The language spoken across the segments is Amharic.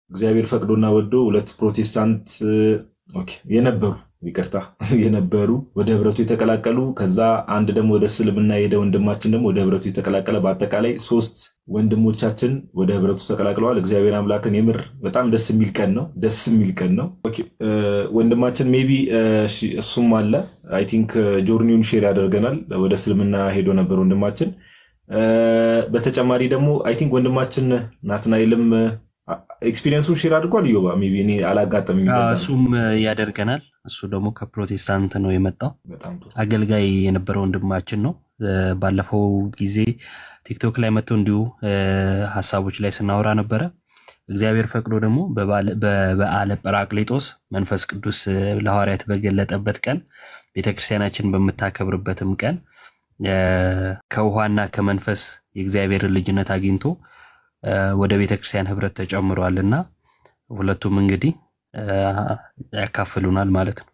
እግዚአብሔር ፈቅዶና ወዶ ሁለት ፕሮቴስታንት ኦኬ፣ የነበሩ ይቅርታ የነበሩ ወደ ህብረቱ የተቀላቀሉ ከዛ አንድ ደግሞ ወደ እስልምና የሄደ ወንድማችን ደግሞ ወደ ህብረቱ የተቀላቀለ በአጠቃላይ ሶስት ወንድሞቻችን ወደ ህብረቱ ተቀላቅለዋል። እግዚአብሔር አምላክን የምር በጣም ደስ የሚል ቀን ነው። ደስ የሚል ቀን ነው። ኦኬ፣ እ፣ ወንድማችን ሜቢ እሱም አለ አይ ቲንክ ጆርኒውን ሼር ያደርገናል። ወደ እስልምና ሄዶ ነበር ወንድማችን። እ፣ በተጨማሪ ደግሞ አይ ቲንክ ወንድማችን ናትናኤልም ኤክስፒሪየንሱን ሼር አድርጓል። ዮባ ሜይ ቢ እኔ አላጋጠመኝ። አዎ፣ እሱም ያደርገናል። እሱ ደግሞ ከፕሮቴስታንት ነው የመጣው በጣም ጥሩ። አገልጋይ የነበረ ወንድማችን ነው። እ፣ ባለፈው ጊዜ ቲክቶክ ላይ መጥቶ እንዲሁ እ፣ ሀሳቦች ላይ ስናወራ ነበረ። እግዚአብሔር ፈቅዶ ደግሞ በባለ- በበዓለ ጰራቅሊጦስ መንፈስ ቅዱስ እ፣ ለሐዋርያት በገለጠበት ቀን ቤተክርስቲያናችን በምታከብርበትም ቀን እ፣ ከውሃና ከመንፈስ የእግዚአብሔርን ልጅነት አግኝቶ እ፣ ወደ ቤተክርስቲያን ህብረት ተጨምሯል እና ሁለቱም እንግዲህ እ፣ ያካፍሉናል ማለት ነው።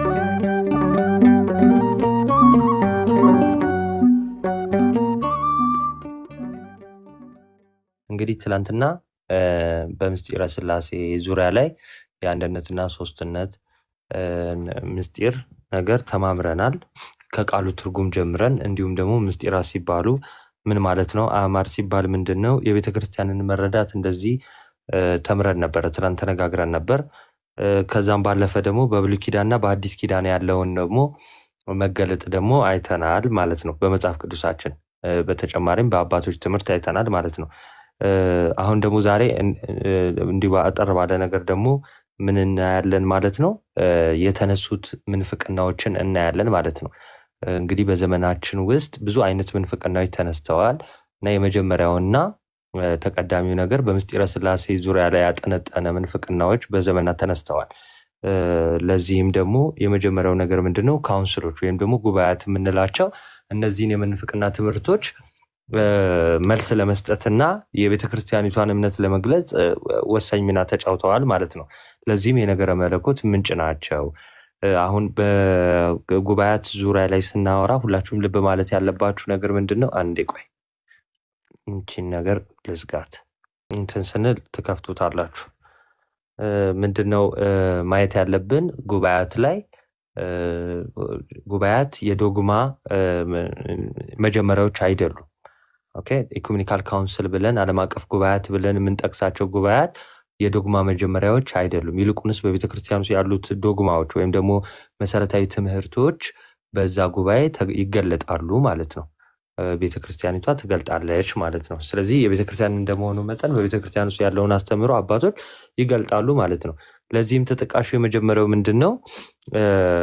እንግዲህ ትላንትና እ፣ በምስጢረ ስላሴ ዙሪያ ላይ የአንድነትና ሶስትነት እ፣ ምስጢር ነገር ተማምረናል። ከቃሉ ትርጉም ጀምረን እንዲሁም ደግሞ ምስጢራ ሲባሉ ምን ማለት ነው? አእማር ሲባል ምንድን ነው? የቤተ ክርስቲያንን መረዳት እንደዚህ እ፣ ተምረን ነበረ፣ ትናንት ተነጋግረን ነበር። እ፣ ከዛም ባለፈ ደግሞ በብሉይ ኪዳንና በአዲስ ኪዳን ያለውን ደግሞ መገለጥ ደግሞ አይተናል ማለት ነው በመጽሐፍ ቅዱሳችን እ፣ በተጨማሪም በአባቶች ትምህርት አይተናል ማለት ነው። እ፣ አሁን ደግሞ ዛሬ እን- እ፣ እንዲሁ አጠር ባለ ነገር ደግሞ ምን እናያለን ማለት ነው? እ፣ የተነሱት ምንፍቅናዎችን እናያለን ማለት ነው። እ፣ እንግዲህ በዘመናችን ውስጥ ብዙ አይነት ምንፍቅናዎች ተነስተዋል እና የመጀመሪያውና እ፣ ተቀዳሚው ነገር በምስጢረ ስላሴ ዙሪያ ላይ ያጠነጠነ ምንፍቅናዎች በዘመናት ተነስተዋል። እ፣ ለዚህም ደግሞ የመጀመሪያው ነገር ምንድን ነው? ካውንስሎች ወይም ደግሞ ጉባኤያት የምንላቸው እነዚህን የምንፍቅና ትምህርቶች እ፣ መልስ ለመስጠትና የቤተ ክርስቲያኒቷን እምነት ለመግለጽ እ፣ ወሳኝ ሚና ተጫውተዋል ማለት ነው። ለዚህም የነገረ መለኮት ምንጭ ናቸው። እ፣ አሁን በጉባኤያት ዙሪያ ላይ ስናወራ ሁላችሁም ልብ ማለት ያለባችሁ ነገር ምንድን ነው? አንዴ ቆይ ይቺን ነገር ልዝጋት። እንትን ስንል ትከፍቱታላችሁ። እ፣ ምንድን ነው እ፣ ማየት ያለብን ጉባኤያት ላይ እ፣ ጉባኤያት የዶግማ እ፣ መጀመሪያዎች አይደሉም። ኦኬ ኢኩሜኒካል ካውንስል ብለን ዓለም አቀፍ ጉባኤያት ብለን የምንጠቅሳቸው ጉባኤያት የዶግማ መጀመሪያዎች አይደሉም። ይልቁንስ በቤተ ክርስቲያን ውስጥ ያሉት ዶግማዎች ወይም ደግሞ መሰረታዊ ትምህርቶች በዛ ጉባኤ ተ- ይገለጣሉ ማለት ነው። ቤተ ክርስቲያኒቷ ትገልጣለች ማለት ነው። ስለዚህ የቤተ ክርስቲያን እንደመሆኑ መጠን በቤተ ክርስቲያን ውስጥ ያለውን አስተምህሮ አባቶች ይገልጣሉ ማለት ነው። ለዚህም ተጠቃሹ የመጀመሪያው ምንድን ነው? እ፣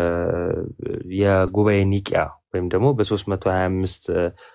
የጉባኤ ኒቂያ ወይም ደግሞ በ325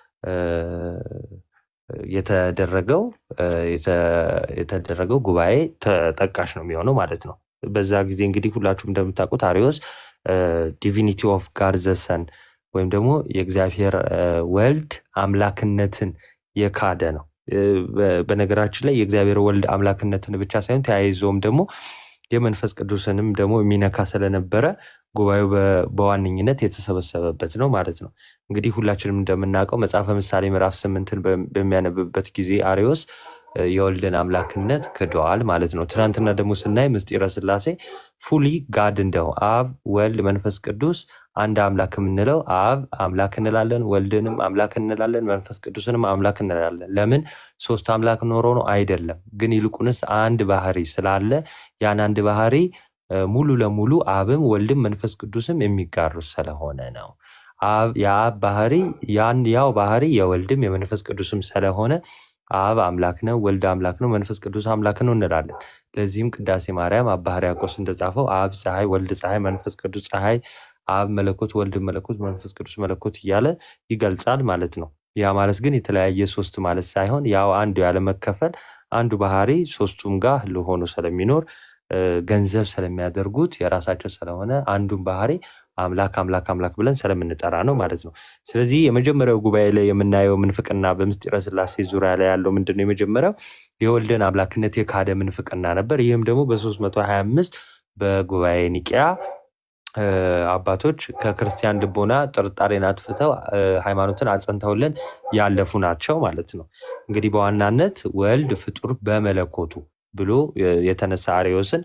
የተደረገው እ፣ የተ- የተደረገው ጉባኤ ተጠቃሽ ነው የሚሆነው ማለት ነው። በዛ ጊዜ እንግዲህ ሁላችሁም እንደምታውቁት አሪዮስ ዲቪኒቲ ኦፍ ጋድ ዘ ሰን ወይም ደግሞ የእግዚአብሔር እ፣ ወልድ አምላክነትን የካደ ነው። እ፣ በ- በነገራችን ላይ የእግዚአብሔር ወልድ አምላክነትን ብቻ ሳይሆን ተያይዞም ደግሞ የመንፈስ ቅዱስንም ደግሞ የሚነካ ስለነበረ ጉባኤው በ- በዋነኝነት የተሰበሰበበት ነው ማለት ነው። እንግዲህ ሁላችንም እንደምናውቀው መጽሐፈ ምሳሌ ምዕራፍ ስምንትን በ- በሚያነብበት ጊዜ አሪዮስ እ፣ የወልድን አምላክነት ክደዋል ማለት ነው። ትናንትና ደግሞ ስናይ ምስጢረ ስላሴ ፉሊ ጋድ እንደው አብ ወልድ መንፈስ ቅዱስ አንድ አምላክ የምንለው አብ አምላክ እንላለን፣ ወልድንም አምላክ እንላለን፣ መንፈስ ቅዱስንም አምላክ እንላለን። ለምን ሶስት አምላክ ኖሮ ነው አይደለም። ግን ይልቁንስ አንድ ባህሪ ስላለ ያን አንድ ባህሪ እ፣ ሙሉ ለሙሉ አብም ወልድም መንፈስ ቅዱስም የሚጋሩት ስለሆነ ነው። አብ የአብ ባህሪ ያን ያው ባህሪ የወልድም የመንፈስ ቅዱስም ስለሆነ አብ አምላክ ነው፣ ወልድ አምላክ ነው፣ መንፈስ ቅዱስ አምላክ ነው እንላለን። ለዚህም ቅዳሴ ማርያም አባ ሕርያቆስ እንደጻፈው አብ ፀሐይ፣ ወልድ ፀሐይ፣ መንፈስ ቅዱስ ፀሐይ፣ አብ መለኮት፣ ወልድ መለኮት፣ መንፈስ ቅዱስ መለኮት እያለ ይገልጻል ማለት ነው። ያ ማለት ግን የተለያየ ሶስት ማለት ሳይሆን ያው አንዱ ያለመከፈል አንዱ ባህሪ ሶስቱም ጋር ህልው ሆኖ ስለሚኖር እ፣ ገንዘብ ስለሚያደርጉት የራሳቸው ስለሆነ አንዱን ባህሪ አምላክ አምላክ አምላክ ብለን ስለምንጠራ ነው ማለት ነው። ስለዚህ የመጀመሪያው ጉባኤ ላይ የምናየው ምንፍቅና በምስጢረ ስላሴ ዙሪያ ላይ ያለው ምንድን ነው? የመጀመሪያው የወልድን አምላክነት የካደ ምንፍቅና ነበር። ይህም ደግሞ በ325 በጉባኤ ኒቂያ እ፣ አባቶች ከክርስቲያን ልቦና ጥርጣሬን አጥፍተው እ፣ ሃይማኖትን አጸንተውልን ያለፉ ናቸው ማለት ነው። እንግዲህ በዋናነት ወልድ ፍጡር በመለኮቱ ብሎ የተነሳ አርዮስን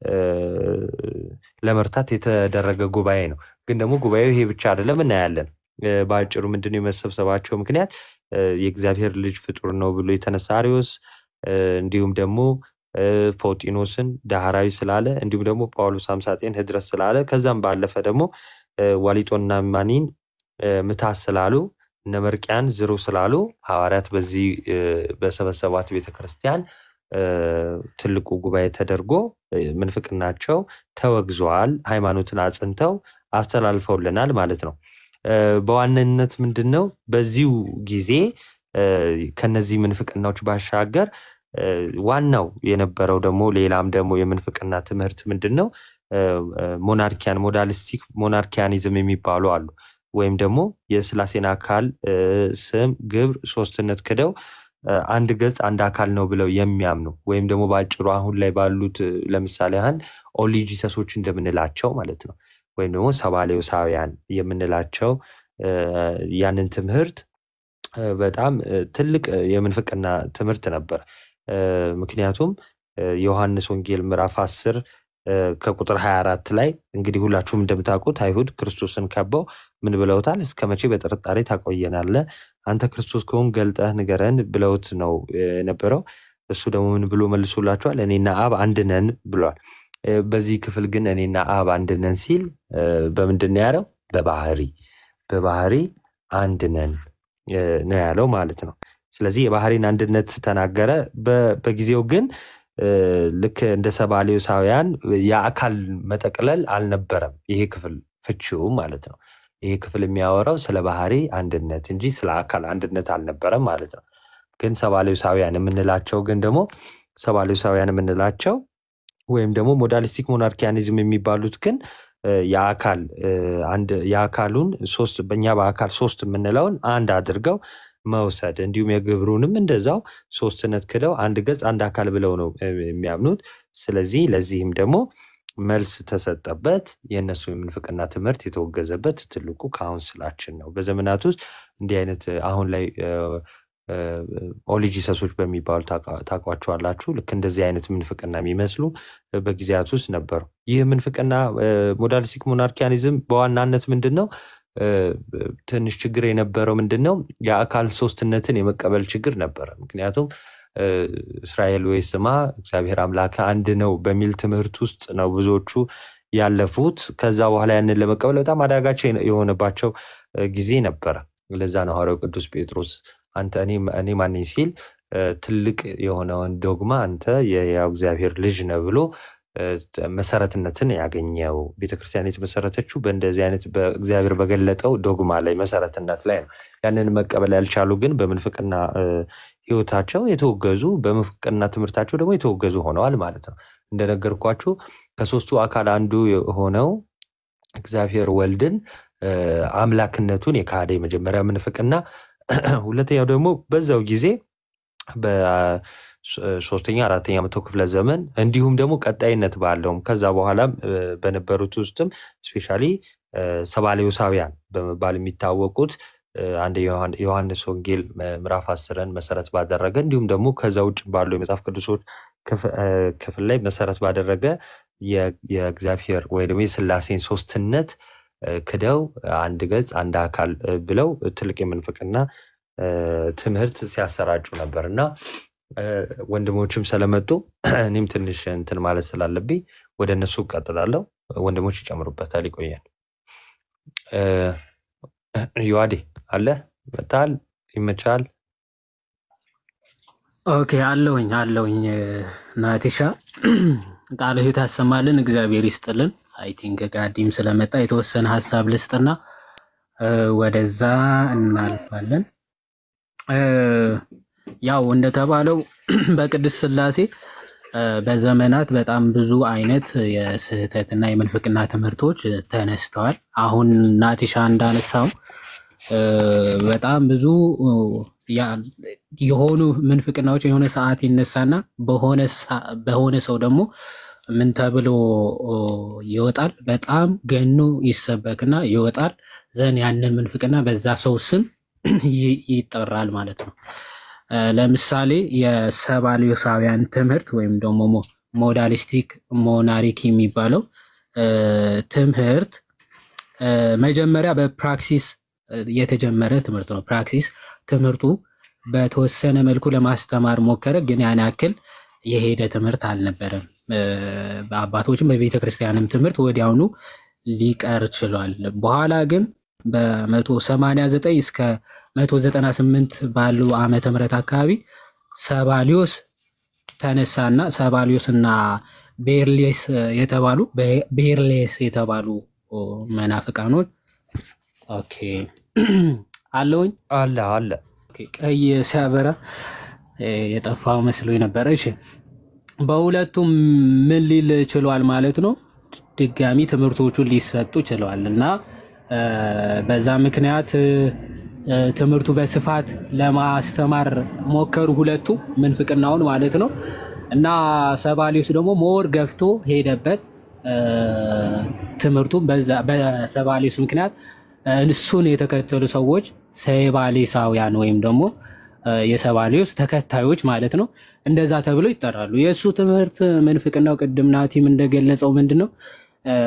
ለመርታት የተደረገ ጉባኤ ነው። ግን ደግሞ ጉባኤው ይሄ ብቻ አይደለም እናያለን። በአጭሩ ምንድነው የመሰብሰባቸው ምክንያት የእግዚአብሔር ልጅ ፍጡር ነው ብሎ የተነሳ አርዮስ እንዲሁም ደግሞ ፎጢኖስን ዳህራዊ ስላለ እንዲሁም ደግሞ ጳውሎስ አምሳጤን ህድረት ስላለ ከዛም ባለፈ ደግሞ ዋሊጦና ማኒን ምታት ስላሉ እነ መርቅያን ዝሩ ስላሉ ሐዋርያት በዚህ በሰበሰባት ቤተክርስቲያን ትልቁ ጉባኤ ተደርጎ ምንፍቅናቸው ተወግዘዋል። ሃይማኖትን አጽንተው አስተላልፈውልናል ማለት ነው። በዋነኝነት ምንድን ነው በዚሁ ጊዜ ከነዚህ ምንፍቅናዎች ባሻገር ዋናው የነበረው ደግሞ ሌላም ደግሞ የምንፍቅና ትምህርት ምንድን ነው? ሞናርኪያን ሞዳሊስቲክ ሞናርኪያኒዝም የሚባሉ አሉ። ወይም ደግሞ የስላሴን አካል ስም፣ ግብር፣ ሶስትነት ክደው አንድ ገጽ አንድ አካል ነው ብለው የሚያምኑ ወይም ደግሞ በአጭሩ አሁን ላይ ባሉት ለምሳሌ ያህል ኦሊጂሰሶች እንደምንላቸው ማለት ነው ወይም ደግሞ ሰባሌውሳውያን የምንላቸው ያንን ትምህርት በጣም ትልቅ የምንፍቅና ትምህርት ነበር። ምክንያቱም ዮሐንስ ወንጌል ምዕራፍ አስር ከቁጥር 24 ላይ እንግዲህ ሁላችሁም እንደምታውቁት አይሁድ ክርስቶስን ከበው ምን ብለውታል? እስከ መቼ በጥርጣሬ ታቆየናለህ? አንተ ክርስቶስ ከሆን ገልጠህ ንገረን ብለውት ነው የነበረው። እሱ ደግሞ ምን ብሎ መልሶላቸዋል? እኔና አብ አንድ ነን ብሏል። በዚህ ክፍል ግን እኔና አብ አንድ ነን ሲል በምንድን ነው ያለው? በባህሪ በባህሪ አንድ ነን ነው ያለው ማለት ነው። ስለዚህ የባህሪን አንድነት ተናገረ። በጊዜው ግን ልክ እንደ ሰባሌውሳውያን የአካል መጠቅለል አልነበረም። ይሄ ክፍል ፍቺው ማለት ነው። ይሄ ክፍል የሚያወራው ስለ ባህሪ አንድነት እንጂ ስለ አካል አንድነት አልነበረም ማለት ነው። ግን ሰባሌውሳውያን የምንላቸው ግን ደግሞ ሰባሌውሳውያን የምንላቸው ወይም ደግሞ ሞዳሊስቲክ ሞናርኪያኒዝም የሚባሉት ግን የአካል የአካሉን ሶስት በእኛ በአካል ሶስት የምንለውን አንድ አድርገው መውሰድ እንዲሁም የግብሩንም እንደዛው ሶስትነት ክደው አንድ ገጽ አንድ አካል ብለው ነው የሚያምኑት። ስለዚህ ለዚህም ደግሞ መልስ ተሰጠበት። የእነሱ የምንፍቅና ትምህርት የተወገዘበት ትልቁ ካውንስላችን ነው። በዘመናት ውስጥ እንዲህ አይነት አሁን ላይ ኦሊጂሰሶች በሚባሉ ታውቋቸዋላችሁ። ልክ እንደዚህ አይነት ምንፍቅና የሚመስሉ በጊዜያት ውስጥ ነበሩ። ይህ ምንፍቅና ሞዳሊስቲክ ሞናርኪያኒዝም በዋናነት ምንድን ነው? ትንሽ ችግር የነበረው ምንድን ነው? የአካል ሶስትነትን የመቀበል ችግር ነበረ። ምክንያቱም እስራኤል ወይ ስማ እግዚአብሔር አምላክ አንድ ነው በሚል ትምህርት ውስጥ ነው ብዙዎቹ ያለፉት። ከዛ በኋላ ያንን ለመቀበል በጣም አዳጋች የሆነባቸው ጊዜ ነበረ። ለዛ ነው ሐዋርያው ቅዱስ ጴጥሮስ አንተ እኔ ማነኝ ሲል ትልቅ የሆነውን ዶግማ አንተ የሕያው እግዚአብሔር ልጅ ነህ ብሎ መሰረትነትን ያገኘው ቤተክርስቲያን የተመሰረተችው በእንደዚህ አይነት በእግዚአብሔር በገለጠው ዶግማ ላይ መሰረትነት ላይ ነው። ያንን መቀበል ያልቻሉ ግን በምንፍቅና ህይወታቸው የተወገዙ በምንፍቅና ትምህርታቸው ደግሞ የተወገዙ ሆነዋል ማለት ነው። እንደነገርኳችሁ ከሶስቱ አካል አንዱ የሆነው እግዚአብሔር ወልድን አምላክነቱን የካደ የመጀመሪያ ምንፍቅና፣ ሁለተኛው ደግሞ በዛው ጊዜ ሶስተኛ አራተኛ መቶ ክፍለ ዘመን እንዲሁም ደግሞ ቀጣይነት ባለውም ከዛ በኋላም በነበሩት ውስጥም ስፔሻሊ ሰባሌውሳውያን በመባል የሚታወቁት አንድ ዮሐንስ ወንጌል ምዕራፍ አስርን መሰረት ባደረገ እንዲሁም ደግሞ ከዛ ውጭ ባሉ የመጽሐፍ ቅዱሶች ክፍል ላይ መሰረት ባደረገ የእግዚአብሔር ወይ ደግሞ የስላሴን ሶስትነት ክደው አንድ ገጽ አንድ አካል ብለው ትልቅ የምንፍቅና ትምህርት ሲያሰራጩ ነበር እና ወንድሞችም ስለመጡ እኔም ትንሽ እንትን ማለት ስላለብኝ ወደ እነሱ እቀጥላለሁ። ወንድሞች ይጨምሩበታል። ይቆያል። ዮዋዴ አለ መታል ይመቻል። ኦኬ አለውኝ አለውኝ ናቲሻ ቃለ ሕይወት ያሰማልን፣ እግዚአብሔር ይስጥልን። አይ ቲንክ ጋዲም ስለመጣ የተወሰነ ሀሳብ ልስጥና ወደዛ እናልፋለን። ያው እንደተባለው በቅድስት ሥላሴ በዘመናት በጣም ብዙ አይነት የስህተትና የምንፍቅና ትምህርቶች ተነስተዋል። አሁን ናቲሻ እንዳነሳው በጣም ብዙ የሆኑ ምንፍቅናዎች የሆነ ሰዓት ይነሳና በሆነ ሰው ደግሞ ምን ተብሎ ይወጣል? በጣም ገኖ ይሰበክና ይወጣል። ዘን ያንን ምንፍቅና በዛ ሰው ስም ይጠራል ማለት ነው። እ፣ ለምሳሌ የሰባሊዮሳውያን ትምህርት ወይም ደግሞ ሞ- ሞዳሊስቲክ ሞናሪክ የሚባለው እ፣ ትምህርት እ፣ መጀመሪያ በፕራክሲስ እ፣ የተጀመረ ትምህርት ነው። ፕራክሲስ ትምህርቱ በተወሰነ መልኩ ለማስተማር ሞከረ፣ ግን ያን ያክል የሄደ ትምህርት አልነበረም። እ፣ በአባቶችም በቤተ ክርስቲያንም ትምህርት ወዲያውኑ ሊቀር ችሏል። በኋላ ግን በ189 እስከ 198 ባሉ ዓመተ ምህረት አካባቢ ሰባሊዮስ ተነሳና ሰባሊዮስ እና ቤርሌስ የተባሉ ቤርሌስ የተባሉ ኦ፣ መናፍቃኖች ኦኬ አለውኝ አለ አለ ኦኬ፣ ቀይ ሲያበራ እ፣ የጠፋው መስሎኝ ነበረ። እሺ በሁለቱም ምን ሊል ችሏል ማለት ነው። ድጋሚ ትምህርቶቹን ሊሰጡ ችለዋል እና እ፣ በዛ ምክንያት እ፣ እ፣ ትምህርቱ በስፋት ለማስተማር ሞከሩ ሁለቱ ምንፍቅናውን ማለት ነው እና ሰባሊዮስ ደግሞ ሞር ገፍቶ ሄደበት እ፣ ትምህርቱን በዛ- በሰባሊዮስ ምክንያት እ፣ እሱን የተከተሉ ሰዎች ሰባሊሳውያን ወይም ደግሞ እ፣ የሰባሊዮስ ተከታዮች ማለት ነው እንደዛ ተብሎ ይጠራሉ። የእሱ ትምህርት ምንፍቅናው ቅድም ናቲም እንደገለጸው ምንድን ነው እ፣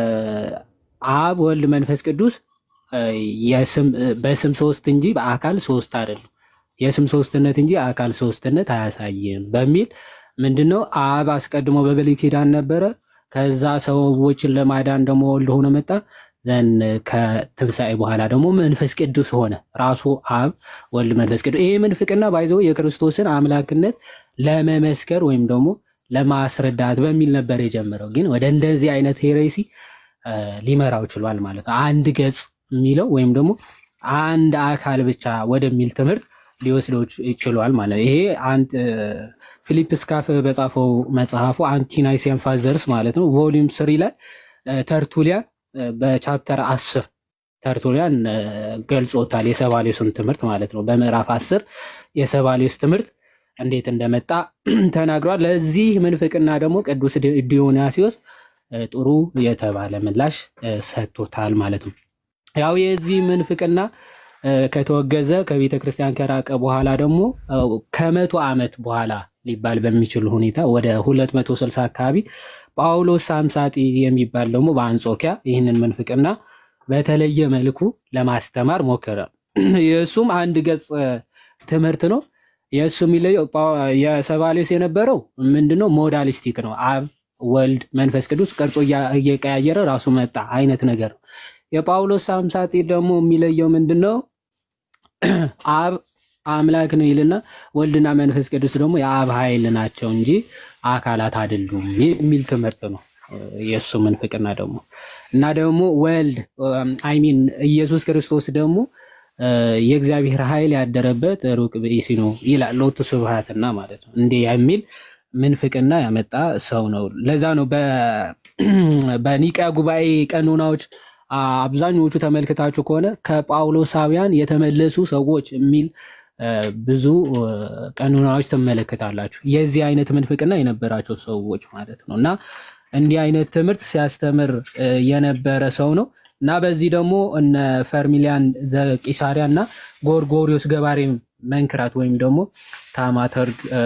አብ ወልድ መንፈስ ቅዱስ እ፣ የስም- እ፣ በስም ሶስት እንጂ በአካል ሶስት አይደሉም። የስም ሶስትነት እንጂ አካል ሶስትነት አያሳይም በሚል ምንድነው አብ አስቀድሞ በብሉይ ኪዳን ነበረ። ከዛ ሰዎችን ለማዳን ደግሞ ወልድ ሆኖ መጣ። ዘን ከትንሣኤ በኋላ ደግሞ መንፈስ ቅዱስ ሆነ። ራሱ አብ ወልድ መንፈስ ቅዱስ። ይሄ ምንፍቅና ባይዘው የክርስቶስን አምላክነት ለመመስከር ወይም ደግሞ ለማስረዳት በሚል ነበር የጀመረው። ግን ወደ እንደዚህ አይነት ሄሬሲ እ፣ ሊመራው ችሏል ማለት ነው። አንድ ገጽ የሚለው ወይም ደግሞ አንድ አካል ብቻ ወደሚል ትምህርት ሊወስደው ች- ችሏል ማለት ነው። ይሄ አንድ እ፣ ፊሊፕ ስካፍ በጻፈው መጽሐፉ አንቲናይሲያን ፋዘርስ ማለት ነው ቮሊዩም ስሪ ላይ እ፣ ተርቱሊያን እ፣ በቻፕተር አስር ተርቱሊያን እ፣ ገልጾታል የሰባሌስን ትምህርት ማለት ነው። በምዕራፍ አስር የሰባሌስ ትምህርት እንዴት እንደመጣ ተናግሯል። ለዚህ ምንፍቅና ደግሞ ቅዱስ ዲ- ዲዮናስዮስ እ፣ ጥሩ የተባለ ምላሽ እ፣ ሰጥቶታል ማለት ነው። ያው የዚህ ምንፍቅና እ፣ ከተወገዘ ከቤተ ክርስቲያን ከራቀ በኋላ ደግሞ እ፣ ከመቶ ዓመት በኋላ ሊባል በሚችል ሁኔታ ወደ 260 አካባቢ ጳውሎስ ሳምሳጢ የሚባል ደግሞ በአንጾኪያ ይህንን ምንፍቅና በተለየ መልኩ ለማስተማር ሞከረ። የእሱም አንድ ገጽ እ፣ ትምህርት ነው። የእሱ የሚለየው ጳው- የሰባሌስ የነበረው ምንድነው? ሞዳሊስቲክ ነው። አብ ወልድ መንፈስ ቅዱስ ቅርጹ እያ- እየቀያየረ ራሱ መጣ አይነት ነገር ነው። የጳውሎስ ሳምሳጢ ደግሞ የሚለየው ምንድን ነው? አብ አምላክ ነው ይልና ወልድና መንፈስ ቅዱስ ደግሞ የአብ ኃይል ናቸው እንጂ አካላት አይደሉም የሚል ትምህርት ነው የእሱ ምንፍቅና ደግሞ እና ደግሞ ወልድ አይሚን ኢየሱስ ክርስቶስ ደግሞ እ፣ የእግዚአብሔር ኃይል ያደረበት ሩቅ ብእሲ ነው ይላል ሎቱ ስብሐትና ማለት ነው እንዲህ የሚል ምንፍቅና ያመጣ ሰው ነው። ለዛ ነው በ- በኒቅያ ጉባኤ ቀኖናዎች አ፣ አብዛኞቹ ተመልክታችሁ ከሆነ ከጳውሎሳውያን የተመለሱ ሰዎች የሚል እ፣ ብዙ እ፣ ቀኖናዎች ትመለከታላችሁ። የዚህ አይነት ምንፍቅና የነበራቸው ሰዎች ማለት ነው እና እንዲህ አይነት ትምህርት ሲያስተምር እ፣ የነበረ ሰው ነው እና በዚህ ደግሞ እነ ፈርሚሊያን ዘቂሳሪያ እና ጎርጎሪዮስ ገባሬ መንክራት ወይም ደግሞ ታማተርግ እ፣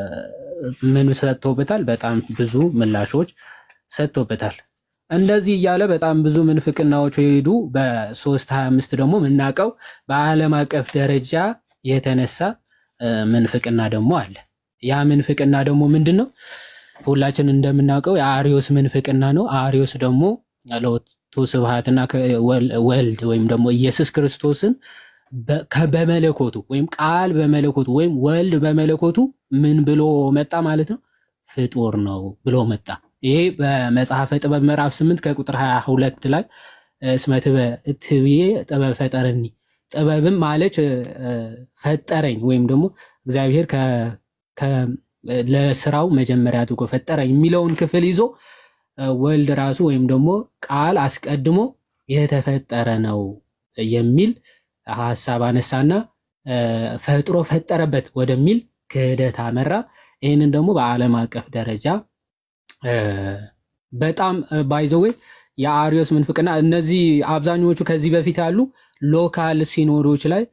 ምን ሰጥቶበታል? በጣም ብዙ ምላሾች ሰጥቶበታል። እንደዚህ እያለ በጣም ብዙ ምንፍቅናዎች የሄዱ በ325 ደግሞ የምናውቀው በዓለም አቀፍ ደረጃ የተነሳ እ፣ ምንፍቅና ደግሞ አለ። ያ ምንፍቅና ደግሞ ምንድን ነው? ሁላችን እንደምናውቀው የአሪዮስ ምንፍቅና ነው። አሪዮስ ደግሞ ለወቱ ስብሐትና ከ- ወል- ወልድ ወይም ደግሞ ኢየሱስ ክርስቶስን በ- ከ- በመለኮቱ ወይም ቃል በመለኮቱ ወይም ወልድ በመለኮቱ ምን ብሎ መጣ ማለት ነው? ፍጡር ነው ብሎ መጣ። ይሄ በመጽሐፈ ጥበብ ምዕራፍ 8 ከቁጥር 22 ላይ እስመ ትበ- ትብዬ ጥበብ ፈጠረኒ ጥበብም ማለች እ፣ እ፣ ፈጠረኝ ወይም ደግሞ እግዚአብሔር ከ- ከ- ለስራው መጀመሪያ አድርጎ ፈጠረኝ የሚለውን ክፍል ይዞ እ፣ ወልድ ራሱ ወይም ደግሞ ቃል አስቀድሞ የተፈጠረ ነው የሚል ሀሳብ አነሳና እ፣ ፈጥሮ ፈጠረበት ወደሚል ክህደት አመራ። ይህንን ደግሞ በዓለም አቀፍ ደረጃ እ፣ በጣም ባይዘዌ የአሪዮስ ምንፍቅና እነዚህ አብዛኞቹ ከዚህ በፊት ያሉ ሎካል ሲኖዶች ላይ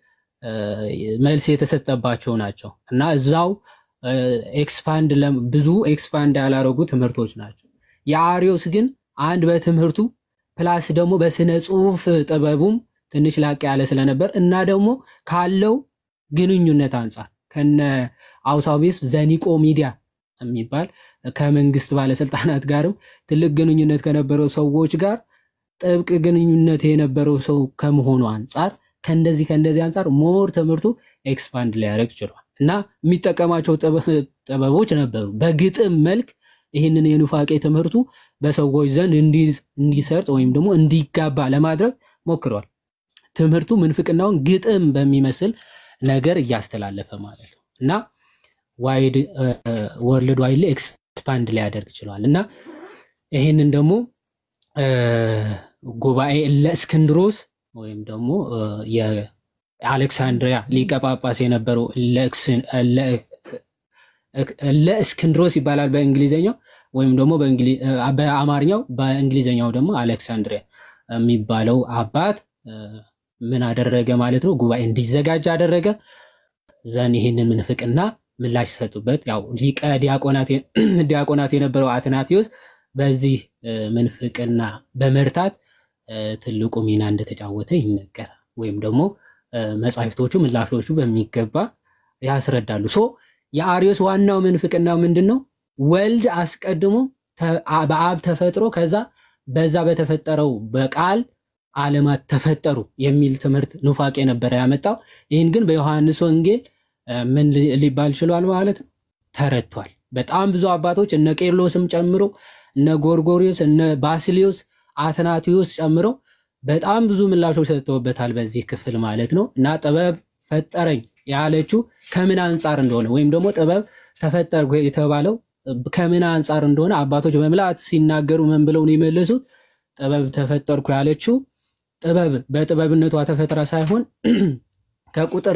መልስ የተሰጠባቸው ናቸው እና እዛው ኤክስፓንድ ብዙ ኤክስፓንድ ያላረጉ ትምህርቶች ናቸው። የአሪዮስ ግን አንድ በትምህርቱ ፕላስ ደግሞ በስነ ጽሁፍ ጥበቡም ትንሽ ላቅ ያለ ስለነበር እና ደግሞ ካለው ግንኙነት አንጻር ከነ አውሳቢስ ዘኒቆ ሚዲያ የሚባል ከመንግስት ባለስልጣናት ጋርም ትልቅ ግንኙነት ከነበረው ሰዎች ጋር ጥብቅ ግንኙነት የነበረው ሰው ከመሆኑ አንጻር ከእንደዚህ ከእንደዚህ አንጻር ሞር ትምህርቱ ኤክስፓንድ ሊያደርግ ችሏል እና የሚጠቀማቸው ጥበቦች ነበሩ። በግጥም መልክ ይህንን የኑፋቄ ትምህርቱ በሰዎች ዘንድ እንዲሰርጥ ወይም ደግሞ እንዲጋባ ለማድረግ ሞክረዋል። ትምህርቱ ምንፍቅናውን ግጥም በሚመስል ነገር እያስተላለፈ ማለት ነው እና ዋይድ ወርልድ ዋይድ ኤክስፓንድ ሊያደርግ ችሏል እና ይህንን ደግሞ ጉባኤ ለእስክንድሮስ ወይም ደግሞ የአሌክሳንድሪያ ሊቀ ጳጳስ የነበረው ለእስክንድሮስ ይባላል በእንግሊዝኛው ወይም ደግሞ በአማርኛው በእንግሊዝኛው ደግሞ አሌክሳንድሪያ የሚባለው አባት ምን አደረገ ማለት ነው? ጉባኤ እንዲዘጋጅ አደረገ። ዘን ይህንን ምንፍቅና ምላሽ ሰጡበት። ያው ሊቀ ዲያቆናት የነበረው አትናቴዎስ በዚህ ምንፍቅና በመርታት ትልቁ ሚና እንደተጫወተ ይነገራል። ወይም ደግሞ መጻሕፍቶቹ ምላሾቹ በሚገባ ያስረዳሉ። ሶ የአሪዮስ ዋናው ምንፍቅና ምንድን ነው? ወልድ አስቀድሞ በአብ ተፈጥሮ ከዛ በዛ በተፈጠረው በቃል ዓለማት ተፈጠሩ የሚል ትምህርት ኑፋቄ ነበረ ያመጣው። ይህን ግን በዮሐንስ ወንጌል ምን ሊባል ችሏል ማለት ነው? ተረድቷል። በጣም ብዙ አባቶች እነ ቄርሎስም ጨምሮ እነ ጎርጎሪዮስ፣ እነ ባስሊዮስ፣ አትናቲዮስ ጨምሮ በጣም ብዙ ምላሾች ሰጥተውበታል በዚህ ክፍል ማለት ነው። እና ጥበብ ፈጠረኝ ያለችው ከምን አንጻር እንደሆነ ወይም ደግሞ ጥበብ ተፈጠርኩ የተባለው ከምን አንጻር እንደሆነ አባቶች በምልአት ሲናገሩ ምን ብለው ነው የመለሱት? ጥበብ ተፈጠርኩ ያለችው ጥበብ በጥበብነቷ ተፈጥራ ሳይሆን ከቁጥር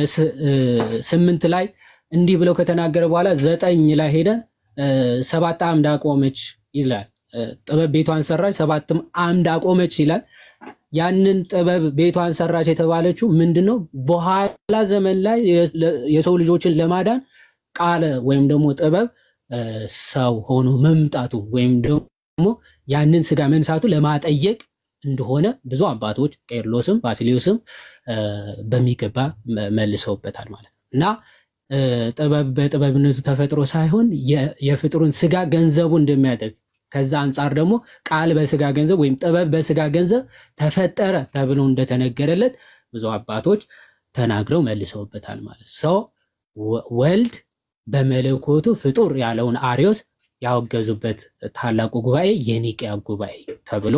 ስምንት ላይ እንዲህ ብለው ከተናገረ በኋላ ዘጠኝ ላይ ሄደን ሰባት አምድ አቆመች ይላል። ጥበብ ቤቷን ሰራች፣ ሰባትም አምድ አቆመች ይላል። ያንን ጥበብ ቤቷን ሰራች የተባለችው ምንድን ነው? በኋላ ዘመን ላይ የሰው ልጆችን ለማዳን ቃለ ወይም ደግሞ ጥበብ ሰው ሆኖ መምጣቱ ወይም ደግሞ ያንን ስጋ መንሳቱ ለማጠየቅ እንደሆነ ብዙ አባቶች ቄርሎስም ባሲሊዮስም በሚገባ መልሰውበታል ማለት ነው እና ጥበብ በጥበብነቱ ተፈጥሮ ሳይሆን የፍጡርን ስጋ ገንዘቡ እንደሚያደርግ ከዛ አንጻር ደግሞ ቃል በስጋ ገንዘብ ወይም ጥበብ በስጋ ገንዘብ ተፈጠረ ተብሎ እንደተነገረለት ብዙ አባቶች ተናግረው መልሰውበታል ማለት ሰው ወልድ በመለኮቱ ፍጡር ያለውን አሪዮስ ያወገዙበት ታላቁ ጉባኤ የኒቅያ ጉባኤ ተብሎ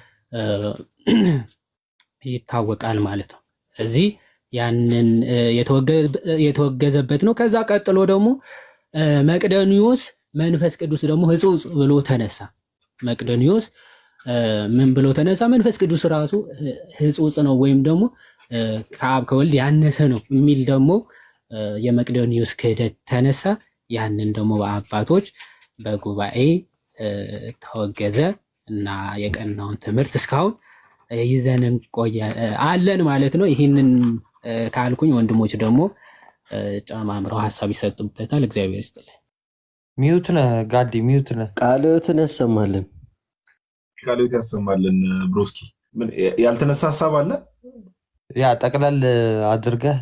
ይታወቃል ማለት ነው። እዚህ ያንን የተወገዘበት ነው። ከዛ ቀጥሎ ደግሞ መቅደኒዎስ መንፈስ ቅዱስ ደግሞ ሕጹጽ ብሎ ተነሳ። መቅደኒዎስ ምን ብሎ ተነሳ? መንፈስ ቅዱስ ራሱ ሕጹጽ ነው ወይም ደግሞ ከአብ ከወልድ ያነሰ ነው የሚል ደግሞ የመቅደኒዎስ ክህደት ተነሳ። ያንን ደግሞ በአባቶች በጉባኤ ተወገዘ እና የቀናውን ትምህርት እስካሁን ይዘን ቆየ አለን ማለት ነው። ይህንን ካልኩኝ ወንድሞች ደግሞ ጨማምረው ሀሳብ ይሰጡበታል። እግዚአብሔር ይስጥልኝ። ሚዩት ነህ ጋዲ፣ ሚዩት ነህ። ቃልዮትን ያሰማልን። ቃልዮት ያሰማልን። ብሮስኪ ያልተነሳ ሀሳብ አለ? ያ ጠቅለል አድርገህ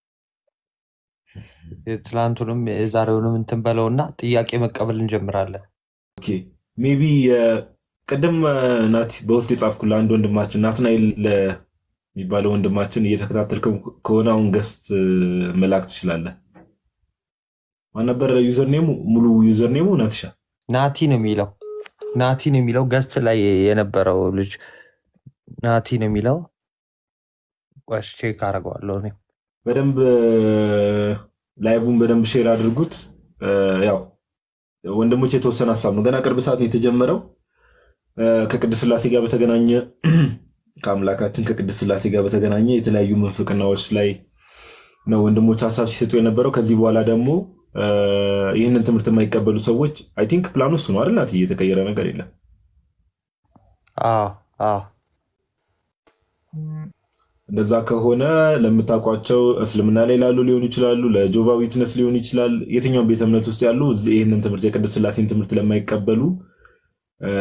የትላንቱንም የዛሬውንም እንትን በለውና ጥያቄ መቀበል እንጀምራለን። ኦኬ ሜቢ ቅድም ናቲ በውስጥ የጻፍኩልህ አንድ ወንድማችን ናትናኤል የሚባለው ወንድማችን እየተከታተልከው ከሆነ አሁን ገስት መላክ ትችላለህ። ማን ነበር ዩዘርኔሙ? ሙሉ ዩዘርኔሙ ናትሻ ናቲ ነው የሚለው ናቲ ነው የሚለው ገስት ላይ የነበረው ልጅ ናቲ ነው የሚለው። ቆይ ቼክ አደርገዋለሁ እኔ። በደንብ ላይቡን በደንብ ሼር አድርጉት። ያው ወንድሞች የተወሰነ ሀሳብ ነው። ገና ቅርብ ሰዓት የተጀመረው ከቅድስት ሥላሴ ጋር በተገናኘ ከአምላካችን ከቅድስት ሥላሴ ጋር በተገናኘ የተለያዩ ምንፍቅናዎች ላይ ነው ወንድሞች ሀሳብ ሲሰጡ የነበረው። ከዚህ በኋላ ደግሞ ይህንን ትምህርት የማይቀበሉ ሰዎች አይ ቲንክ ፕላኑ እሱ ነው አይደል? ናት እየተቀየረ ነገር የለም። አዎ አዎ እንደዛ ከሆነ ለምታውቋቸው እስልምና ላይ ላሉ ሊሆኑ ይችላሉ፣ ለጆቫ ዊትነስ ሊሆኑ ይችላል። የትኛውም ቤተ እምነት ውስጥ ያሉ እዚህ ይህንን ትምህርት የቅድስት ሥላሴን ትምህርት ለማይቀበሉ እ፣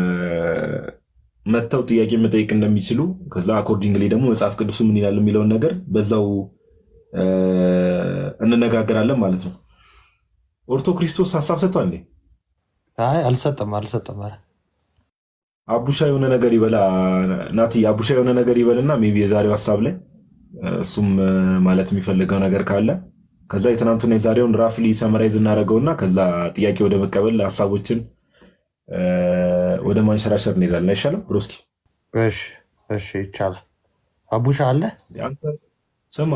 መጥተው ጥያቄ መጠየቅ እንደሚችሉ ከዛ አኮርዲንግሊ ደግሞ መጽሐፍ ቅዱሱ ምን ይላል የሚለውን ነገር በዛው እ፣ እንነጋገራለን ማለት ነው። ኦርቶ ክርስቶስ ሀሳብ ሰጥቷል እንዴ? አይ አልሰጠም አልሰጠም። ኧረ አቡሻ የሆነ ነገር ይበላ ናቲ፣ አቡሻ የሆነ ነገር ይበልና ሜይ ቢ የዛሬው ሀሳብ ላይ እሱም እ፣ ማለት የሚፈልገው ነገር ካለ ከዛ የትናንቱና የዛሬውን ራፍሊ ሰመራይዝ እናደርገውና ከዛ ጥያቄ ወደ መቀበል ሀሳቦችን እ፣ ወደ ማንሸራሸር እንሄዳለን። አይሻልም ብሮስኪ? እሺ እሺ ይቻላል። አቡሻ አለ አንተ ስማ፣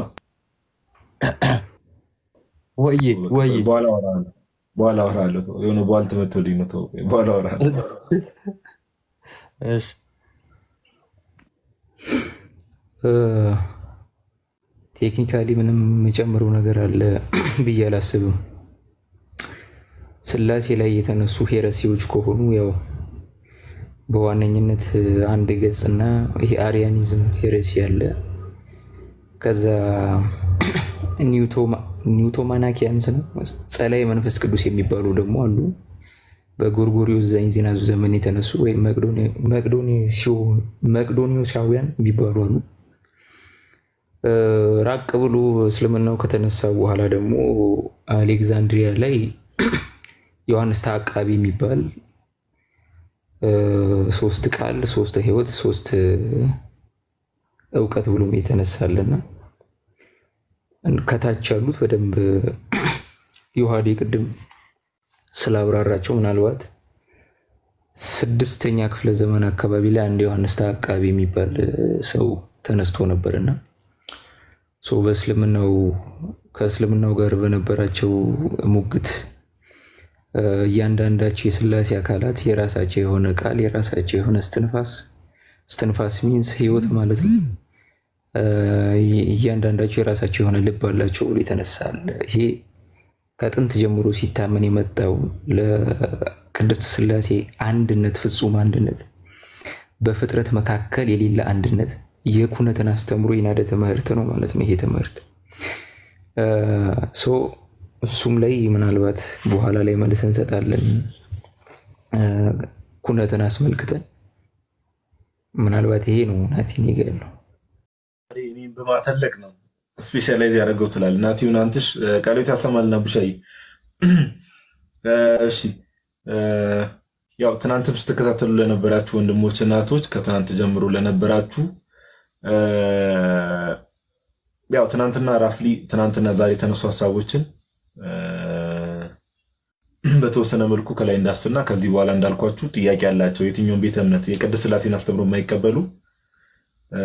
ወይ ወይ በኋላ አወራሃለሁ፣ በኋላ አወራሃለሁ። ተው፣ የሆነ በኋላ ትመቶልኝ ነው። ተው፣ በኋላ አወራሃለሁ። እሺ ቴክኒካሊ ምንም የጨምረው ነገር አለ ብዬ አላስብም። ስላሴ ላይ የተነሱ ሄረሲዎች ከሆኑ ያው በዋነኝነት አንድ ገጽ እና ይሄ አሪያኒዝም ሄረሲ አለ። ከዛ ኒውቶማናኪያንስ ነው ጸላይ መንፈስ ቅዱስ የሚባሉ ደግሞ አሉ። በጎርጎሪዮስ ዘእንዚናዙ ዘመን የተነሱ ወይም መቅዶኒዮሳውያን የሚባሉ አሉ። እ፣ ራቅ ብሎ እስልምናው ከተነሳ በኋላ ደግሞ አሌክዛንድሪያ ላይ ዮሐንስ ተዓቃቢ የሚባል እ፣ ሶስት ቃል፣ ሶስት ሕይወት፣ ሶስት እውቀት ብሎም የተነሳልና ከታች ያሉት በደንብ ዮሐዴ ቅድም ስላብራራቸው ምናልባት ስድስተኛ ክፍለ ዘመን አካባቢ ላይ አንድ ዮሐንስ ተዓቃቢ የሚባል ሰው ተነስቶ ነበርና ሶ በእስልምናው ከእስልምናው ጋር በነበራቸው ሙግት እ፣ እያንዳንዳቸው የስላሴ አካላት የራሳቸው የሆነ ቃል የራሳቸው የሆነ እስትንፋስ እስትንፋስ ሚንስ ህይወት ማለት ነው። እ፣ እያንዳንዳቸው የራሳቸው የሆነ ልብ አላቸው ብሎ የተነሳል። ይሄ ከጥንት ጀምሮ ሲታመን የመጣው ለቅድስት ስላሴ አንድነት፣ ፍጹም አንድነት፣ በፍጥረት መካከል የሌለ አንድነት የኩነትን አስተምሮ የናደ ትምህርት ነው ማለት ነው። ይሄ ትምህርት እ፣ ሶ እሱም ላይ ምናልባት በኋላ ላይ መልስ እንሰጣለን። እ፣ ኩነትን አስመልክተን ምናልባት ይሄ ነው ናቲን ጋ ያለው እኔን በማተለቅ ነው ስፔሻላይዝ ያደረገው ትላል ናቲውን አንትሽ ቃሎት ያሰማልና ቡሻይ እሺ እ፣ ያው ትናንትም ስትከታተሉ ለነበራችሁ ወንድሞች እናቶች ከትናንት ጀምሮ ለነበራችሁ እ፣ ያው ትናንትና ራፍሊ ትናንትና ዛሬ የተነሱ ሀሳቦችን እ፣ በተወሰነ መልኩ ከላይ እንዳስና ከዚህ በኋላ እንዳልኳችሁ ጥያቄ ያላቸው የትኛውን ቤተ እምነት የቅድስት ሥላሴን አስተምሮ የማይቀበሉ እ፣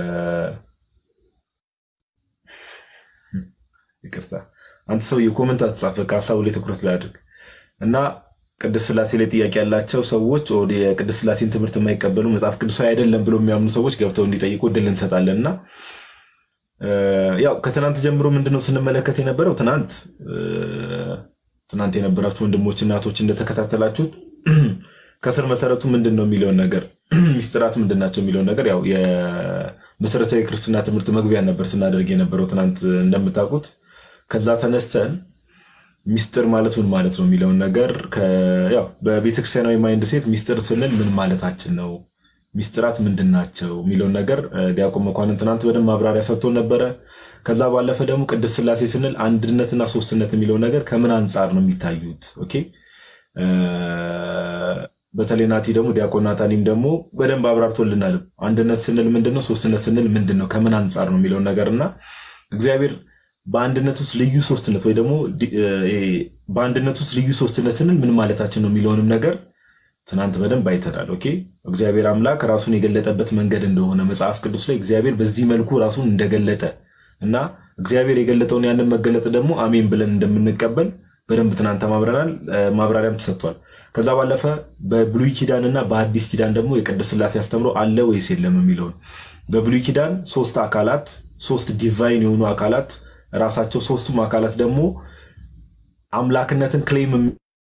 ይቅርታ አንተ ሰው የኮመንት አትጻፍ፣ በቃ ሀሳቡ ላይ ትኩረት ላይ አድርግ እና ቅድስት ሥላሴ ላይ ጥያቄ ያላቸው ሰዎች ወደ የቅድስት ሥላሴን ትምህርት የማይቀበሉ መጽሐፍ ቅዱሳዊ አይደለም ብሎ የሚያምኑ ሰዎች ገብተው እንዲጠይቁ እድል እንሰጣለን እና እ፣ ያው ከትናንት ጀምሮ ምንድነው ስንመለከት የነበረው ትናንት እ፣ ትናንት የነበራችሁ ወንድሞች እናቶች እንደተከታተላችሁት ከስር መሰረቱ ምንድን ነው የሚለውን ነገር ሚስጥራት ምንድን ናቸው የሚለውን ነገር ያው የመሰረታዊ ክርስትና ትምህርት መግቢያ ነበር ስናደርግ የነበረው ትናንት እንደምታውቁት ከዛ ተነስተን ሚስጥር ማለት ምን ማለት ነው የሚለውን ነገር ከ- ያው በቤተክርስቲያናዊ ማይንድ ሴት ሚስጥር ስንል ምን ማለታችን ነው፣ ሚስጥራት ምንድን ናቸው የሚለውን ነገር እ፣ ዲያቆን መኳንን ትናንት በደንብ ማብራሪያ ሰጥቶን ነበረ። ከዛ ባለፈ ደግሞ ቅድስት ሥላሴ ስንል አንድነትና ሶስትነት የሚለው ነገር ከምን አንጻር ነው የሚታዩት? ኦኬ እ፣ በተለይ ናቲ ደግሞ ዲያቆን ናታኒም ደግሞ በደንብ አብራርቶልናል። አንድነት ስንል ምንድን ነው፣ ሶስትነት ስንል ምንድን ነው፣ ከምን አንጻር ነው የሚለውን ነገር እና እግዚአብሔር በአንድነት ውስጥ ልዩ ሶስትነት ወይ ደግሞ ዲ- እ፣ ይሄ በአንድነት ውስጥ ልዩ ሶስትነት ስንል ምን ማለታችን ነው የሚለውንም ነገር ትናንት በደንብ አይተናል። ኦኬ እግዚአብሔር አምላክ ራሱን የገለጠበት መንገድ እንደሆነ መጽሐፍ ቅዱስ ላይ እግዚአብሔር በዚህ መልኩ ራሱን እንደገለጠ እና እግዚአብሔር የገለጠውን ያንን መገለጥ ደግሞ አሜን ብለን እንደምንቀበል በደንብ ትናንት ተማምረናል። እ፣ ማብራሪያም ተሰጥቷል። ከዛ ባለፈ በብሉይ ኪዳን እና በአዲስ ኪዳን ደግሞ የቅድስት ሥላሴ አስተምሮ አለ ወይስ የለም የሚለውን በብሉይ ኪዳን ሶስት አካላት ሶስት ዲቫይን የሆኑ አካላት ራሳቸው ሶስቱም አካላት ደግሞ አምላክነትን ክሌም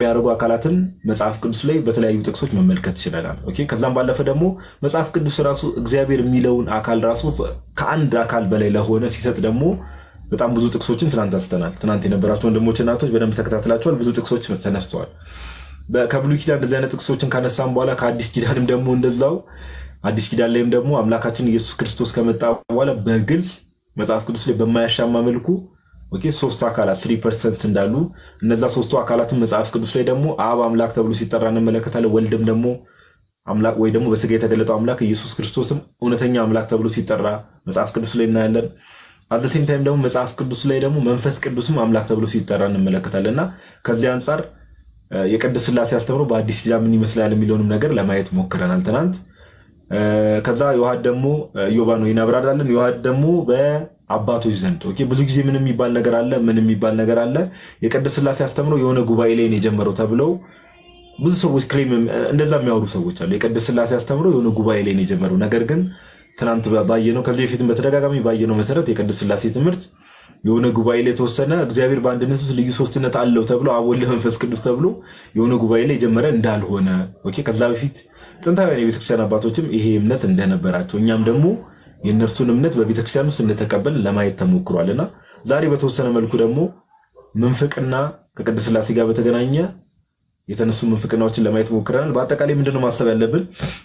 የሚያደርጉ አካላትን መጽሐፍ ቅዱስ ላይ በተለያዩ ጥቅሶች መመልከት ይችለናል። ኦኬ። ከዛም ባለፈ ደግሞ መጽሐፍ ቅዱስ ራሱ እግዚአብሔር የሚለውን አካል ራሱ ከአንድ አካል በላይ ለሆነ ሲሰጥ ደግሞ በጣም ብዙ ጥቅሶችን ትናንት አንስተናል። ትናንት የነበራቸው ወንድሞች እናቶች በደንብ ተከታትላቸዋል። ብዙ ጥቅሶች ተነስተዋል። በ- ከብሉይ ኪዳን እንደዚህ አይነት ጥቅሶችን ካነሳም በኋላ ከአዲስ ኪዳንም ደግሞ እንደዛው አዲስ ኪዳን ላይም ደግሞ አምላካችን ኢየሱስ ክርስቶስ ከመጣ በኋላ በግልጽ መጽሐፍ ቅዱስ ላይ በማያሻማ መልኩ ኦኬ ሶስት አካላት ስሪ ፐርሰንት እንዳሉ እነዛ ሶስቱ አካላትን መጽሐፍ ቅዱስ ላይ ደግሞ አብ አምላክ ተብሎ ሲጠራ እንመለከታለን። ወልድም ደግሞ አምላክ ወይ ደግሞ በስጋ የተገለጠው አምላክ ኢየሱስ ክርስቶስም እውነተኛ አምላክ ተብሎ ሲጠራ መጽሐፍ ቅዱስ ላይ እናያለን። አዘሴም ታይም ደግሞ መጽሐፍ ቅዱስ ላይ ደግሞ መንፈስ ቅዱስም አምላክ ተብሎ ሲጠራ እንመለከታለን እና ከዚህ አንጻር እ፣ የቅድስት ሥላሴ አስተምሮ በአዲስ ኪዳን ምን ይመስላል የሚለውንም ነገር ለማየት ሞክረናል ትናንት። እ፣ ከዛ ዮሐድ ደግሞ ዮባ ነው ይናብራራለን። ዮሐድ ደግሞ በአባቶች ዘንድ ኦኬ፣ ብዙ ጊዜ ምን የሚባል ነገር አለ፣ ምን የሚባል ነገር አለ። የቅድስት ሥላሴ አስተምሮ የሆነ ጉባኤ ላይ ነው የጀመረው ተብለው ብዙ ሰዎች ክሌም እንደዛ የሚያወሩ ሰዎች አሉ። የቅድስት ሥላሴ አስተምሮ የሆነ ጉባኤ ላይ ነው የጀመረው። ነገር ግን ትናንት ባየነው ከዚህ በፊትም በተደጋጋሚ ባየነው መሰረት የቅድስት ሥላሴ ትምህርት የሆነ ጉባኤ ላይ የተወሰነ እግዚአብሔር በአንድነት ውስጥ ልዩ ሶስትነት አለው ተብሎ አብ ወልድ መንፈስ ቅዱስ ተብሎ የሆነ ጉባኤ ላይ የጀመረ እንዳልሆነ ኦኬ፣ ከዛ በፊት ጥንታውያን የቤተክርስቲያን አባቶችም ይሄ እምነት እንደነበራቸው እኛም ደግሞ የእነርሱን እምነት በቤተክርስቲያን ውስጥ እንደተቀበል ለማየት ተሞክሯል እና ዛሬ በተወሰነ መልኩ ደግሞ ምንፍቅና ከቅድስት ሥላሴ ጋር በተገናኘ የተነሱ ምንፍቅናዎችን ለማየት ሞክረናል። በአጠቃላይ ምንድነው ማሰብ ያለብን?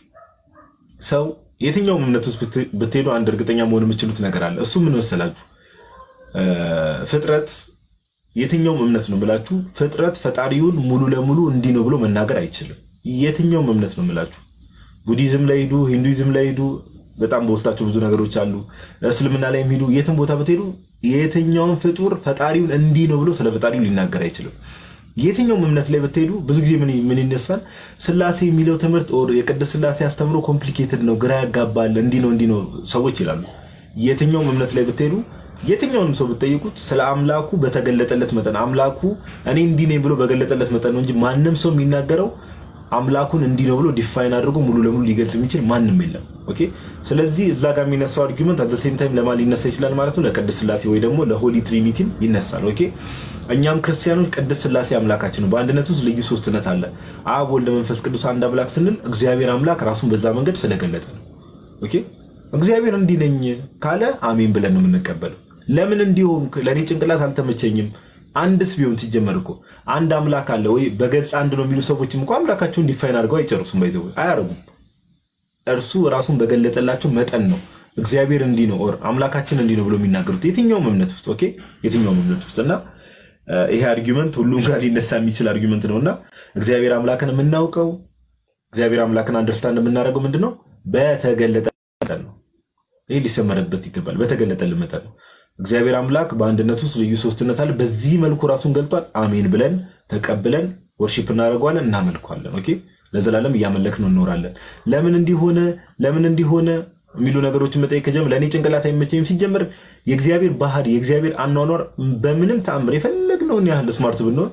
ሰው የትኛውም እምነት ውስጥ ብት- ብትሄዱ አንድ እርግጠኛ መሆን የምችሉት ነገር አለ። እሱ ምን መሰላችሁ? እ፣ ፍጥረት የትኛውም እምነት ነው ብላችሁ ፍጥረት ፈጣሪውን ሙሉ ለሙሉ እንዲህ ነው ብሎ መናገር አይችልም። የትኛውም እምነት ነው ብላችሁ ቡዲዝም ላይ ሂዱ፣ ሂንዱይዝም ላይ ሂዱ፣ በጣም በውስጣቸው ብዙ ነገሮች አሉ። እስልምና ላይ ሂዱ፣ የትም ቦታ ብትሄዱ የትኛውም ፍጡር ፈጣሪውን እንዲህ ነው ብሎ ስለ ፈጣሪው ሊናገር አይችልም። የትኛውም እምነት ላይ ብትሄዱ ብዙ ጊዜ ምን ምን ይነሳል? ስላሴ የሚለው ትምህርት ኦር የቅድስት ስላሴ አስተምሮ ኮምፕሊኬትድ ነው፣ ግራ ያጋባል፣ እንዲህ ነው እንዲህ ነው ሰዎች ይላሉ። የትኛውም እምነት ላይ ብትሄዱ የትኛውንም ሰው ብትጠይቁት ስለ አምላኩ በተገለጠለት መጠን አምላኩ እኔ እንዲህ ነኝ ብሎ በገለጠለት መጠን ነው እንጂ ማንም ሰው የሚናገረው አምላኩን እንዲህ ነው ብሎ ዲፋይን አድርጎ ሙሉ ለሙሉ ሊገልጽ የሚችል ማንም የለም። ኦኬ። ስለዚህ እዛ ጋር የሚነሳው አርጊመንት አዘ ሴም ታይም ለማን ሊነሳ ይችላል ማለት ነው? ለቅድስት ስላሴ ወይ ደግሞ ለሆሊ ትሪኒቲም ይነሳል። ኦኬ። እኛም ክርስቲያኖች ቅድስት ስላሴ አምላካችን ነው። በአንድነት ውስጥ ልዩ ሶስትነት አለ። አብ፣ ወልድ፣ መንፈስ ቅዱስ አንድ አምላክ ስንል እግዚአብሔር አምላክ ራሱን በዛ መንገድ ስለገለጠ ነው። ኦኬ። እግዚአብሔር እንዲህ ነኝ ካለ አሜን ብለን ነው የምንቀበለው። ለምን እንዲሆን ለእኔ ጭንቅላት አልተመቸኝም። አንድስ ቢሆን ሲጀመር እኮ አንድ አምላክ አለ ወይ በገጽ አንድ ነው የሚሉ ሰዎችም እኮ አምላካቸውን ዲፋይን አድርገው አይጨርሱም። ባይዘው አያረጉም። እርሱ ራሱን በገለጠላቸው መጠን ነው እግዚአብሔር እንዲህ ነው ኦር አምላካችን እንዲህ ነው ብሎ የሚናገሩት የትኛውም እምነት ውስጥ ኦኬ፣ የትኛውም እምነት ውስጥ እና እ፣ ይሄ አርጊመንት ሁሉም ጋር ሊነሳ የሚችል አርጊመንት ነው እና እግዚአብሔር አምላክን የምናውቀው እግዚአብሔር አምላክን አንደርስታንድ የምናደርገው ምንድን ነው? በተገለጠ መጠን ነው። ይህ ሊሰመርበት ይገባል። በተገለጠልን መጠን ነው። እግዚአብሔር አምላክ በአንድነት ውስጥ ልዩ ሶስትነት አለ። በዚህ መልኩ ራሱን ገልጧል። አሜን ብለን ተቀብለን ወርሺፕ እናደርገዋለን፣ እናመልኳለን። ኦኬ ለዘላለም እያመለክ ነው እንኖራለን። ለምን እንዲሆነ ለምን እንዲሆነ የሚሉ ነገሮችን መጠየቅ ከጀመር ለእኔ ጭንቅላት አይመቸኝም። ሲጀምር የእግዚአብሔር ባህሪ የእግዚአብሔር አኗኗር በምንም ተአምር የፈለግነውን ያህል ስማርት ብንሆን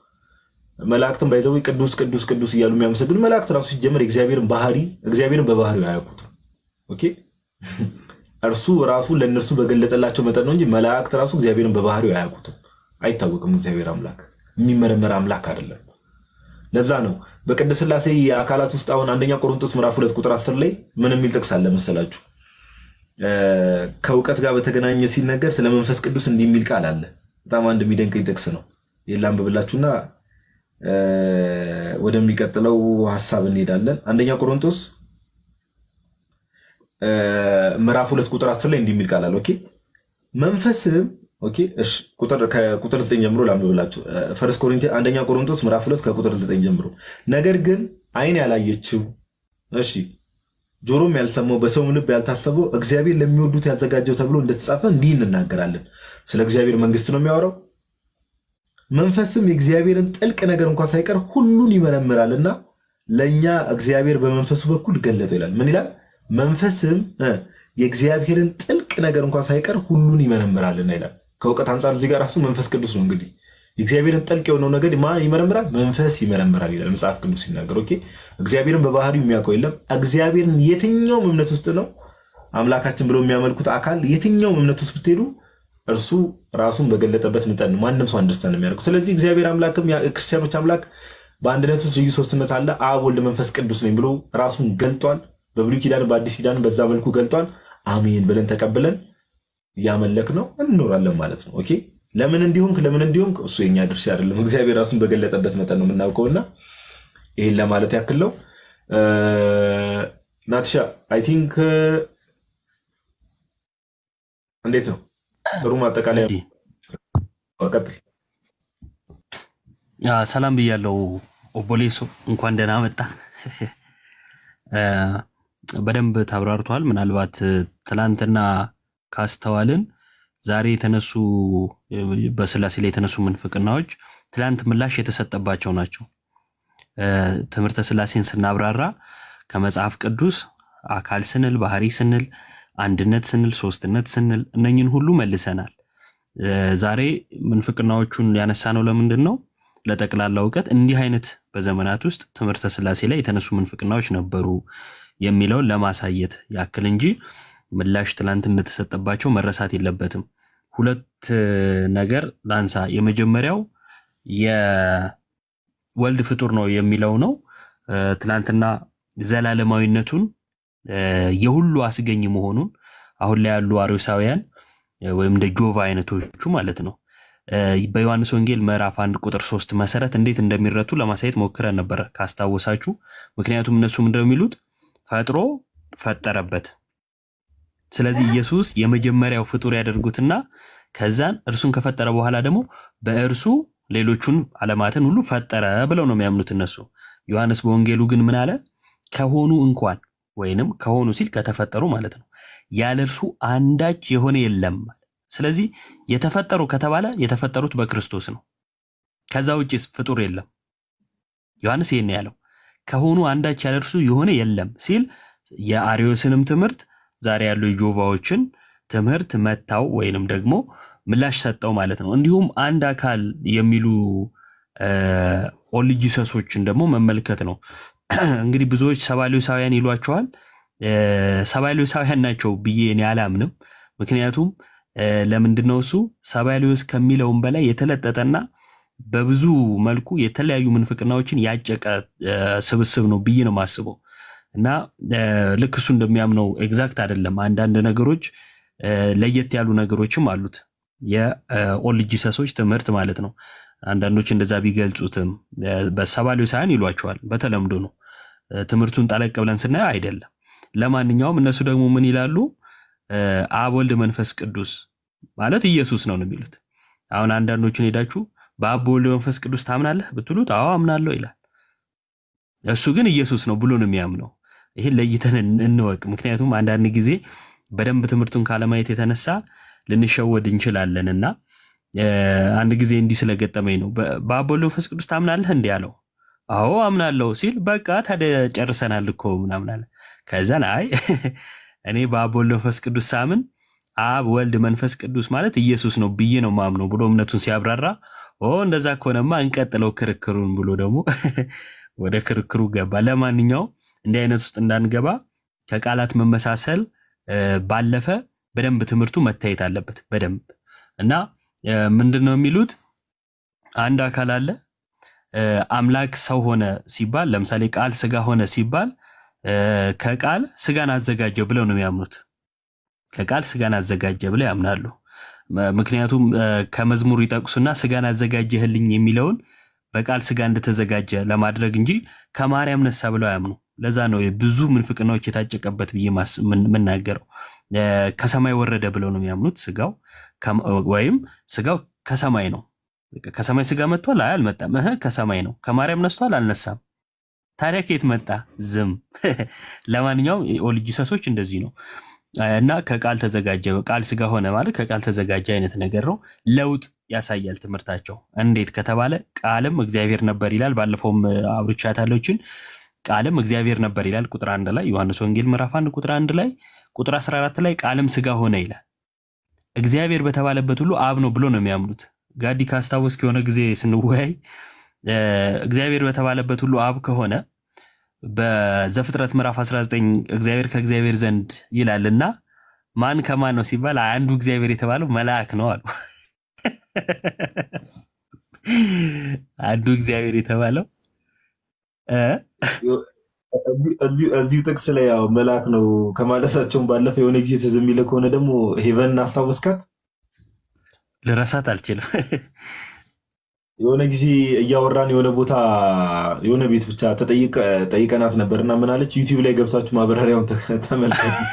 መላእክትን ባይዘው ቅዱስ ቅዱስ ቅዱስ እያሉ የሚያመሰግኑ መላእክት ራሱ ሲጀምር የእግዚአብሔርን ባህሪ እግዚአብሔርን በባህሪው አያውቁትም። ኦኬ እርሱ ራሱ ለእነርሱ በገለጠላቸው መጠን ነው እንጂ መላእክት ራሱ እግዚአብሔርን በባህሪው አያውቁትም። አይታወቅም። እግዚአብሔር አምላክ የሚመረመር አምላክ አይደለም። ለዛ ነው በቅድስት ሥላሴ የአካላት ውስጥ አሁን አንደኛ ቆሮንቶስ ምዕራፍ ሁለት ቁጥር አስር ላይ ምን የሚል ጥቅስ አለ መሰላችሁ? እ፣ ከእውቀት ጋር በተገናኘ ሲነገር ስለ መንፈስ ቅዱስ እንዲህ የሚል ቃል አለ። በጣም አንድ የሚደንቀኝ ጥቅስ ነው። ይህን ላንብብላችሁና እ፣ ወደሚቀጥለው ሀሳብ እንሄዳለን። አንደኛ ቆሮንቶስ እ፣ ምዕራፍ ሁለት ቁጥር አስር ላይ እንዲህ የሚል ቃል አለ። ኦኬ መንፈስም ኦኬ እሺ ቁጥር ከቁጥር ዘጠኝ ጀምሮ ላንብብላችሁ። ፈርስት ኮሪንቲያንስ አንደኛ ቆሮንቶስ ምዕራፍ ሁለት ከቁጥር ዘጠኝ ጀምሮ ነገር ግን ዓይን ያላየችው እሺ ጆሮም ያልሰማው በሰውም ልብ ያልታሰበው እግዚአብሔር ለሚወዱት ያዘጋጀው ተብሎ እንደተጻፈ እንዲህ እንናገራለን። ስለ እግዚአብሔር መንግስት ነው የሚያወራው። መንፈስም የእግዚአብሔርን ጥልቅ ነገር እንኳን ሳይቀር ሁሉን ይመረምራልና ለእኛ እግዚአብሔር በመንፈሱ በኩል ገለጠ ይላል። ምን ይላል? መንፈስም እ የእግዚአብሔርን ጥልቅ ነገር እንኳን ሳይቀር ሁሉን ይመረምራልና ይላል። ከእውቀት አንጻር እዚህ ጋር ራሱ መንፈስ ቅዱስ ነው እንግዲህ የእግዚአብሔርን ጥልቅ የሆነው ነገር ማን ይመረምራል? መንፈስ ይመረምራል ይላል መጽሐፍ ቅዱስ ሲናገር። ኦኬ እግዚአብሔርን በባህሪው የሚያውቀው የለም። እግዚአብሔርን የትኛውም እምነት ውስጥ ነው አምላካችን ብለው የሚያመልኩት አካል የትኛውም እምነት ውስጥ ብትሄዱ እርሱ ራሱን በገለጠበት መጠን ነው ማንም ሰው አንደርስታንድ የሚያደርገው። ስለዚህ እግዚአብሔር አምላክም ክርስቲያኖች አምላክ በአንድነት ውስጥ ልዩ ሶስትነት አለ፣ አብ ወልድ መንፈስ ቅዱስ ነኝ ብሎ ራሱን ገልጧል። በብሉይ ኪዳን በአዲስ ኪዳን በዛ መልኩ ገልጧል። አሜን ብለን ተቀብለን እያመለክ ነው እንኖራለን ማለት ነው። ኦኬ ለምን እንዲሆንክ ለምን እንዲሆንክ እሱ የኛ ድርሻ አይደለም። እግዚአብሔር ራሱን በገለጠበት መጠን ነው የምናውቀውና ይህን ለማለት ያክል ነው። ናትሻ አይ ቲንክ እንዴት ነው? ጥሩ ማጠቃለያ ቀጥል። ሰላም ብያለው። ኦቦሌሶ እንኳን ደህና መጣ። በደንብ ተብራርቷል። ምናልባት ትላንትና ካስተዋልን ዛሬ የተነሱ በስላሴ ላይ የተነሱ ምንፍቅናዎች ትላንት ምላሽ የተሰጠባቸው ናቸው። ትምህርተ ስላሴን ስናብራራ ከመጽሐፍ ቅዱስ አካል ስንል ባህሪ ስንል አንድነት ስንል ሶስትነት ስንል እነኝን ሁሉ መልሰናል። ዛሬ ምንፍቅናዎቹን ያነሳ ነው ለምንድን ነው? ለጠቅላላ እውቀት እንዲህ አይነት በዘመናት ውስጥ ትምህርተ ስላሴ ላይ የተነሱ ምንፍቅናዎች ነበሩ የሚለውን ለማሳየት ያክል እንጂ ምላሽ ትላንት እንደተሰጠባቸው መረሳት የለበትም። ሁለት ነገር ላንሳ። የመጀመሪያው የወልድ ፍጡር ነው የሚለው ነው። ትላንትና ዘላለማዊነቱን የሁሉ አስገኝ መሆኑን አሁን ላይ ያሉ አርዮሳውያን ወይም እንደ ጆቫ አይነቶቹ ማለት ነው በዮሐንስ ወንጌል ምዕራፍ አንድ ቁጥር ሶስት መሰረት እንዴት እንደሚረቱ ለማሳየት ሞክረን ነበረ ካስታወሳችሁ። ምክንያቱም እነሱ ምንድነው የሚሉት ፈጥሮ ፈጠረበት። ስለዚህ ኢየሱስ የመጀመሪያው ፍጡር ያደርጉትና ከዛን እርሱን ከፈጠረ በኋላ ደግሞ በእርሱ ሌሎቹን ዓለማትን ሁሉ ፈጠረ ብለው ነው የሚያምኑት እነሱ። ዮሐንስ በወንጌሉ ግን ምን አለ? ከሆኑ እንኳን ወይንም ከሆኑ ሲል ከተፈጠሩ ማለት ነው ያለ እርሱ አንዳች የሆነ የለም። ስለዚህ የተፈጠሩ ከተባለ የተፈጠሩት በክርስቶስ ነው። ከዛ ውጭስ ፍጡር የለም። ዮሐንስ ይህን ያለው ከሆኑ አንዳች ያለ እርሱ የሆነ የለም ሲል የአሪዮስንም ትምህርት ዛሬ ያሉ የጆቫዎችን ትምህርት መታው ወይንም ደግሞ ምላሽ ሰጠው ማለት ነው። እንዲሁም አንድ አካል የሚሉ ኦልጂሰሶችን ደግሞ መመልከት ነው። እንግዲህ ብዙዎች ሰባሌሳውያን ይሏቸዋል። ሰባሌሳውያን ናቸው ብዬ እኔ አላምንም። ምክንያቱም ለምንድነው እሱ ሰባሌዎስ ከሚለውም በላይ የተለጠጠና በብዙ መልኩ የተለያዩ ምንፍቅናዎችን ያጨቀ ስብስብ ነው ብዬ ነው የማስበው። እና ልክ እሱ እንደሚያምነው ኤግዛክት አይደለም። አንዳንድ ነገሮች ለየት ያሉ ነገሮችም አሉት። የኦልጂሰሶች ትምህርት ማለት ነው። አንዳንዶች እንደዛ ቢገልጹትም በሰባሌሳውያን ይሏቸዋል። በተለምዶ ነው። ትምህርቱን ጠለቅ ብለን ስናየው አይደለም። ለማንኛውም እነሱ ደግሞ ምን ይላሉ? አብ ወልድ መንፈስ ቅዱስ ማለት ኢየሱስ ነው ነው የሚሉት። አሁን አንዳንዶቹን ሄዳችሁ በአብ በወልድ መንፈስ ቅዱስ ታምናለህ ብትሉት አዎ አምናለሁ ይላል። እሱ ግን ኢየሱስ ነው ብሎ ነው የሚያምነው። ይህን ለይተን እንወቅ። ምክንያቱም አንዳንድ ጊዜ በደንብ ትምህርቱን ካለማየት የተነሳ ልንሸወድ እንችላለን እና አንድ ጊዜ እንዲህ ስለገጠመኝ ነው። በአብ በወልድ መንፈስ ቅዱስ ታምናለህ እንዲህ አለው። አዎ አምናለሁ ሲል በቃ ታዲያ ጨርሰናል እኮ ምናምን አለ። ከዛን አይ እኔ በአብ ወልድ መንፈስ ቅዱስ ሳምን አብ ወልድ መንፈስ ቅዱስ ማለት ኢየሱስ ነው ብዬ ነው ማምነው ብሎ እምነቱን ሲያብራራ ኦ እንደዛ ከሆነማ እንቀጥለው ክርክሩን ብሎ ደግሞ ወደ ክርክሩ ገባ። ለማንኛውም እንዲህ አይነት ውስጥ እንዳንገባ ከቃላት መመሳሰል ባለፈ በደንብ ትምህርቱ መታየት አለበት በደንብ እና ምንድን ነው የሚሉት አንድ አካል አለ አምላክ ሰው ሆነ ሲባል ለምሳሌ ቃል ስጋ ሆነ ሲባል ከቃል ስጋን አዘጋጀ ብለው ነው የሚያምኑት። ከቃል ስጋን አዘጋጀ ብለው ያምናሉ። ምክንያቱም ከመዝሙር ይጠቅሱና ስጋን አዘጋጀህልኝ የሚለውን በቃል ስጋ እንደተዘጋጀ ለማድረግ እንጂ ከማርያም ነሳ ብለው አያምኑ። ለዛ ነው ብዙ ምንፍቅናዎች የታጨቀበት ብዬ የምናገረው። ከሰማይ ወረደ ብለው ነው የሚያምኑት። ስጋው ወይም ስጋው ከሰማይ ነው። ከሰማይ ስጋ መጥቷል? አይ አልመጣም። እህ ከሰማይ ነው። ከማርያም ነስቷል? አልነሳም። ታዲያ ከየት መጣ? ዝም። ለማንኛውም ኦልጂሰሶች እንደዚህ ነው እና ከቃል ተዘጋጀ ቃል ስጋ ሆነ ማለት ከቃል ተዘጋጀ አይነት ነገር ነው። ለውጥ ያሳያል ትምህርታቸው። እንዴት ከተባለ ቃልም እግዚአብሔር ነበር ይላል። ባለፈውም አብርቻታለችን ቃልም እግዚአብሔር ነበር ይላል ቁጥር አንድ ላይ ዮሐንስ ወንጌል ምዕራፍ አንድ ቁጥር አንድ ላይ ቁጥር 14 ላይ ቃልም ስጋ ሆነ ይላል። እግዚአብሔር በተባለበት ሁሉ አብ ነው ብሎ ነው የሚያምኑት። ጋዲ ካስታወስክ የሆነ ጊዜ ስንወያይ እግዚአብሔር በተባለበት ሁሉ አብ ከሆነ በዘፍጥረት ምዕራፍ 19 እግዚአብሔር ከእግዚአብሔር ዘንድ ይላልና ማን ከማን ነው ሲባል አንዱ እግዚአብሔር የተባለው መልአክ ነው አሉ። አንዱ እግዚአብሔር የተባለው እ እዚሁ እዚሁ ጥቅስ ላይ ያው መልአክ ነው ከማለታቸውን ባለፈ የሆነ ጊዜ ትዝ የሚልህ ከሆነ ደግሞ ሄቨንን አስታወስካት? ልረሳት አልችልም። የሆነ ጊዜ እያወራን የሆነ ቦታ የሆነ ቤት ብቻ ተጠይቀ- ጠይቀናት ነበር እና ምን አለች? ዩቲዩብ ላይ ገብታችሁ ማብራሪያውን ተ- ተመልከቱት።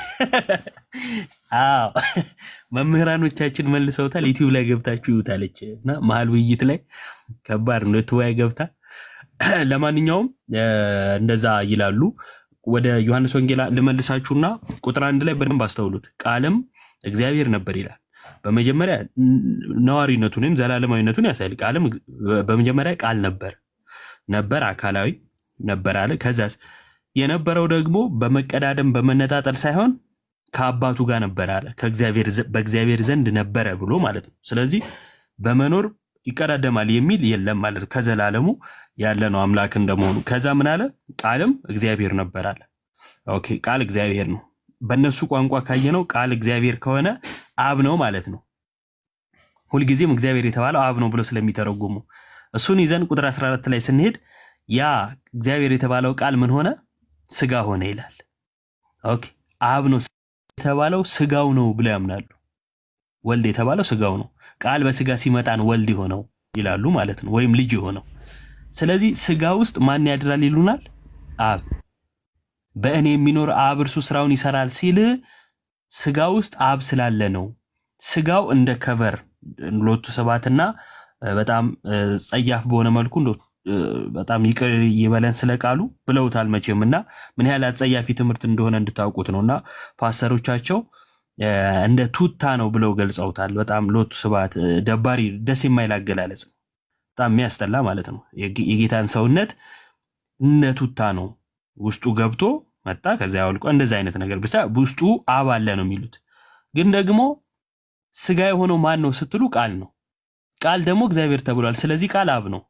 አዎ መምህራኖቻችን መልሰውታል። ዩቲዩብ ላይ ገብታችሁ ይዩታለች እና መሀል ውይይት ላይ ከባድ ነው ትወያ ገብታ ለማንኛውም እ፣ እንደዛ ይላሉ። ወደ ዮሐንስ ወንጌል ልመልሳችሁና ቁጥር አንድ ላይ በደንብ አስተውሉት። ቃልም እግዚአብሔር ነበር ይላል። በመጀመሪያ ነዋሪነቱን ወይም ዘላለማዊነቱን ያሳያል። ቃልም እግ- በመጀመሪያ ቃል ነበር ነበር አካላዊ ነበር አለ። ከዛስ የነበረው ደግሞ በመቀዳደም በመነጣጠል ሳይሆን ከአባቱ ጋር ነበር አለ። ከእግዚአብሔር ዘ- በእግዚአብሔር ዘንድ ነበረ ብሎ ማለት ነው። ስለዚህ በመኖር ይቀዳደማል የሚል የለም ማለት ነው። ከዘላለሙ ያለ ነው አምላክ እንደመሆኑ። ከዛ ምን አለ? ቃልም እግዚአብሔር ነበር አለ። ኦኬ ቃል እግዚአብሔር ነው። በእነሱ ቋንቋ ካየነው ቃል እግዚአብሔር ከሆነ አብ ነው ማለት ነው። ሁልጊዜም እግዚአብሔር የተባለው አብ ነው ብሎ ስለሚተረጉሙ እሱን ይዘን ቁጥር 14 ላይ ስንሄድ ያ እግዚአብሔር የተባለው ቃል ምን ሆነ? ስጋ ሆነ ይላል። ኦኬ አብ ነው የተባለው ስጋው ነው ብለው ያምናሉ። ወልድ የተባለው ስጋው ነው። ቃል በስጋ ሲመጣን ወልድ የሆነው ይላሉ ማለት ነው፣ ወይም ልጅ የሆነው። ስለዚህ ስጋ ውስጥ ማን ያድራል ይሉናል? አብ። በእኔ የሚኖር አብ እርሱ ስራውን ይሰራል ሲል ስጋ ውስጥ አብ ስላለ ነው። ስጋው እንደ ከቨር ሎቱ ሰባትና እ፣ በጣም እ፣ ጸያፍ በሆነ መልኩ እንደው እ፣ በጣም ይቅር ይበለን ስለ ቃሉ ብለውታል መቼም እና ምን ያህል አጸያፊ ትምህርት እንደሆነ እንድታውቁት ነው እና ፓስተሮቻቸው እ፣ እንደ ቱታ ነው ብለው ገልጸውታል። በጣም ሎቱ ስብሐት እ፣ ደባሪ ደስ የማይል አገላለጽ ነው። በጣም የሚያስጠላ ማለት ነው። የጌ- የጌታን ሰውነት እነ ቱታ ነው ውስጡ ገብቶ መጣ ከዚያ ያወልቆ እንደዚ አይነት ነገር ብቻ ውስጡ አብ አለ ነው የሚሉት። ግን ደግሞ ስጋ የሆነው ማን ነው ስትሉ ቃል ነው። ቃል ደግሞ እግዚአብሔር ተብሏል። ስለዚህ ቃል አብ ነው።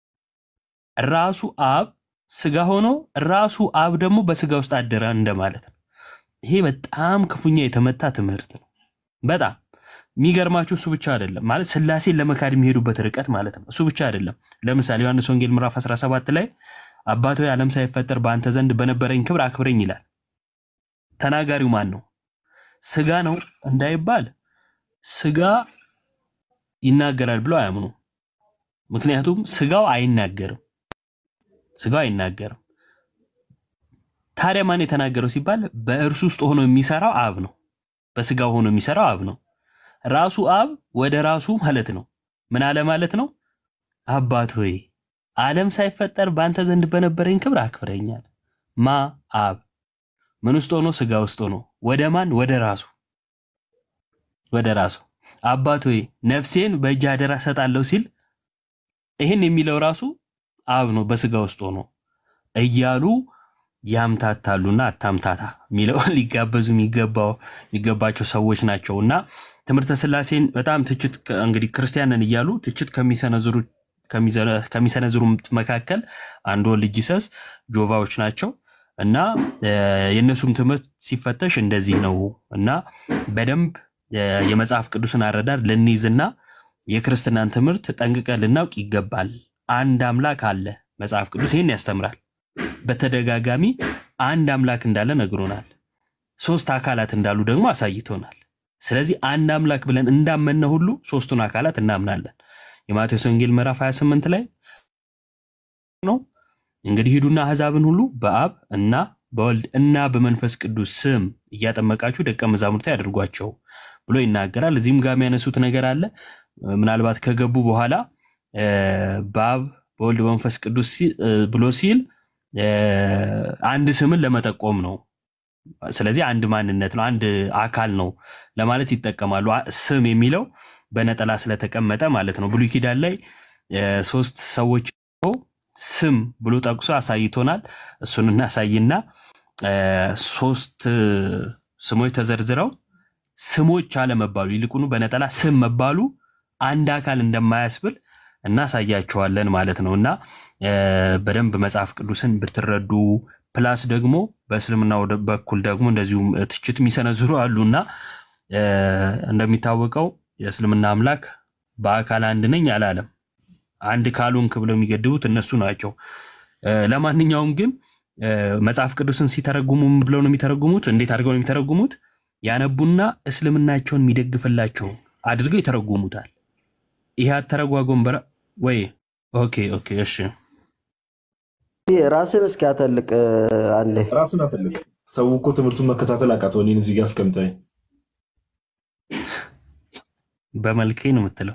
ራሱ አብ ስጋ ሆኖ ራሱ አብ ደግሞ በስጋ ውስጥ አደረ እንደማለት ነው። ይሄ በጣም ክፉኛ የተመታ ትምህርት ነው። በጣም የሚገርማችሁ እሱ ብቻ አይደለም ማለት ስላሴን ለመካድ የሚሄዱበት ርቀት ማለት ነው። እሱ ብቻ አይደለም። ለምሳሌ ዮሐንስ ወንጌል ምዕራፍ 17 ላይ አባቶ ዓለም ሳይፈጠር በአንተ ዘንድ በነበረኝ ክብር አክብረኝ ይላል። ተናጋሪው ማን ነው? ስጋ ነው እንዳይባል ስጋ ይናገራል ብለው አያምኑ። ምክንያቱም ስጋው አይናገርም፣ ስጋው አይናገርም። ታዲያ ማን የተናገረው ሲባል በእርሱ ውስጥ ሆኖ የሚሰራው አብ ነው። በስጋው ሆኖ የሚሰራው አብ ነው። ራሱ አብ ወደ ራሱ ማለት ነው። ምን አለ ማለት ነው? አባት ሆይ ዓለም ሳይፈጠር በአንተ ዘንድ በነበረኝ ክብር አክብረኛል። ማ አብ ምን ውስጥ ሆኖ ስጋ ውስጥ ሆኖ ወደ ማን? ወደ ራሱ ወደ ራሱ አባት ሆይ ነፍሴን በእጅ አደራ ሰጣለሁ ሲል ይህን የሚለው ራሱ አብ ነው በስጋ ውስጥ ሆኖ እያሉ ያምታታሉና አታምታታ የሚለው ሊጋበዙ የሚገባው የሚገባቸው ሰዎች ናቸው እና ትምህርተ ስላሴን በጣም ትችት እንግዲህ ክርስቲያንን እያሉ ትችት ከሚሰነዝሩ ከሚሰነዝሩ መካከል አንዱ ልጅ ሰስ ጆቫዎች ናቸው እና የእነሱም ትምህርት ሲፈተሽ እንደዚህ ነው እና በደንብ የመጽሐፍ ቅዱስን አረዳድ ልንይዝና የክርስትናን ትምህርት ጠንቅቀን ልናውቅ ይገባል። አንድ አምላክ አለ። መጽሐፍ ቅዱስ ይህን ያስተምራል። በተደጋጋሚ አንድ አምላክ እንዳለ ነግሮናል። ሶስት አካላት እንዳሉ ደግሞ አሳይቶናል። ስለዚህ አንድ አምላክ ብለን እንዳመነ ሁሉ ሶስቱን አካላት እናምናለን። የማቴዎስ ወንጌል ምዕራፍ 28 ላይ ነው እንግዲህ ሂዱና አሕዛብን ሁሉ በአብ እና በወልድ እና በመንፈስ ቅዱስ ስም እያጠመቃችሁ ደቀ መዛሙርት ያደርጓቸው ብሎ ይናገራል። እዚህም ጋር የሚያነሱት ነገር አለ። ምናልባት ከገቡ በኋላ በአብ በወልድ በመንፈስ ቅዱስ ብሎ ሲል አንድ ስምን ለመጠቆም ነው። ስለዚህ አንድ ማንነት ነው፣ አንድ አካል ነው ለማለት ይጠቀማሉ። ስም የሚለው በነጠላ ስለተቀመጠ ማለት ነው። ብሉይ ኪዳን ላይ ሶስት ሰዎች ስም ብሎ ጠቅሶ አሳይቶናል። እሱን እናሳይና ሶስት ስሞች ተዘርዝረው ስሞች አለመባሉ ይልቁኑ በነጠላ ስም መባሉ አንድ አካል እንደማያስብል እናሳያቸዋለን ማለት ነው እና በደንብ መጽሐፍ ቅዱስን ብትረዱ ፕላስ ደግሞ በእስልምና በኩል ደግሞ እንደዚሁም ትችት የሚሰነዝሩ አሉና እ፣ እንደሚታወቀው የእስልምና አምላክ በአካል አንድ ነኝ አላለም። አንድ ካልሆንክ ብለው የሚገድቡት እነሱ ናቸው። እ፣ ለማንኛውም ግን እ፣ መጽሐፍ ቅዱስን ሲተረጉሙ ምን ብለው ነው የሚተረጉሙት? እንዴት አድርገው ነው የሚተረጉሙት? ያነቡና እስልምናቸውን የሚደግፍላቸው አድርገው ይተረጉሙታል። ይህ አተረጓጎም በራ ወይ ኦኬ ኦኬ እሺ ራስን እስኪ አተልቅ አንዴ። ራስን አትልቅ። ሰው እኮ ትምህርቱን መከታተል አቃተው። እኔን እዚህ ጋር አስቀምጠኝ። በመልኬ ነው የምትለው።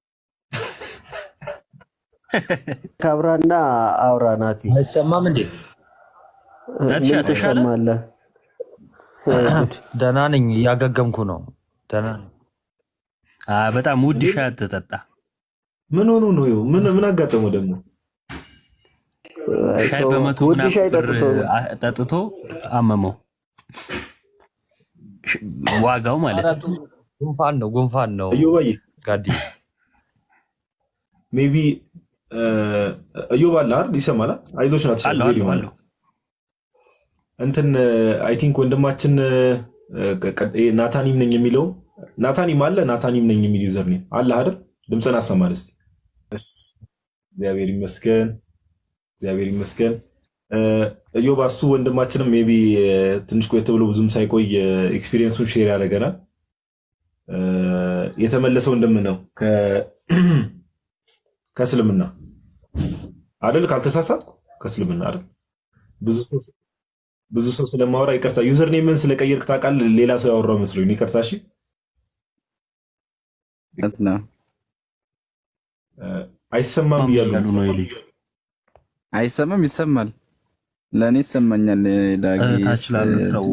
ካብራና አውራ ናቲ አይሰማም እንዴ? ናትሻ ምን ተሻለ? ትሰማለህ? ደህና ነኝ፣ እያገገምኩ ነው። ደህና ነኝ። አ፣ በጣም ውድ ሻይ አትጠጣ። ምን ሆኖ ነው? ይኸው ምን ምን አጋጠመው ደግሞ? ሻይ በመቶ ውድ ምናምን ሻይ ብር ጠጥቶ አ- ጠጥቶ አመመው። ሽ- ዋጋው ማለት ኧረ ነው። ጉንፋን ነው፣ ጉንፋን ነው እዮባዬ ጋዲ። ሜቢ እዮብ አለ አይደል? ይሰማል? አይዞሽ ናት አለው አለው አለው። እንትን አይ ቲንክ ወንድማችን እ፣ ቀ- ቀ- ይሄ ናታኒም ነኝ የሚለው ናታኒም አለ ናታኒም ነኝ የሚል ዩዘር ኔም አለ አይደል? ድምፅን አሰማን እስኪ። እሺ፣ እግዚአብሔር ይመስገን፣ እግዚአብሔር ይመስገን። እ፣ እዮብ እሱ ወንድማችንም ሜይ ቢ ትንሽ ቆየት ብሎ ብዙም ሳይቆይ ኤክስፒሪየንሱን ሼር ያደርገናል። እ፣ የተመለሰው ወንድም ነው ከ- ከእስልምና አይደል? ካልተሳሳትኩ ከእስልምና አይደል? ብዙ ሰው ብዙ ሰው ስለማወራ ይቅርታ። ዩዘር ኔምን ስለቀየርክ ታውቃለህ? ሌላ ሰው ያወራው መስሎኝ ይቅርታ። እሺ እውነት ነው። እ፣ አይሰማም እያሉ ያሉ ነው የልጁ አይሰማም? ይሰማል። ለእኔ ይሰማኛል። ዳጊ ታች ላሉ ሰው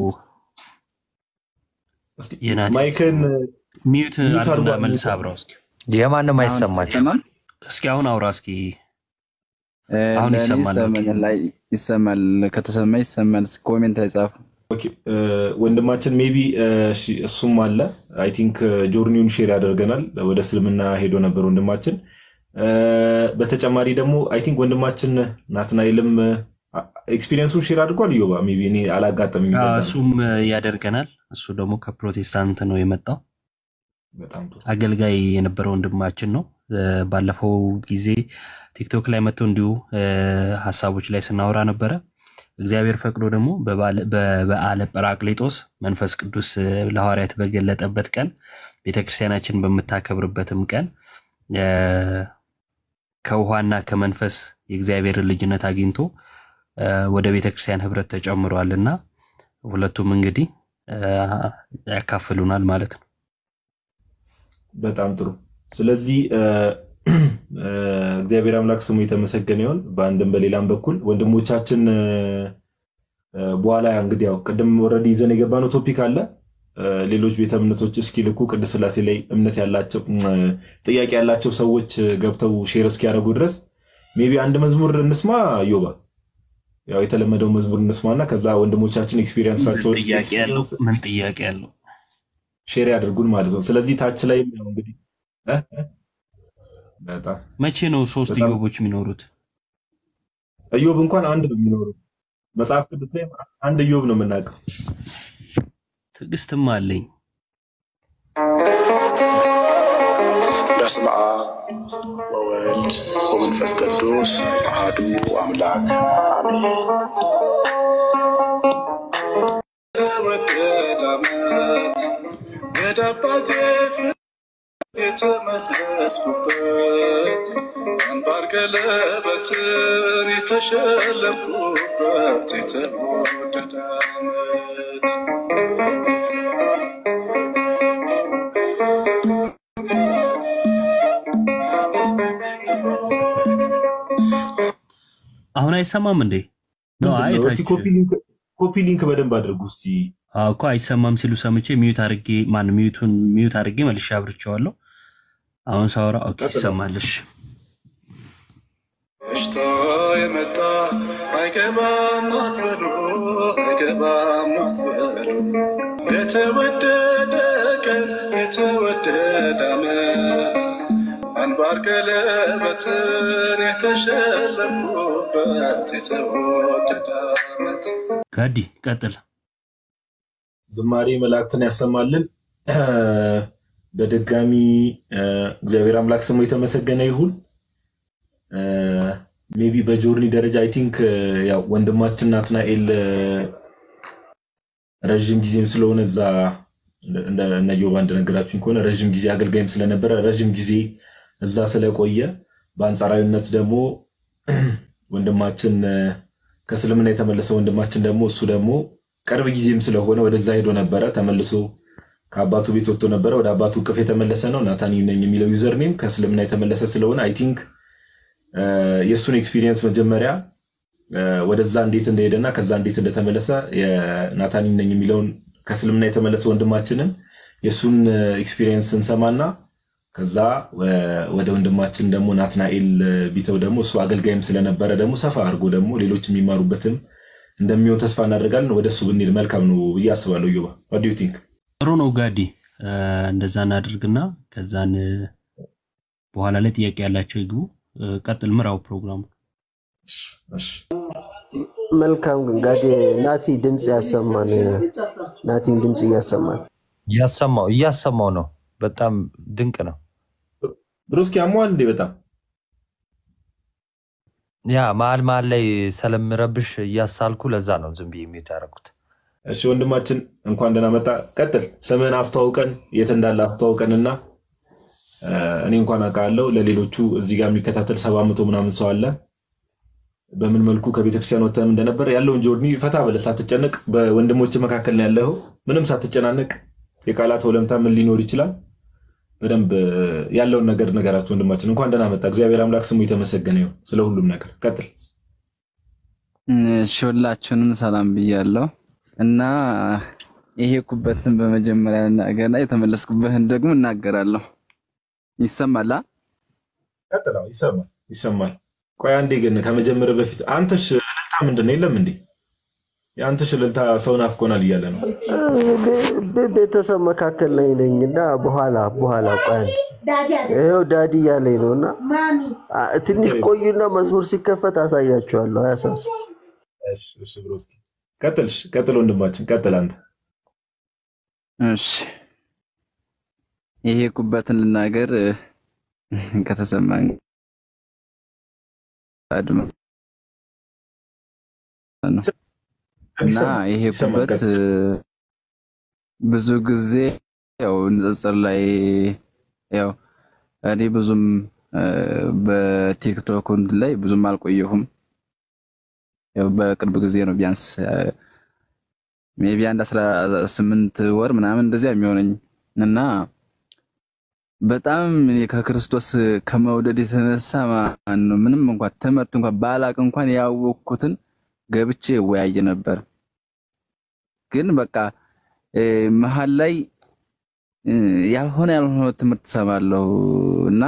እስኪ የናቲ ማይክን ሚዩት ሚዩት አድርጉና አድርጓ- መልስ አብራው እስኪ የማንም አሁን አይሰማኝ። ይሰማል? እስኪ አሁን አውራ እስኪ እ፣ አሁን ለእኔ ይሰማል። ኦኬ። ይሰማኛል። ላይ ይሰማል። ከተሰማ ይሰማል። እስኪ ኮሜንት ላይ ጻፉ። ኦኬ፣ እ፣ ወንድማችን ሜቢ እሱም አለ አይ ቲንክ ጆርኒውን ሼር ያደርገናል። ወደ እስልምና ሄዶ ነበር ወንድማችን። እ፣ በተጨማሪ ደግሞ አይ ቲንክ ወንድማችን ናትናኤልም ኤክስፒሪየንሱን ሼር አድርጓል። ዮባ ሜቢ እኔ አላጋጠመኝ። አ፣ እሱም ያደርገናል። እሱ ደግሞ ከፕሮቴስታንት ነው የመጣው በጣም ጥሩ። አገልጋይ የነበረ ወንድማችን ነው። እ፣ ባለፈው ጊዜ ቲክቶክ ላይ መጥቶ እንዲሁ እ፣ ሀሳቦች ላይ ስናወራ ነበረ። እግዚአብሔር ፈቅዶ ደግሞ በባለ- በበዓለ ጰራቅሊጦስ መንፈስ ቅዱስ እ፣ ለሐዋርያት በገለጠበት ቀን ቤተክርስቲያናችን በምታከብርበትም ቀን እ፣ ከውሃና ከመንፈስ የእግዚአብሔርን ልጅነት አግኝቶ እ፣ ወደ ቤተክርስቲያን ህብረት ተጨምሯል እና ሁለቱም እንግዲህ እ፣ ያካፍሉናል ማለት ነው። በጣም ጥሩ። ስለዚህ እ፣ እ፣ እግዚአብሔር አምላክ ስሙ የተመሰገነ ይሁን። በአንድም በሌላም በኩል ወንድሞቻችን እ፣ እ፣ በኋላ እንግዲህ ያው ቅድም ወረድ ይዘን የገባነው ቶፒክ አለ። እ፣ ሌሎች ቤተ እምነቶች እስኪልኩ ቅድስት ሥላሴ ላይ እምነት ያላቸው እ፣ ጥያቄ ያላቸው ሰዎች ገብተው ሼር እስኪያደርጉ ድረስ ሜቢ አንድ መዝሙር እንስማ። ዮባ ያው የተለመደው መዝሙር እንስማና ከዛ ወንድሞቻችን ኤክስፒሪየንሳቸውን ጥያቄ ያለው ምን ጥያቄ ያለው ሼር ያደርጉን ማለት ነው። ስለዚህ ታች ላይ ያው እንግዲህ እ? በጣም መቼ ነው ሶስት በጣም- ኢዮቦች የሚኖሩት? ኢዮብ እንኳን አንድ ነው የሚኖረው። መጽሐፍ ቅዱስ ላይ አንድ ኢዮብ ነው የምናውቀው። ትዕግስትም አለኝ። በስመ አብ ወወልድ ወመንፈስ ቅዱስ አሐዱ አምላክ አሜን። ተወደደ ዓመት ወደ አባቴ ፊት የተመለስኩበት አንባር ቀለበትን የተሸለምኩበት የተወደደ ዓመት አሁን አይሰማም እንዴ? ነው አይ ምንድን ነው? እስቲ ታች ኮፒ ሊንክ ኮፒ ሊንክ በደንብ አድርጉ እስቲ። አዎ እኮ አይሰማም ሲሉ ሰምቼ ሚዩት አድርጌ ማን ሚዩቱን ሚዩት አድርጌ መልሼ አብርቼዋለሁ። አሁን ሳወራ ኦኬ ይሰማል። እሺ እሽቶ የመጣ አይገባም አትበሉ፣ አይገባም አትበሉ። የተወደደ ቀን የተወደደ ዓመት አንባር ቀለበትን የተሸለምኩበት የተወደደ ዓመት ጋዲ ቀጥል። ዝማሬ መላእክትን ያሰማልን። በድጋሚ እግዚአብሔር አምላክ ስሙ የተመሰገነ ይሁን። ሜቢ በጆርኒ ደረጃ አይ ቲንክ ያው ወንድማችን ናትናኤል ረዥም ጊዜም ስለሆነ እዛ እነ ዮባ እንደነገራችሁኝ ከሆነ ረዥም ጊዜ አገልጋይም ስለነበረ ረዥም ጊዜ እዛ ስለቆየ በአንጻራዊነት ደግሞ ወንድማችን ከእስልምና የተመለሰ ወንድማችን ደግሞ እሱ ደግሞ ቅርብ ጊዜም ስለሆነ ወደዛ ሄዶ ነበረ። ተመልሶ ከአባቱ ቤት ወጥቶ ነበረ። ወደ አባቱ እቅፍ የተመለሰ ነው። ናታኒ ነኝ የሚለው ዩዘር ኔም ከእስልምና የተመለሰ ስለሆነ አይ ቲንክ የእሱን ኤክስፒሪየንስ መጀመሪያ ወደዛ እንዴት እንደሄደና ከዛ እንዴት እንደተመለሰ የናታኒ ነኝ የሚለውን ከእስልምና የተመለሰ ወንድማችንን የእሱን ኤክስፒሪየንስ እንሰማና ከዛ ወደ ወንድማችን ደግሞ ናትናኤል ቢተው ደግሞ እሱ አገልጋይም ስለነበረ ደግሞ ሰፋ አድርጎ ደግሞ ሌሎች የሚማሩበትም እንደሚሆን ተስፋ እናደርጋለን። ወደ እሱ ብንሄድ መልካም ነው ብዬ አስባለሁ። ዮባ ዋት ዩ ቲንክ? ጥሩ ነው ጋዲ። እንደዛ እናድርግና ከዛን በኋላ ላይ ጥያቄ ያላቸው ይግቡ። ቀጥል፣ ምራው ፕሮግራሙ። መልካም ግን ጋዴ ናቲ ድምፅ ያሰማን። ናቲም ድምፅ እያሰማን እያሰማው እያሰማው ነው። በጣም ድንቅ ነው። ብሩስኪ አሟል እንዴ? በጣም ያ መሀል መሀል ላይ ስለምረብሽ እያሳልኩ ለዛ ነው ዝም ብዬ የሚዩት ያደረኩት። እሺ ወንድማችን እንኳን ደህና መጣ። ቀጥል፣ ስምህን አስተዋውቀን፣ የት እንዳለ አስተዋውቀንና እኔ እንኳን አውቃለሁ ለሌሎቹ እዚህ ጋር የሚከታተል ሰባ መቶ ምናምን ሰው አለ። በምን መልኩ ከቤተክርስቲያን ወጥተህም እንደነበር ያለውን ጆርኒ ፈታ ብለህ ሳትጨነቅ በወንድሞች መካከል ነው ያለኸው። ምንም ሳትጨናነቅ የቃላት ወለምታ ምን ሊኖር ይችላል በደንብ ያለውን ነገር ነገራቸው። ወንድማችን እንኳን ደህና መጣ። እግዚአብሔር አምላክ ስሙ የተመሰገነ ይሁን ስለ ሁሉም ነገር። ቀጥል። እሺ ሁላችሁንም ሰላም ብያለሁ እና የሄድኩበትን በመጀመሪያ እናገርና የተመለስኩበትን ደግሞ እናገራለሁ። ይሰማላ? ቀጥል። አዎ፣ ይሰማል ይሰማል። ቆይ አንዴ ግን ከመጀመር በፊት አንተሽ እልልታ ምንድን ነው? የለም እንዴ? የአንተሽ እልልታ ሰው ናፍቆናል እያለ ነው። ቤተሰብ መካከል ላይ ነኝ እና በኋላ በኋላ ቆይ አንዴ ይኸው ዳዲ እያለኝ ነው እና ትንሽ ቆዩና መዝሙር ሲከፈት አሳያችኋለሁ። አያሳስ እሺ፣ እሺ ብሎ እስኪ ቀጥል፣ እሺ፣ ቀጥል ወንድማችን ቀጥል አንተ። እሺ የሄድኩበትን ልናገር ከተሰማኝ አድማ ነው እና የሄድኩበት ብዙ ጊዜ ያው ንጽጽር ላይ ያው እኔ ብዙም በቲክቶክ እንትን ላይ ብዙም አልቆየሁም። ያው በቅርብ ጊዜ ነው ቢያንስ ሜቢ አንድ አስራ ስምንት ወር ምናምን እንደዚያ የሚሆነኝ እና በጣም እኔ ከክርስቶስ ከመውደድ የተነሳ ማን ነው ምንም እንኳን ትምህርት እንኳን ባላቅ እንኳን ያወቅኩትን ገብቼ እወያይ ነበር። ግን በቃ መሀል ላይ ያልሆነ ያልሆነ ትምህርት ሰማለሁ እና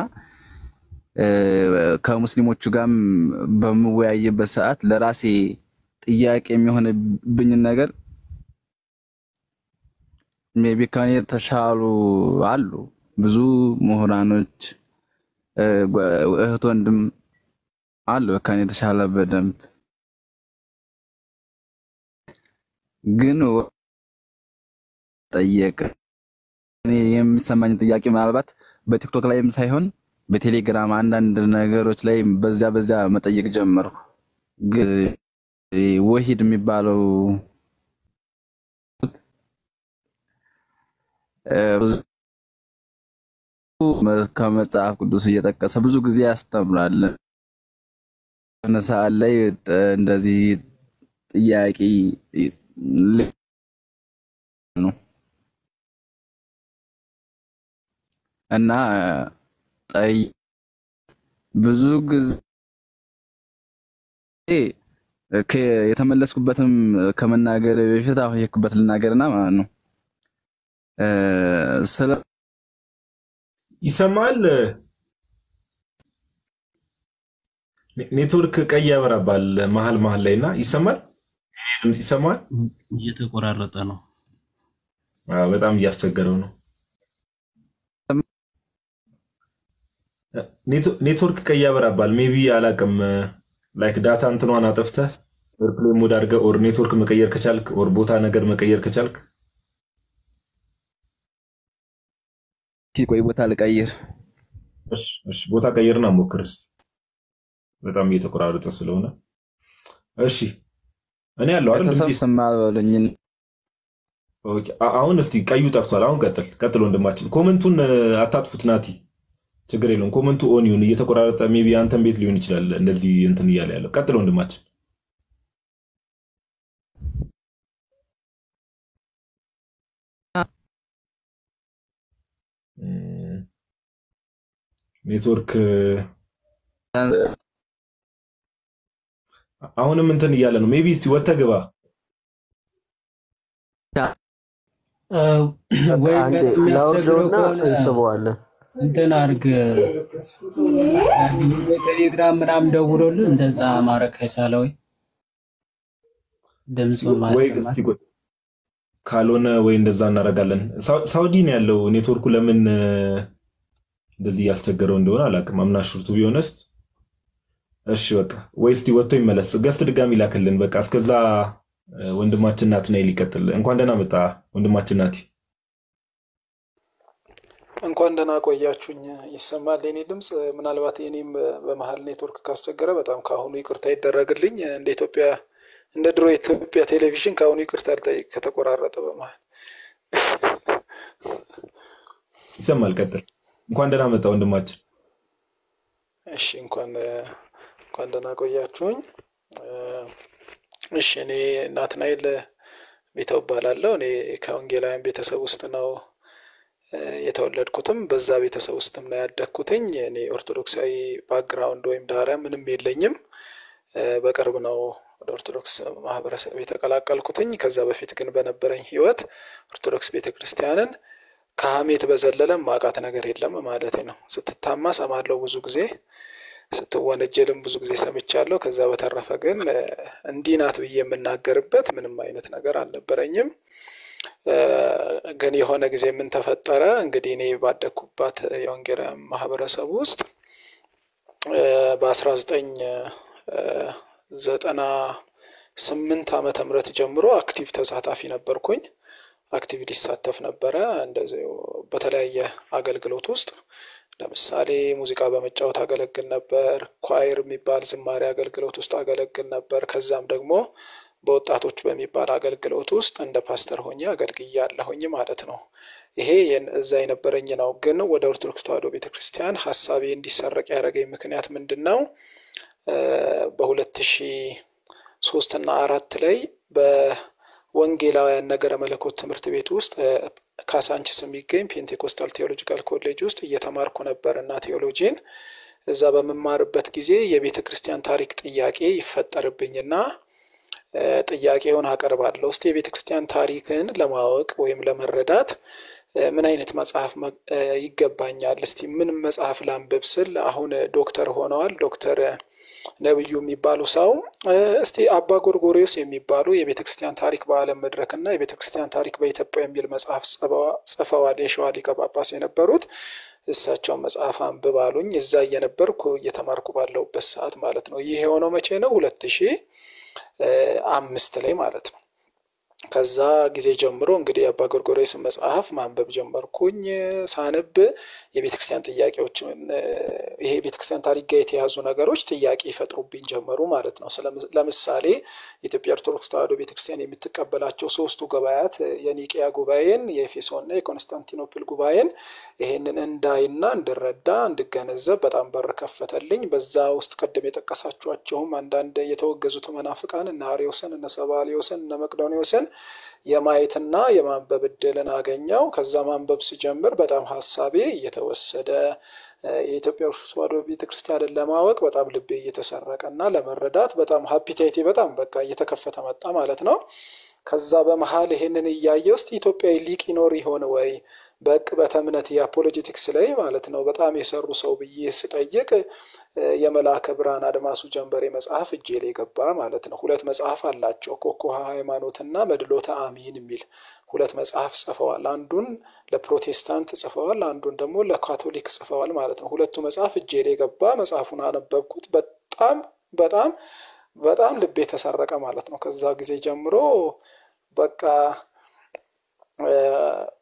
ከሙስሊሞቹ ጋርም በምወያይበት ሰዓት ለራሴ ጥያቄ የሚሆንብኝን ነገር ሜቢ ከኔ የተሻሉ አሉ ብዙ ምሁራኖች እህት ወንድም አሉ ከኔ የተሻለ በደንብ ግን ጠየቅ እኔ የሚሰማኝ ጥያቄ ምናልባት በቲክቶክ ላይም ሳይሆን በቴሌግራም አንዳንድ ነገሮች ላይ በዚያ በዚያ መጠየቅ ጀመርኩ። ግን ወሂድ የሚባለው ከመጽሐፍ ቅዱስ እየጠቀሰ ብዙ ጊዜ ያስተምራል። የሆነ ሰዓት ላይ እንደዚህ ጥያቄ ነው እና ጠይ ብዙ ጊዜ የተመለስኩበትም ከመናገር በፊት አሁን የሄድኩበት ልናገርና ማለት ነው ስለ ይሰማል። ኔትወርክ ቀይ ያበራባል መሀል መሀል ላይ እና ይሰማል። የኔ ድምፅ ይሰማል። እየተቆራረጠ ነው። አዎ፣ በጣም እያስቸገረው ነው። ኔትወርክ ቀይ ያበራባል። ሜቢ አላቅም። ላይክ ዳታ እንትኗን አጠፍተህ ኤርፕሌን ሞድ አድርገህ ኦር ኔትወርክ መቀየር ከቻልክ ኦር ቦታ ነገር መቀየር ከቻልክ ቆይ ቦታ ልቀይር። እሺ እሺ፣ ቦታ ቀይርና ሞክርስ። በጣም እየተቆራረጠ ስለሆነ እሺ። እኔ ያለው አይደል ቤተሰብ ድምጼ? ስማ በሉኝ። ኦኬ፣ አ- አሁን እስቲ ቀዩ ጠፍቷል። አሁን ቀጥል ቀጥል ወንድማችን። ኮመንቱን እ፣ አታጥፉት ናቲ፣ ችግር የለውም። ኮመንቱ ኦን ይሁን። እየተቆራረጠ ሜይ ቢ አንተን ቤት ሊሆን ይችላል እንደዚህ እንትን እያለ ያለው። ቀጥል ወንድማችን። እም፣ ኔትወርክ እ፣ አሁንም እንትን እያለ ነው። ሜይ ቢ እስቲ ወጥተህ ግባ። እ፣ ወይ አንዴ በጣም የሚያስቸግረው ላውርደውና ከሆነ እንስበዋለን። እንትን አድርግ ቴሌግራም ምናምን ደውሎልን እንደዛ ማድረግ ከቻለ ወይ ድምፁን ወይ ማሰማት እስቲ ቆይ፣ ካልሆነ ወይ እንደዛ እናደርጋለን። ሳው- ሳውዲ ነው ያለው ኔትወርኩ። ለምን እ፣ እንደዚህ እያስቸገረው እንደሆነ አላውቅም። አምና ሹርቱ ቢሆነስት እሺ በቃ ወይ እስቲ ወጥቶ ይመለስ። ገስት ድጋሚ ላክልን። በቃ እስከዛ እ፣ ወንድማችን ናትናኤል ይቀጥል። እንኳን ደህና መጣ ወንድማችን ናቲ። እንኳን ደህና ቆያችሁኝ። ይሰማል የኔ ድምፅ? ምናልባት የኔም በመሀል ኔትወርክ ካስቸገረ በጣም ከአሁኑ ይቅርታ ይደረግልኝ። እንደ ኢትዮጵያ እንደ ድሮ የኢትዮጵያ ቴሌቪዥን ከአሁኑ ይቅርታ ልጠይቅ ከተቆራረጠ በመሀል። ይሰማል። ቀጥል። እንኳን ደህና መጣ ወንድማችን። እሺ እንኳን እንኳን ደህና ቆያችሁኝ። እሺ እኔ ናትናኤል ቤተው እባላለሁ። እኔ ከወንጌላውያን ቤተሰብ ውስጥ ነው እ፣ የተወለድኩትም በዛ ቤተሰብ ውስጥም ነው ያደግኩትኝ። እኔ ኦርቶዶክሳዊ ባክግራውንድ ወይም ዳራ ምንም የለኝም። እ፣ በቅርብ ነው ወደ ኦርቶዶክስ ማህበረሰብ የተቀላቀልኩትኝ። ከዛ በፊት ግን በነበረኝ ህይወት ኦርቶዶክስ ቤተክርስቲያንን ከሀሜት በዘለለ ማቃት ነገር የለም ማለት ነው። ስትታማ ሰማለው ብዙ ጊዜ ስትወነጀልም ብዙ ጊዜ ሰምቻለሁ። ከዛ በተረፈ ግን እ፣ እንዲህ ናት ብዬ የምናገርበት ምንም አይነት ነገር አልነበረኝም። እ፣ ግን የሆነ ጊዜ ምን ተፈጠረ እንግዲህ እኔ ባደግኩባት የወንጌላውያን ማህበረሰብ ውስጥ በአስራ ዘጠኝ ዘጠና ስምንት ዓመተ ምህረት ጀምሮ አክቲቭ ተሳታፊ ነበርኩኝ። አክቲቭ ሊሳተፍ ነበረ እንደዚሁ በተለያየ አገልግሎት ውስጥ ለምሳሌ ሙዚቃ በመጫወት አገለግል ነበር። ኳይር የሚባል ዝማሬ አገልግሎት ውስጥ አገለግል ነበር። ከዛም ደግሞ በወጣቶች በሚባል አገልግሎት ውስጥ እንደ ፓስተር ሆኜ አገልግያለሁኝ ማለት ነው። ይሄ የን- እዛ የነበረኝ ነው። ግን ወደ ኦርቶዶክስ ተዋሕዶ ቤተክርስቲያን ሀሳቤ እንዲሰረቅ ያደረገኝ ምክንያት ምንድን ነው? በሁለት ሺህ ሶስት እና አራት ላይ በወንጌላውያን ነገረ መለኮት ትምህርት ቤት ውስጥ እ፣ ካሳንችስ የሚገኝ ፔንቴኮስታል ቴዎሎጂካል ኮሌጅ ውስጥ እየተማርኩ ነበር እና ቴዎሎጂን እዛ በምማርበት ጊዜ የቤተ ክርስቲያን ታሪክ ጥያቄ ይፈጠርብኝና እ፣ ጥያቄውን አቀርባለሁ። እስቲ የቤተ ክርስቲያን ታሪክን ለማወቅ ወይም ለመረዳት እ፣ ምን አይነት መጽሐፍ መ- እ፣ ይገባኛል? እስቲ ምን መጽሐፍ ላንብብ ስል አሁን ዶክተር ሆነዋል ዶክተር ነብዩ የሚባሉ ሰው እ፣ እስቲ አባ ጎርጎሪዎስ የሚባሉ የቤተ ክርስቲያን ታሪክ በዓለም መድረክ እና የቤተ ክርስቲያን ታሪክ በኢትዮጵያ የሚል መጽሐፍ ጽፈዋ- ጽፈዋል። የሸዋ ሊቀ ጳጳስ የነበሩት እሳቸውን መጽሐፍ አንብብ አሉኝ። እዛ እየነበርኩ እየተማርኩ ባለሁበት ሰዓት ማለት ነው። ይህ የሆነው መቼ ነው? ሁለት ሺህ አምስት ላይ ማለት ነው። ከዛ ጊዜ ጀምሮ እንግዲህ የአባ ጎርጎርዮስን መጽሐፍ ማንበብ ጀመርኩኝ። ሳነብ የቤተክርስቲያን ጥያቄዎች ይሄ የቤተክርስቲያን ታሪክ ጋር የተያዙ ነገሮች ጥያቄ ይፈጥሩብኝ ጀመሩ ማለት ነው። ስለም- ለምሳሌ የኢትዮጵያ ኦርቶዶክስ ተዋሕዶ ቤተክርስቲያን የምትቀበላቸው ሶስቱ ጉባኤያት የኒቅያ ጉባኤን፣ የኤፌሶንና የኮንስታንቲኖፕል ጉባኤን ይሄንን እንዳይና እንድረዳ እንድገነዘብ በጣም በር ከፈተልኝ። በዛ ውስጥ ቅድም የጠቀሳችኋቸውም አንዳንድ የተወገዙት መናፍቃን እነ አርዮስን፣ እነ ሰባሊዮስን፣ እነ መቅዶኒዎስን የማየትና የማንበብ እድልን አገኘው። ከዛ ማንበብ ሲጀምር በጣም ሀሳቤ እየተወሰደ እ፣ የኢትዮጵያ ኦርቶዶክስ ተዋሕዶ ቤተክርስቲያንን ለማወቅ በጣም ልቤ እየተሰረቀ እና ለመረዳት በጣም ሀፒታይቴ በጣም በቃ እየተከፈተ መጣ ማለት ነው። ከዛ በመሀል ይሄንን እያየ ውስጥ ኢትዮጵያዊ ሊቅ ይኖር ይሆን ወይ በዕቅበተ እምነት የአፖሎጂቲክስ ላይ ማለት ነው በጣም የሰሩ ሰው ብዬ ስጠይቅ እ፣ የመልአከ ብርሃን አድማሱ ጀንበሬ መጽሐፍ እጄ ላይ ገባ ማለት ነው። ሁለት መጽሐፍ አላቸው፣ ኮኮሃ ሃይማኖትና መድሎተ አሚን የሚል ሁለት መጽሐፍ ጽፈዋል። አንዱን ለፕሮቴስታንት ጽፈዋል፣ አንዱን ደግሞ ለካቶሊክ ጽፈዋል ማለት ነው። ሁለቱ መጽሐፍ እጄ ላይ ገባ። መጽሐፉን አነበብኩት። በጣም በጣም በጣም ልቤ ተሰረቀ ማለት ነው። ከዛ ጊዜ ጀምሮ በቃ እ፣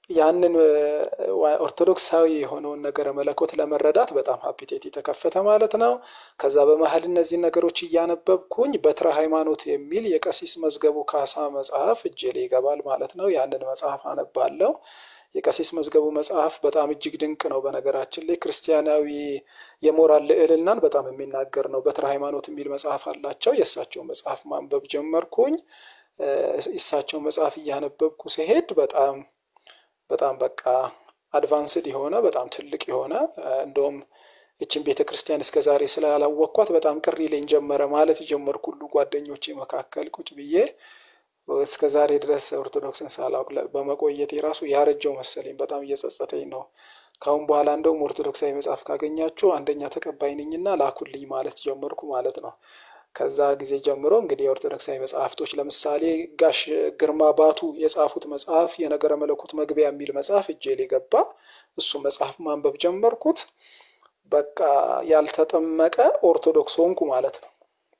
ያንን ኦርቶዶክሳዊ የሆነውን ነገረ መለኮት ለመረዳት በጣም ሀፒቴት የተከፈተ ማለት ነው። ከዛ በመሀል እነዚህ ነገሮች እያነበብኩኝ በትረ ሃይማኖት የሚል የቀሲስ መዝገቡ ካሳ መጽሐፍ እጄ ላይ ይገባል ማለት ነው። ያንን መጽሐፍ አነባለሁ። የቀሲስ መዝገቡ መጽሐፍ በጣም እጅግ ድንቅ ነው። በነገራችን ላይ ክርስቲያናዊ የሞራል ልዕልናን በጣም የሚናገር ነው። በትረ ሃይማኖት የሚል መጽሐፍ አላቸው። የእሳቸው መጽሐፍ ማንበብ ጀመርኩኝ። እሳቸው መጽሐፍ እያነበብኩ ሲሄድ በጣም በጣም በቃ አድቫንስድ የሆነ በጣም ትልቅ የሆነ እንደውም ይችን ቤተ ክርስቲያን እስከ ዛሬ ስላላወቅኳት በጣም ቅር ይለኝ ጀመረ ማለት ጀመርኩ። ሁሉ ጓደኞቼ መካከል ቁጭ ብዬ እስከ ዛሬ ድረስ ኦርቶዶክስን ሳላውቅ በመቆየት የራሱ ያረጀው መሰለኝ። በጣም እየጸጸተኝ ነው። ካሁን በኋላ እንደውም ኦርቶዶክሳዊ መጽሐፍ ካገኛችሁ አንደኛ ተቀባይ ነኝና ላኩልኝ ማለት ጀመርኩ ማለት ነው። ከዛ ጊዜ ጀምሮ እንግዲህ የኦርቶዶክሳዊ መጽሐፍቶች ለምሳሌ ጋሽ ግርማ ባቱ የጻፉት መጽሐፍ የነገረ መለኮት መግቢያ የሚል መጽሐፍ እጄ ላይ ገባ። እሱ መጽሐፍ ማንበብ ጀመርኩት። በቃ ያልተጠመቀ ኦርቶዶክስ ሆንኩ ማለት ነው።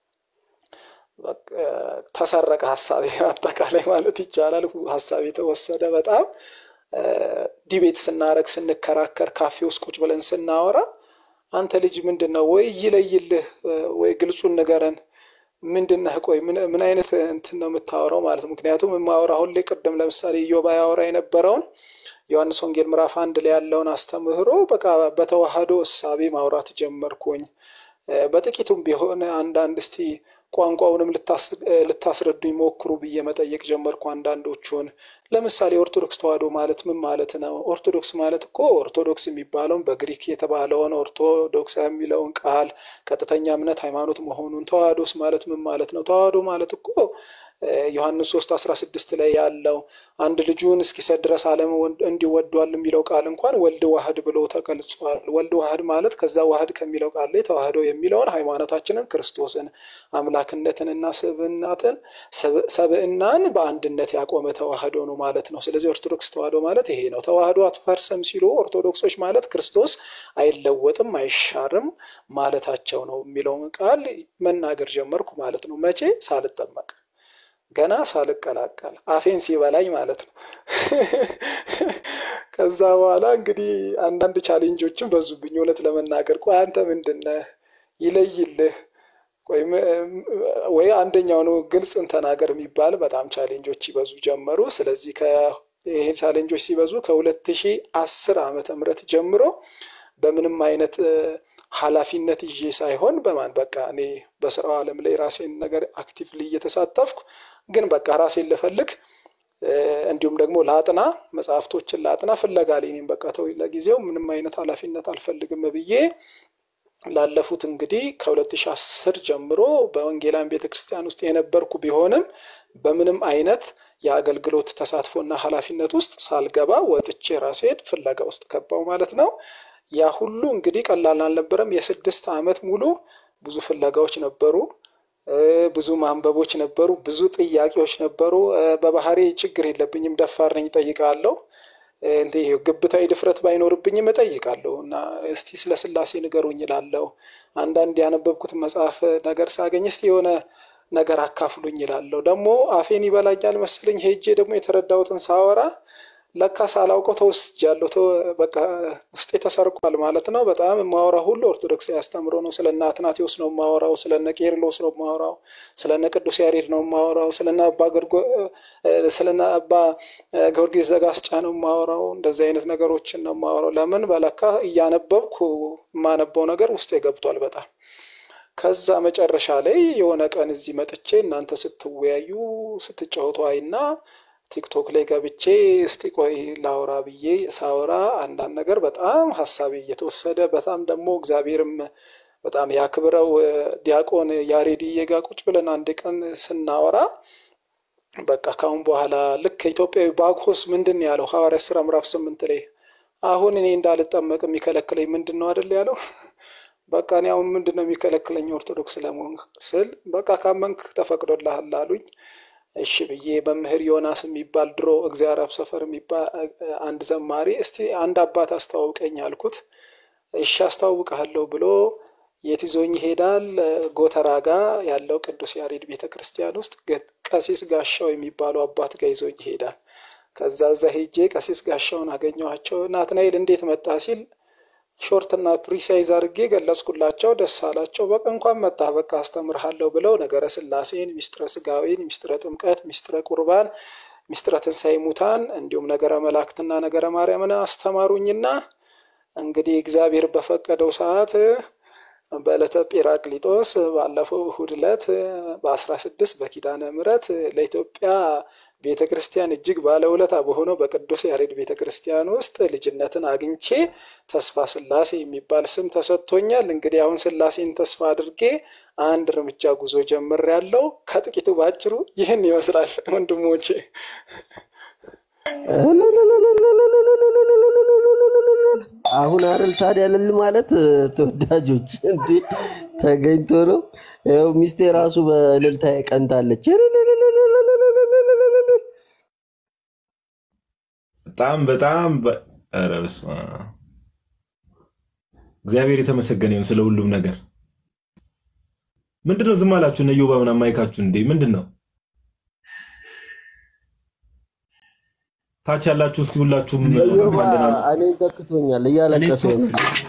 ተሰረቀ ሀሳቤ አጠቃላይ ማለት ይቻላል። ሀሳቤ የተወሰደ በጣም ዲቤት ስናረግ ስንከራከር፣ ካፌ ውስጥ ቁጭ ብለን ስናወራ አንተ ልጅ ምንድን ነው ወይ ይለይልህ ወይ ግልጹን ንገረን ምንድነህ? ቆይ ምን አይነት እንትን ነው የምታወራው ማለት ነው። ምክንያቱም የማወራ ሁሌ ቅድም ለምሳሌ ኢዮባ ያወራ የነበረውን ዮሐንስ ወንጌል ምዕራፍ አንድ ላይ ያለውን አስተምህሮ በቃ በተዋህዶ እሳቤ ማውራት ጀመርኩኝ። በጥቂቱም ቢሆን አንዳንድ እስቲ ቋንቋውንም ልታስረዱኝ ሞክሩ ብዬ መጠየቅ ጀመርኩ አንዳንዶቹን። ለምሳሌ ኦርቶዶክስ ተዋህዶ ማለት ምን ማለት ነው? ኦርቶዶክስ ማለት እኮ ኦርቶዶክስ የሚባለውን በግሪክ የተባለውን ኦርቶዶክስ የሚለውን ቃል ቀጥተኛ እምነት ሃይማኖት መሆኑን፣ ተዋህዶስ ማለት ምን ማለት ነው? ተዋህዶ ማለት እኮ ዮሐንስ ሶስት አስራ ስድስት ላይ ያለው አንድ ልጁን እስኪሰጥ ድረስ ዓለም እንዲወዷል የሚለው ቃል እንኳን ወልድ ዋህድ ብሎ ተገልጿል። ወልድ ዋህድ ማለት ከዛ ዋህድ ከሚለው ቃል ላይ ተዋህዶ የሚለውን ሃይማኖታችንን ክርስቶስን አምላክነትንና ስብዕናትን ሰብዕናን በአንድነት ያቆመ ተዋህዶ ነው ማለት ነው። ስለዚህ ኦርቶዶክስ ተዋህዶ ማለት ይሄ ነው። ተዋህዶ አትፈርስም ሲሉ ኦርቶዶክሶች ማለት ክርስቶስ አይለወጥም አይሻርም ማለታቸው ነው የሚለውን ቃል መናገር ጀመርኩ ማለት ነው። መቼ ሳልጠመቅ ገና ሳልቀላቀል አፌን ሲበላኝ ማለት ነው። ከዛ በኋላ እንግዲህ አንዳንድ ቻሌንጆችን በዙብኝ። እውነት ለመናገር ቆይ አንተ ምንድነህ ይለይልህ ወይ አንደኛው ነው ግልጽን ተናገር የሚባል በጣም ቻሌንጆች ይበዙ ጀመሩ። ስለዚህ ይሄ ቻሌንጆች ሲበዙ ከሁለት ሺህ አስር ዓመተ ምህረት ጀምሮ በምንም አይነት ኃላፊነት ይዤ ሳይሆን በማን በቃ እኔ በስራው ዓለም ላይ ራሴን ነገር አክቲቭሊ እየተሳተፍኩ ግን በቃ ራሴን ልፈልግ እንዲሁም ደግሞ ላጥና መጽሐፍቶችን ላጥና ፍለጋ ላይ እኔም በቃ ተው ለጊዜው ምንም አይነት ኃላፊነት አልፈልግም ብዬ ላለፉት እንግዲህ ከ2010 ጀምሮ በወንጌላውያን ቤተክርስቲያን ውስጥ የነበርኩ ቢሆንም በምንም አይነት የአገልግሎት ተሳትፎና ኃላፊነት ውስጥ ሳልገባ ወጥቼ ራሴን ፍለጋ ውስጥ ገባው ማለት ነው። ያ ሁሉ እንግዲህ ቀላል አልነበረም። የስድስት ዓመት ሙሉ ብዙ ፍለጋዎች ነበሩ። ብዙ ማንበቦች ነበሩ። ብዙ ጥያቄዎች ነበሩ። በባህሪ ችግር የለብኝም፣ ደፋር ነኝ፣ እጠይቃለሁ። እንዲህ ግብታዊ ድፍረት ባይኖርብኝም እጠይቃለሁ እና እስቲ ስለ ስላሴ ንገሩኝ እላለሁ። አንዳንድ ያነበብኩት መጽሐፍ ነገር ሳገኝ እስቲ የሆነ ነገር አካፍሉኝ እላለሁ። ደግሞ አፌን ይበላኛል መሰለኝ ሄጄ ደግሞ የተረዳሁትን ሳወራ ለካ ሳላውቀው ተወስጃለሁ። በቃ ውስጤ ተሰርቋል ማለት ነው። በጣም የማወራው ሁሉ ኦርቶዶክስ ያስተምሮ ነው። ስለ እነ አትናቴዎስ ነው የማወራው። ስለ እነ ቄርሎስ ነው የማወራው። ስለ እነ ቅዱስ ያሬድ ነው የማወራው። ስለ እነ አባ ጊዮርጊስ ዘጋስጫ ነው የማወራው። እንደዚህ አይነት ነገሮችን ነው የማወራው። ለምን በለካ እያነበብኩ የማነበው ነገር ውስጤ ገብቷል በጣም ከዛ መጨረሻ ላይ የሆነ ቀን እዚህ መጥቼ እናንተ ስትወያዩ ስትጫወቱ አይና ቲክቶክ ላይ ገብቼ እስቲ ቆይ ላውራ ብዬ ሳወራ አንዳንድ ነገር በጣም ሀሳቤ እየተወሰደ በጣም ደግሞ እግዚአብሔርም በጣም ያክብረው ዲያቆን ያሬድዬ ጋ ቁጭ ብለን አንድ ቀን ስናወራ በቃ ካሁን በኋላ ልክ ኢትዮጵያዊ ባግሆስ ምንድን ነው ያለው ሐዋርያት ሥራ ምዕራፍ ስምንት ላይ አሁን እኔ እንዳልጠመቅ የሚከለክለኝ ምንድን ነው አይደል ያለው በቃ እኔ አሁን ምንድን ነው የሚከለክለኝ ኦርቶዶክስ ለመሆን ስል በቃ ካመንክ ተፈቅዶልሃል አሉኝ። እሺ ብዬ መምህር ዮናስ የሚባል ድሮ እግዚአብሔር አብ ሰፈር የሚባል አንድ ዘማሪ እስቲ አንድ አባት አስተዋውቀኝ አልኩት። እሺ አስተዋውቀሃለሁ ብሎ የት ይዞኝ ይሄዳል? ጎተራ ጋ ያለው ቅዱስ ያሬድ ቤተ ክርስቲያን ውስጥ ቀሲስ ጋሻው የሚባሉ አባት ጋር ይዞኝ ይሄዳል። ከዛ እዛ ሄጄ ቀሲስ ጋሻውን አገኘኋቸው። ናትናኤል እንዴት መጣ ሲል ሾርትና ፕሪሳይዝ አድርጌ ገለጽኩላቸው። ደስ አላቸው። በቃ እንኳን መጣ በቃ አስተምርሃለሁ ብለው ነገረ ስላሴን፣ ሚስጥረ ስጋዌን፣ ሚስጥረ ጥምቀት፣ ሚስጥረ ቁርባን፣ ሚስጥረ ትንሣኤ ሙታን እንዲሁም ነገረ መላእክትና ነገረ ማርያምን አስተማሩኝና እንግዲህ እግዚአብሔር በፈቀደው ሰዓት በዕለተ ጴራቅሊጦስ ባለፈው እሁድ ዕለት በአስራ ስድስት በኪዳነ ምሕረት ለኢትዮጵያ ቤተ ክርስቲያን እጅግ ባለውለታ በሆነው በቅዱስ ያሬድ ቤተ ክርስቲያን ውስጥ ልጅነትን አግኝቼ ተስፋ ስላሴ የሚባል ስም ተሰጥቶኛል። እንግዲህ አሁን ስላሴን ተስፋ አድርጌ አንድ እርምጃ ጉዞ ጀምሬያለሁ። ከጥቂቱ ባጭሩ ይህን ይመስላል ወንድሞቼ። አሁን አይደል ታዲያ እልል ማለት ተወዳጆች እንዴ ተገኝቶ ነው። ይኸው ሚስቴ ራሱ በእልልታ ቀንታለች። በጣም በጣም በ- ኧረ በስመ አብ። እግዚአብሔር የተመሰገነ ይሁን ስለ ሁሉም ነገር። ምንድነው ዝም አላችሁ? እነ ዮባ ምናምን ማይካችሁ እንዴ ምንድን ነው? ታች ያላችሁ እስቲ ሁላችሁም ዮባ እንኳን ደህና ነው። እኔን ተክቶኛል፣ እያለቀሰ ነው።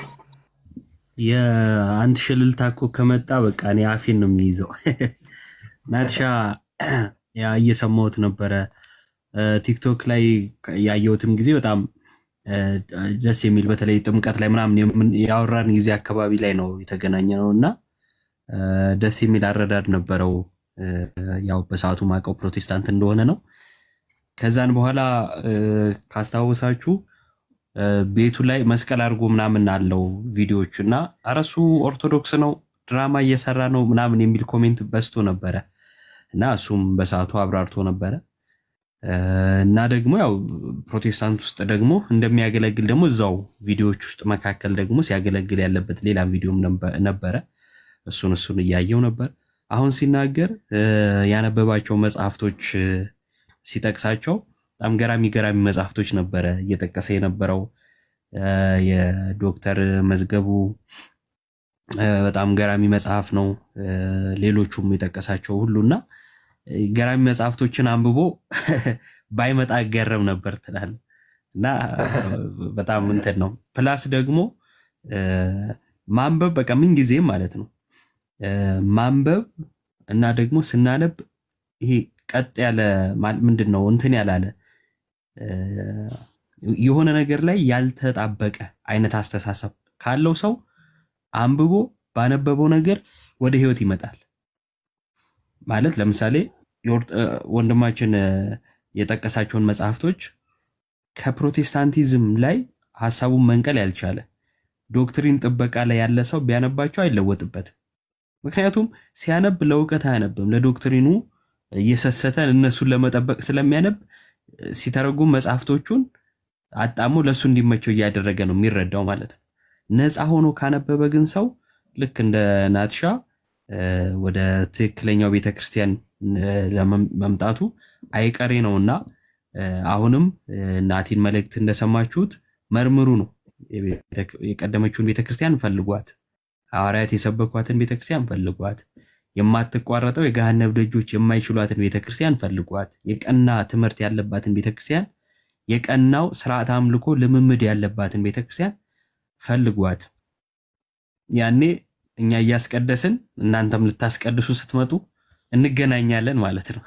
የአንድ ሽልልታ እኮ ከመጣ በቃ እኔ አፌን ነው የሚይዘው። ናትሻ ያ እየሰማሁት ነበረ እ፣ ቲክቶክ ላይ ያየሁትም ጊዜ በጣም እ፣ ደስ የሚል በተለይ ጥምቀት ላይ ምናምን የምን- ያወራን ጊዜ አካባቢ ላይ ነው የተገናኘ ነው እና እ፣ ደስ የሚል አረዳድ ነበረው። እ፣ ያው በሰዓቱ ማውቀው ፕሮቴስታንት እንደሆነ ነው። ከዛን በኋላ እ፣ ካስታወሳችሁ እ፣ ቤቱ ላይ መስቀል አድርጎ ምናምን አለው ቪዲዮዎቹ እና ኧረ እሱ ኦርቶዶክስ ነው ድራማ እየሰራ ነው ምናምን የሚል ኮሜንት በዝቶ ነበረ እና እሱም በሰዓቱ አብራርቶ ነበረ እ፣ እና ደግሞ ያው ፕሮቴስታንት ውስጥ ደግሞ እንደሚያገለግል ደግሞ እዛው ቪዲዮዎች ውስጥ መካከል ደግሞ ሲያገለግል ያለበት ሌላ ቪዲዮም ነበ- ነበረ። እሱን እሱን እያየው ነበር። አሁን ሲናገር እ፣ ያነበባቸው መጽሐፍቶች እ፣ ሲጠቅሳቸው በጣም ገራሚ ገራሚ መጽሐፍቶች ነበረ እየጠቀሰ የነበረው እ፣ የዶክተር መዝገቡ እ፣ በጣም ገራሚ መጽሐፍ ነው። እ፣ ሌሎቹም የጠቀሳቸው ሁሉና እ፣ ገራሚ መጽሐፍቶችን አንብቦ ባይመጣ ገረም ነበር ትላል እና እ፣ በጣም እንትን ነው። ፕላስ ደግሞ እ፣ ማንበብ በቃ ምን ጊዜም ማለት ነው እ፣ ማንበብ እና ደግሞ ስናነብ ይሄ ቀጥ ያለ ማል- ምንድን ነው እንትን ያላለ እ፣ የሆነ ነገር ላይ ያልተጣበቀ አይነት አስተሳሰብ ካለው ሰው አንብቦ ባነበበው ነገር ወደ ህይወት ይመጣል። ማለት ለምሳሌ የኦር- እ፣ ወንድማችን እ፣ የጠቀሳቸውን መጽሐፍቶች ከፕሮቴስታንቲዝም ላይ ሀሳቡን መንቀል ያልቻለ ዶክትሪን ጥበቃ ላይ ያለ ሰው ቢያነባቸው አይለወጥበትም። ምክንያቱም ሲያነብ ለእውቀት አያነብም፣ ለዶክትሪኑ እየሰሰተ እነሱን ለመጠበቅ ስለሚያነብ እ፣ ሲተረጉም መጽሐፍቶቹን አጣሞ ለእሱ እንዲመቸው እያደረገ ነው የሚረዳው ማለት ነው። ነፃ ሆኖ ካነበበ ግን ሰው ልክ እንደ ናትሻ እ፣ ወደ ትክክለኛው ቤተክርስቲያን እ፣ ለመም- መምጣቱ አይቀሬ ነውና እ፣ አሁንም እ፣ ናቲን መልእክት እንደሰማችሁት መርምሩ ነው። የቤተ- የቀደመችውን ቤተክርስቲያን ፈልጓት፣ ሐዋርያት የሰበኳትን ቤተክርስቲያን ፈልጓት፣ የማትቋረጠው የገሃነብ ደጆች የማይችሏትን ቤተክርስቲያን ፈልጓት፣ የቀና ትምህርት ያለባትን ቤተክርስቲያን፣ የቀናው ስርዓት አምልኮ ልምምድ ያለባትን ቤተክርስቲያን ፈልጓት። ያኔ እኛ እያስቀደስን እናንተም ልታስቀድሱ ስትመጡ እንገናኛለን ማለት ነው።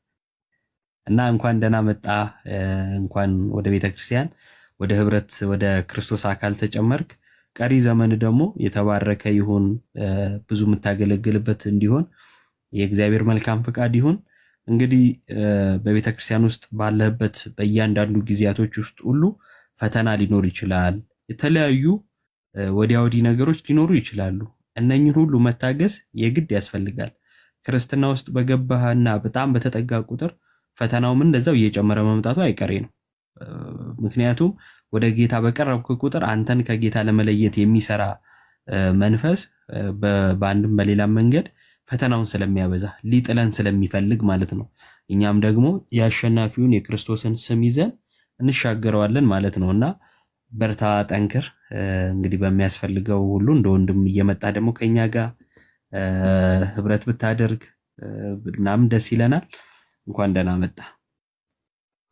እና እንኳን ደህና መጣ፣ እ፣ እንኳን ወደ ቤተ ክርስቲያን ወደ ህብረት ወደ ክርስቶስ አካል ተጨመርክ። ቀሪ ዘመን ደግሞ የተባረከ ይሁን፣ እ፣ ብዙ የምታገለግልበት እንዲሆን የእግዚአብሔር መልካም ፍቃድ ይሁን። እንግዲህ እ፣ በቤተ ክርስቲያን ውስጥ ባለህበት በእያንዳንዱ ጊዜያቶች ውስጥ ሁሉ ፈተና ሊኖር ይችላል። የተለያዩ እ፣ ወዲያ ወዲህ ነገሮች ሊኖሩ ይችላሉ። እነኝህን ሁሉ መታገስ የግድ ያስፈልጋል። ክርስትና ውስጥ በገባህና በጣም በተጠጋ ቁጥር ፈተናውም እንደዛው እየጨመረ መምጣቱ አይቀሬ ነው። እ፣ ምክንያቱም ወደ ጌታ በቀረብክ ቁጥር አንተን ከጌታ ለመለየት የሚሰራ እ፣ መንፈስ እ፣ በ- በአንድም በሌላም መንገድ ፈተናውን ስለሚያበዛ ሊጥለን ስለሚፈልግ ማለት ነው። እኛም ደግሞ የአሸናፊውን የክርስቶስን ስም ይዘን እንሻገረዋለን ማለት ነው እና በርታ፣ ጠንክር። እ፣ እንግዲህ በሚያስፈልገው ሁሉ እንደ ወንድም እየመጣ ደግሞ ከኛ ጋር እ፣ ህብረት ብታደርግ እ፣ ምናምን ደስ ይለናል። እንኳን ደህና መጣ።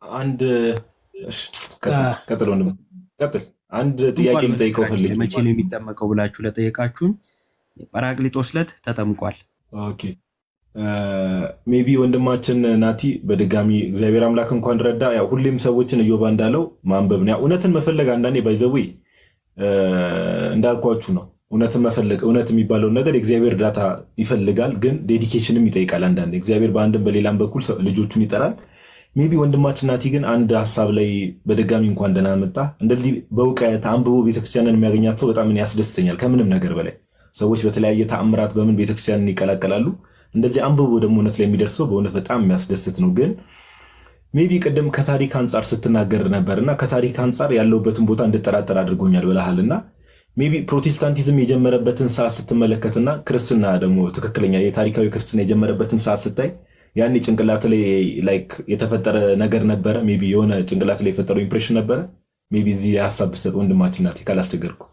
አንድ እሺ፣ ቀጥል ቀጥል ወንድም ቀጥል። አንድ ጥያቄ እንኳን ልጠይቀው በነገራችን ላይ ፈልጌ መቼ ነው የሚጠመቀው ብላችሁ ለጠየቃችሁን ጰራቅሊጦስ ዕለት ተጠምቋል። ኦኬ ሜቢ ወንድማችን ናቲ በድጋሚ እግዚአብሔር አምላክ እንኳን ረዳ። ያው ሁሌም ሰዎችን እዮባ እንዳለው ማንበብ ነው። ያው እውነትን መፈለግ አንዳንዴ ባይዘዌ እንዳልኳችሁ ነው። እውነትን መፈለግ እውነት የሚባለውን ነገር የእግዚአብሔር እርዳታ ይፈልጋል፣ ግን ዴዲኬሽንም ይጠይቃል። አንዳንዴ እግዚአብሔር በአንድም በሌላም በኩል ሰው- ልጆቹን ይጠራል። ሜቢ ወንድማችን ናቲ ግን አንድ ሀሳብ ላይ በድጋሚ እንኳን ደህና መጣ። እንደዚህ በእውቀት አንብቦ ቤተክርስቲያንን የሚያገኛት ሰው በጣም እኔ ያስደስተኛል ከምንም ነገር በላይ። ሰዎች በተለያየ ተአምራት በምን ቤተክርስቲያንን ይቀላቀላሉ። እንደዚህ አንብቦ ደግሞ እውነት ላይ የሚደርሰው በእውነት በጣም የሚያስደስት ነው። ግን ሜቢ ቅድም ከታሪክ አንጻር ስትናገር ነበር እና ከታሪክ አንጻር ያለውበትን ቦታ እንድጠራጠር አድርጎኛል ብለሃል እና ሜቢ ፕሮቴስታንቲዝም የጀመረበትን ሰዓት ስትመለከትና ክርስትና ደግሞ ትክክለኛ የታሪካዊ ክርስትና የጀመረበትን ሰዓት ስታይ ያኔ ጭንቅላት ላይ ላይክ የተፈጠረ ነገር ነበረ። ሜቢ የሆነ ጭንቅላት ላይ የፈጠረው ኢምፕሬሽን ነበረ። ሜቢ እዚህ የሀሳብ ብሰጥ ወንድማችን ናቲ ካላስቸገርኩ።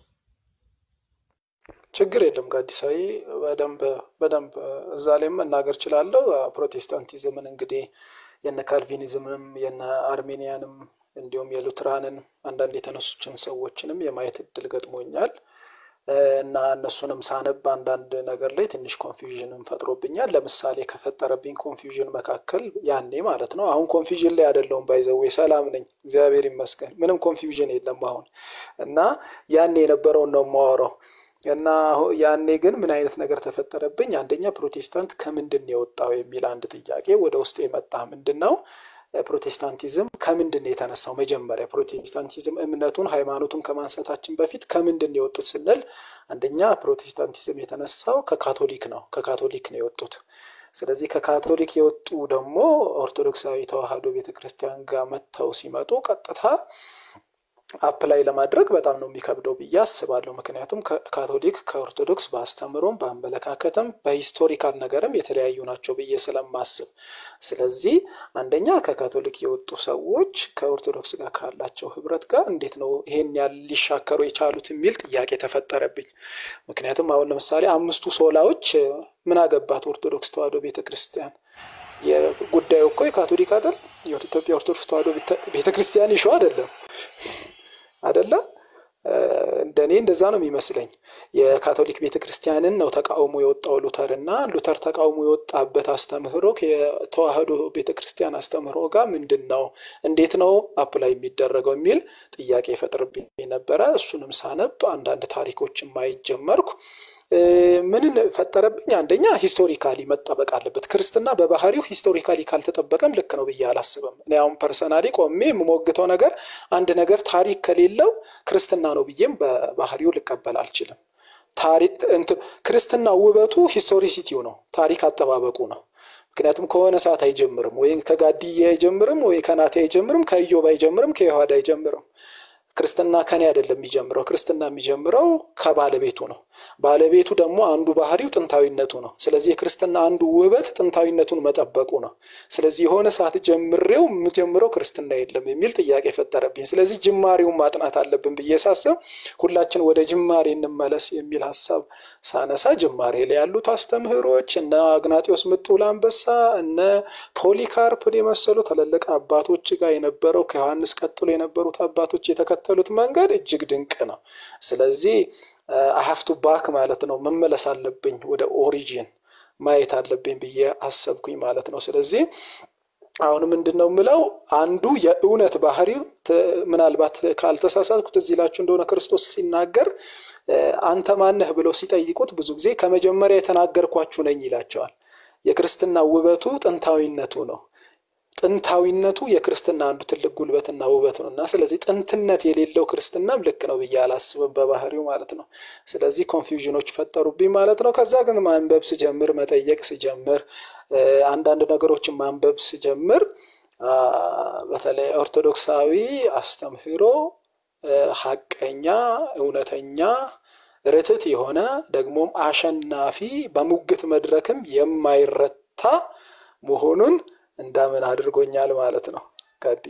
ችግር የለም ጋዲሳዊ በደንብ በደንብ እዛ ላይም መናገር እችላለሁ። ፕሮቴስታንቲዝምን እንግዲህ የነ ካልቪኒዝምንም የነ አርሜኒያንም እንዲሁም የሉትራንን አንዳንድ የተነሱችን ሰዎችንም የማየት እድል ገጥሞኛል እና እነሱንም ሳነብ አንዳንድ ነገር ላይ ትንሽ ኮንፊውዥንም ፈጥሮብኛል። ለምሳሌ ከፈጠረብኝ ኮንፊውዥን መካከል ያኔ ማለት ነው። አሁን ኮንፊውዥን ላይ አይደለሁም፣ ባይዘዌ ሰላም ነኝ፣ እግዚአብሔር ይመስገን። ምንም ኮንፊውዥን የለም አሁን እና ያኔ የነበረውን ነው የማወራው እና አሁ- ያኔ ግን ምን አይነት ነገር ተፈጠረብኝ? አንደኛ ፕሮቴስታንት ከምንድን ነው የወጣው የሚል አንድ ጥያቄ ወደ ውስጥ የመጣ ምንድን ነው ፕሮቴስታንቲዝም ከምንድን ነው የተነሳው? መጀመሪያ ፕሮቴስታንቲዝም እምነቱን ሃይማኖቱን ከማንሳታችን በፊት ከምንድን ነው የወጡት ስንል አንደኛ ፕሮቴስታንቲዝም የተነሳው ከካቶሊክ ነው። ከካቶሊክ ነው የወጡት። ስለዚህ ከካቶሊክ የወጡ ደግሞ ኦርቶዶክሳዊ ተዋሕዶ ቤተክርስቲያን ጋር መጥተው ሲመጡ ቀጥታ አፕላይ ለማድረግ በጣም ነው የሚከብደው ብዬ አስባለሁ። ምክንያቱም ከ- ካቶሊክ ከኦርቶዶክስ በአስተምሮም በአመለካከትም በሂስቶሪካል ነገርም የተለያዩ ናቸው ብዬ ስለማስብ፣ ስለዚህ አንደኛ ከካቶሊክ የወጡ ሰዎች ከኦርቶዶክስ ጋር ካላቸው ህብረት ጋር እንዴት ነው ይሄን ያህል ሊሻከሩ የቻሉት የሚል ጥያቄ ተፈጠረብኝ። ምክንያቱም አሁን ለምሳሌ አምስቱ ሶላዎች እ፣ ምን አገባት ኦርቶዶክስ ተዋሕዶ ቤተክርስቲያን? የጉዳዩ እኮ የካቶሊክ አይደል? የኢትዮጵያ ኦርቶዶክስ ተዋሕዶ ቤተ- ቤተክርስቲያን ይሾ አይደለም አደለ? እ፣ እንደኔ እንደዛ ነው የሚመስለኝ። የካቶሊክ ቤተክርስቲያንን ነው ተቃውሞ የወጣው ሉተር እና ሉተር ተቃውሞ የወጣበት አስተምህሮ ከተዋሕዶ ቤተክርስቲያን አስተምህሮ ጋር ምንድን ነው እንዴት ነው አፕላይ የሚደረገው የሚል ጥያቄ ይፈጥርብኝ ነበረ። እሱንም ሳነብ አንዳንድ ታሪኮችን ማየት ጀመርኩ። እ፣ ምንን ፈጠረብኝ? አንደኛ ሂስቶሪካሊ መጠበቅ አለበት። ክርስትና በባህሪው ሂስቶሪካሊ ካልተጠበቀም ልክ ነው ብዬ አላስብም። እኔ አሁን ፐርሰናሊ ቆሜ የምሞግተው ነገር አንድ ነገር ታሪክ ከሌለው ክርስትና ነው ብዬም በባህሪው ልቀበል አልችልም። ታሪክ እንትን ክርስትና ውበቱ ሂስቶሪሲቲው ነው፣ ታሪክ አጠባበቁ ነው። ምክንያቱም ከሆነ ሰዓት አይጀምርም፣ ወይ ከጋድዬ አይጀምርም፣ ወይ ከናቴ አይጀምርም፣ ከኢዮብ አይጀምርም፣ ከዮሐድ አይጀምርም። ክርስትና ከኔ አይደለም የሚጀምረው። ክርስትና የሚጀምረው ከባለቤቱ ነው። ባለቤቱ ደግሞ አንዱ ባህሪው ጥንታዊነቱ ነው። ስለዚህ የክርስትና አንዱ ውበት ጥንታዊነቱን መጠበቁ ነው። ስለዚህ የሆነ ሰዓት ጀምሬው የምጀምረው ክርስትና የለም የሚል ጥያቄ ፈጠረብኝ። ስለዚህ ጅማሬውን ማጥናት አለብን ብዬ ሳስብ ሁላችን ወደ ጅማሬ እንመለስ የሚል ሀሳብ ሳነሳ ጅማሬ ላይ ያሉት አስተምህሮች እነ አግናጢዎስ ምጡል አንበሳ እነ ፖሊካርፕን የመሰሉ ትልልቅ አባቶች ጋር የነበረው ከዮሐንስ ቀጥሎ የነበሩት አባቶች የተከተሉት መንገድ እጅግ ድንቅ ነው። ስለዚህ አሀፍቱ ባክ ማለት ነው መመለስ አለብኝ ወደ ኦሪጂን ማየት አለብኝ ብዬ አሰብኩኝ ማለት ነው። ስለዚህ አሁን ምንድን ነው የምለው አንዱ የእውነት ባህሪ ምናልባት ካልተሳሳትኩት እዚህ ላችሁ እንደሆነ ክርስቶስ ሲናገር አንተ ማነህ ብለው ሲጠይቁት ብዙ ጊዜ ከመጀመሪያ የተናገርኳችሁ ነኝ ይላቸዋል። የክርስትና ውበቱ ጥንታዊነቱ ነው። ጥንታዊነቱ የክርስትና አንዱ ትልቅ ጉልበትና ውበት ነው እና ስለዚህ ጥንትነት የሌለው ክርስትናም ልክ ነው ብዬ አላስብም በባህሪው ማለት ነው። ስለዚህ ኮንፊውዥኖች ፈጠሩብኝ ማለት ነው። ከዛ ግን ማንበብ ስጀምር፣ መጠየቅ ስጀምር፣ አንዳንድ ነገሮችን ማንበብ ስጀምር በተለይ ኦርቶዶክሳዊ አስተምህሮ ሀቀኛ፣ እውነተኛ፣ ርትት የሆነ ደግሞም አሸናፊ በሙግት መድረክም የማይረታ መሆኑን እንዳምን አድርጎኛል ማለት ነው። ጋዲ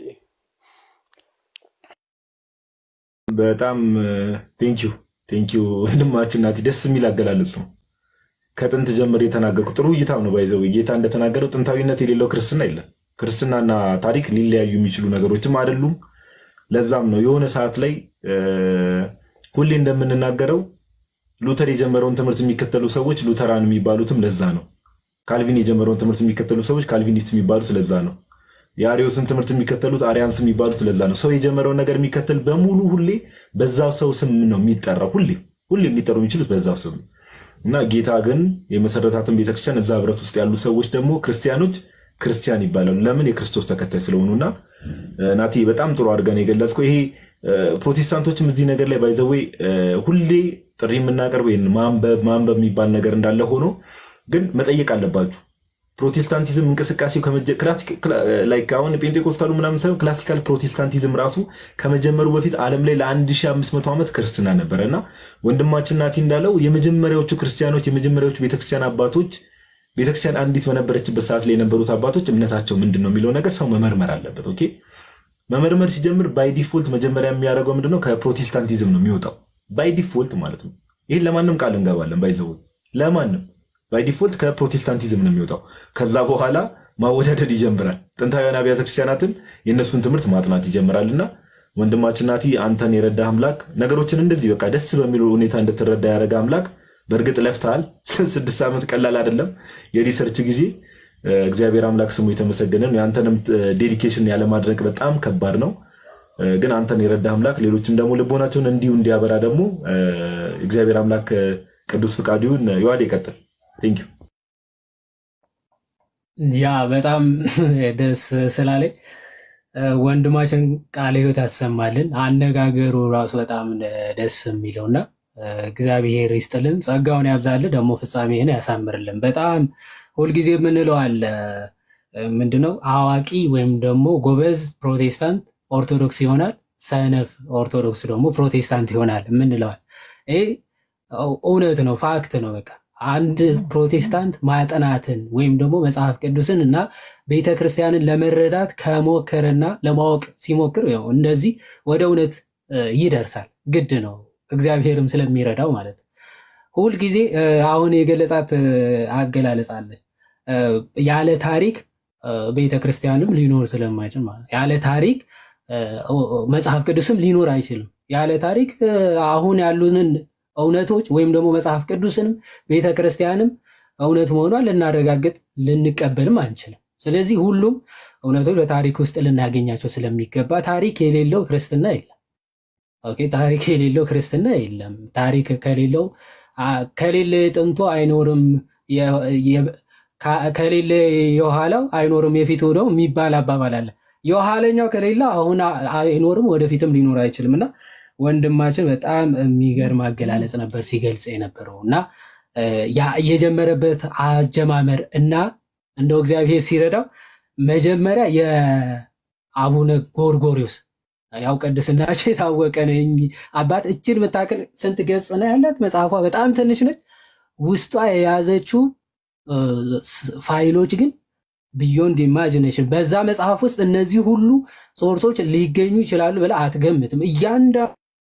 በጣም ቴንኪዩ ቴንኪዩ ወንድማችን ናቲ፣ ደስ የሚል አገላለጽ ነው። ከጥንት ጀምር የተናገርኩ ጥሩ እይታ ነው። ባይዘው ጌታ እንደተናገረው ጥንታዊነት የሌለው ክርስትና የለም። ክርስትናና ታሪክ ሊለያዩ የሚችሉ ነገሮችም አይደሉም። ለዛም ነው የሆነ ሰዓት ላይ እ፣ ሁሌ እንደምንናገረው ሉተር የጀመረውን ትምህርት የሚከተሉ ሰዎች ሉተራን የሚባሉትም ለዛ ነው። ካልቪን የጀመረውን ትምህርት የሚከተሉ ሰዎች ካልቪኒስት የሚባሉት ለዛ ነው። የአሪዮስን ትምህርት የሚከተሉት አሪያንስ የሚባሉት ለዛ ነው። ሰው የጀመረውን ነገር የሚከተል በሙሉ ሁሌ በዛው ሰው ስም ነው የሚጠራው። ሁሌ ሁሌ ሊጠሩ የሚችሉት በዛው ስም ነው እና ጌታ ግን የመሰረታትን ቤተክርስቲያን እዛ ህብረት ውስጥ ያሉ ሰዎች ደግሞ ክርስቲያኖች ክርስቲያን ይባላሉ። ለምን? የክርስቶስ ተከታይ ስለሆኑና እ፣ ናቲ በጣም ጥሩ አድርገን የገለጽከው ይሄ እ፣ ፕሮቴስታንቶችም እዚህ ነገር ላይ ባይዘዌ ሁሌ ጥሪ የምናቀርበው ይሄን ማንበብ ማንበብ የሚባል ነገር እንዳለ ሆኖ ግን መጠየቅ አለባችሁ። ፕሮቴስታንቲዝም እንቅስቃሴው ከመጀ- ክላሲክ- ክላ- ላይክ አሁን ጴንጤኮስታሉ ምናምን ሳይሆን ክላሲካል ፕሮቴስታንቲዝም ራሱ ከመጀመሩ በፊት ዓለም ላይ ለ1500 ዓመት ክርስትና ነበረ እና ወንድማችን ናቲ እንዳለው የመጀመሪያዎቹ ክርስቲያኖች የመጀመሪያዎቹ ቤተክርስቲያን አባቶች ቤተክርስቲያን አንዲት በነበረችበት ሰዓት ላይ የነበሩት አባቶች እምነታቸው ምንድን ነው የሚለው ነገር ሰው መመርመር አለበት። ኦኬ መመርመር ሲጀምር ባይ ዲፎልት መጀመሪያ የሚያደርገው ምንድነው? ከፕሮቴስታንቲዝም ነው የሚወጣው ባይ ዲፎልት ማለት ነው። ይህን ለማንም ቃል እንገባለን። ባይዘው ለማንም ባይ ዲፎልት ከፕሮቴስታንቲዝም ነው የሚወጣው። ከዛ በኋላ ማወዳደድ ይጀምራል። ጥንታውያን አብያተ ክርስቲያናትን የእነሱን ትምህርት ማጥናት ይጀምራል እና ወንድማችን ናቲ አንተን የረዳ አምላክ ነገሮችን እንደዚህ በቃ ደስ በሚል ሁኔታ እንድትረዳ ያደረገ አምላክ በእርግጥ ለፍተሃል። ስድስት ዓመት ቀላል አይደለም። የሪሰርች ጊዜ እ፣ እግዚአብሔር አምላክ ስሙ የተመሰገነ ነው። የአንተንም ዴዲኬሽን ያለማድረግ በጣም ከባድ ነው። እ፣ ግን አንተን የረዳ አምላክ ሌሎችም ደግሞ ልቦናቸውን እንዲሁ እንዲያበራ ደግሞ እ፣ እግዚአብሔር አምላክ እ፣ ቅዱስ ፍቃዱ ይሁን። ይዋድ ይቀጥል። ቴንክ ዩ። ያ በጣም ደስ ስላለኝ እ፣ ወንድማችን ቃለ ሕይወት ያሰማልን። አነጋገሩ ራሱ በጣም ደስ የሚለውና እ፣ እግዚአብሔር ይስጥልን፣ ጸጋውን ያብዛልን፣ ደግሞ ፍጻሜህን ያሳምርልን። በጣም ሁልጊዜ የምንለው አለ እ፣ ምንድነው አዋቂ ወይም ደግሞ ጎበዝ ፕሮቴስታንት ኦርቶዶክስ ይሆናል፣ ሰነፍ ኦርቶዶክስ ደግሞ ፕሮቴስታንት ይሆናል የምንለዋል። ይህ እውነት ነው፣ ፋክት ነው። በቃ አንድ ፕሮቴስታንት ማጠናትን ወይም ደግሞ መጽሐፍ ቅዱስን እና ቤተ ክርስቲያንን ለመረዳት ከሞከረና ለማወቅ ሲሞክር ያው እንደዚህ ወደ እውነት እ፣ ይደርሳል። ግድ ነው፣ እግዚአብሔርም ስለሚረዳው ማለት ነው። ሁልጊዜ እ፣ አሁን የገለጻት እ፣ አገላለጽ አለች እ፣ ያለ ታሪክ እ፣ ቤተ ክርስቲያንም ሊኖር ስለማይችል ማለት ነው። ያለ ታሪክ እ፣ መጽሐፍ ቅዱስም ሊኖር አይችልም። ያለ ታሪክ እ፣ አሁን ያሉንን እውነቶች ወይም ደግሞ መጽሐፍ ቅዱስንም ቤተ ክርስቲያንም እውነት መሆኗን ልናረጋግጥ ልንቀበልም አንችልም። ስለዚህ ሁሉም እውነቶች በታሪክ ውስጥ ልናገኛቸው ስለሚገባ ታሪክ የሌለው ክርስትና የለም። ኦኬ፣ ታሪክ የሌለው ክርስትና የለም። ታሪክ ከሌለው አ- ከሌለ ጥንቱ አይኖርም፣ የ- የ- ካ- ከሌለ የኋላው አይኖርም የፊቱ ነው የሚባል አባባል አለ። የኋለኛው ከሌለ አሁን አ- አይኖርም ወደፊትም ሊኖር አይችልም እና ወንድማችን በጣም የሚገርም አገላለጽ ነበር ሲገልጽ የነበረው እና እ፣ ያ- የጀመረበት አጀማመር እና እንደው እግዚአብሔር ሲረዳው መጀመሪያ የአቡነ ጎርጎሪዎስ ያው ቅድስናቸው የታወቀ ነው። እኚህ አባት እችን የምታክል ስንት ገጽ ነው ያላት? መጽሐፏ በጣም ትንሽ ነች። ውስጧ የያዘችው እ፣ ስ- ፋይሎች ግን ቢዮንድ ኢማጂኔሽን። በዛ መጽሐፍ ውስጥ እነዚህ ሁሉ ሶርሶች ሊገኙ ይችላሉ ብለህ አትገምትም። እያንዳ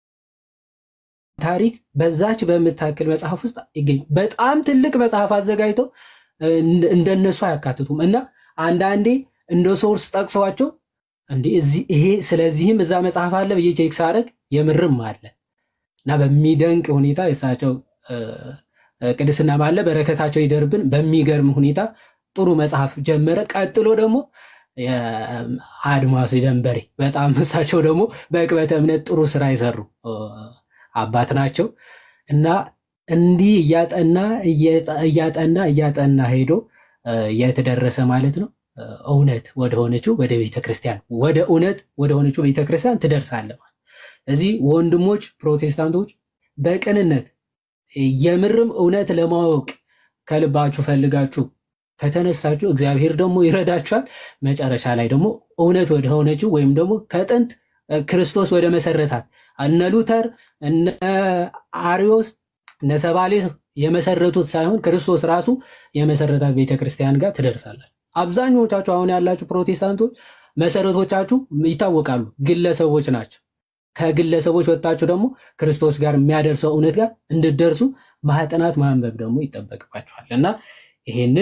ታሪክ በዛች በምታክል መጽሐፍ ውስጥ ይገኝ። በጣም ትልቅ መጽሐፍ አዘጋጅተው እ፣ እንደነሱ አያካትቱም እና አንዳንዴ እንደ ሶርስ ጠቅሰዋቸው እንዴ እዚህ ይሄ ስለዚህም እዛ መጽሐፍ አለ ብዬ ቼክ ሳደርግ የምርም አለ እና በሚደንቅ ሁኔታ የእሳቸው እ፣ እ፣ ቅድስና ባለ በረከታቸው ይደርብን። በሚገርም ሁኔታ ጥሩ መጽሐፍ ጀመረ። ቀጥሎ ደግሞ የአድማሱ ጀንበሬ በጣም እሳቸው ደግሞ በዕቅበተ እምነት ጥሩ ስራ የሰሩ እ፣ አባት ናቸው እና እንዲህ እያጠና እየጠ- እያጠና እያጠና ሄዶ እ፣ የት ደረሰ ማለት ነው? እ፣ እውነት ወደ ሆነችው ወደ ቤተ ክርስቲያን ወደ እውነት ወደ ሆነችው ቤተ ክርስቲያን ትደርሳለህ ማለት እዚህ ወንድሞች ፕሮቴስታንቶች በቅንነት የምርም እውነት ለማወቅ ከልባችሁ ፈልጋችሁ ከተነሳችሁ እግዚአብሔር ደግሞ ይረዳችኋል። መጨረሻ ላይ ደግሞ እውነት ወደ ሆነችው ወይም ደግሞ ከጥንት እ፣ ክርስቶስ ወደ መሰረታት እነ ሉተር እነ አሪዮስ እነ ሰባሌስ የመሰረቱት ሳይሆን ክርስቶስ ራሱ የመሰረታት ቤተክርስቲያን ጋር ትደርሳላችሁ። አብዛኞቻችሁ አሁን ያላችሁ ፕሮቴስታንቶች መሰረቶቻችሁ ይታወቃሉ፣ ግለሰቦች ናቸው። ከግለሰቦች ወጣችሁ ደግሞ ክርስቶስ ጋር የሚያደርሰው እውነት ጋር እንድደርሱ ማጥናት ማንበብ ደግሞ ይጠበቅባችኋል እና ይሄንን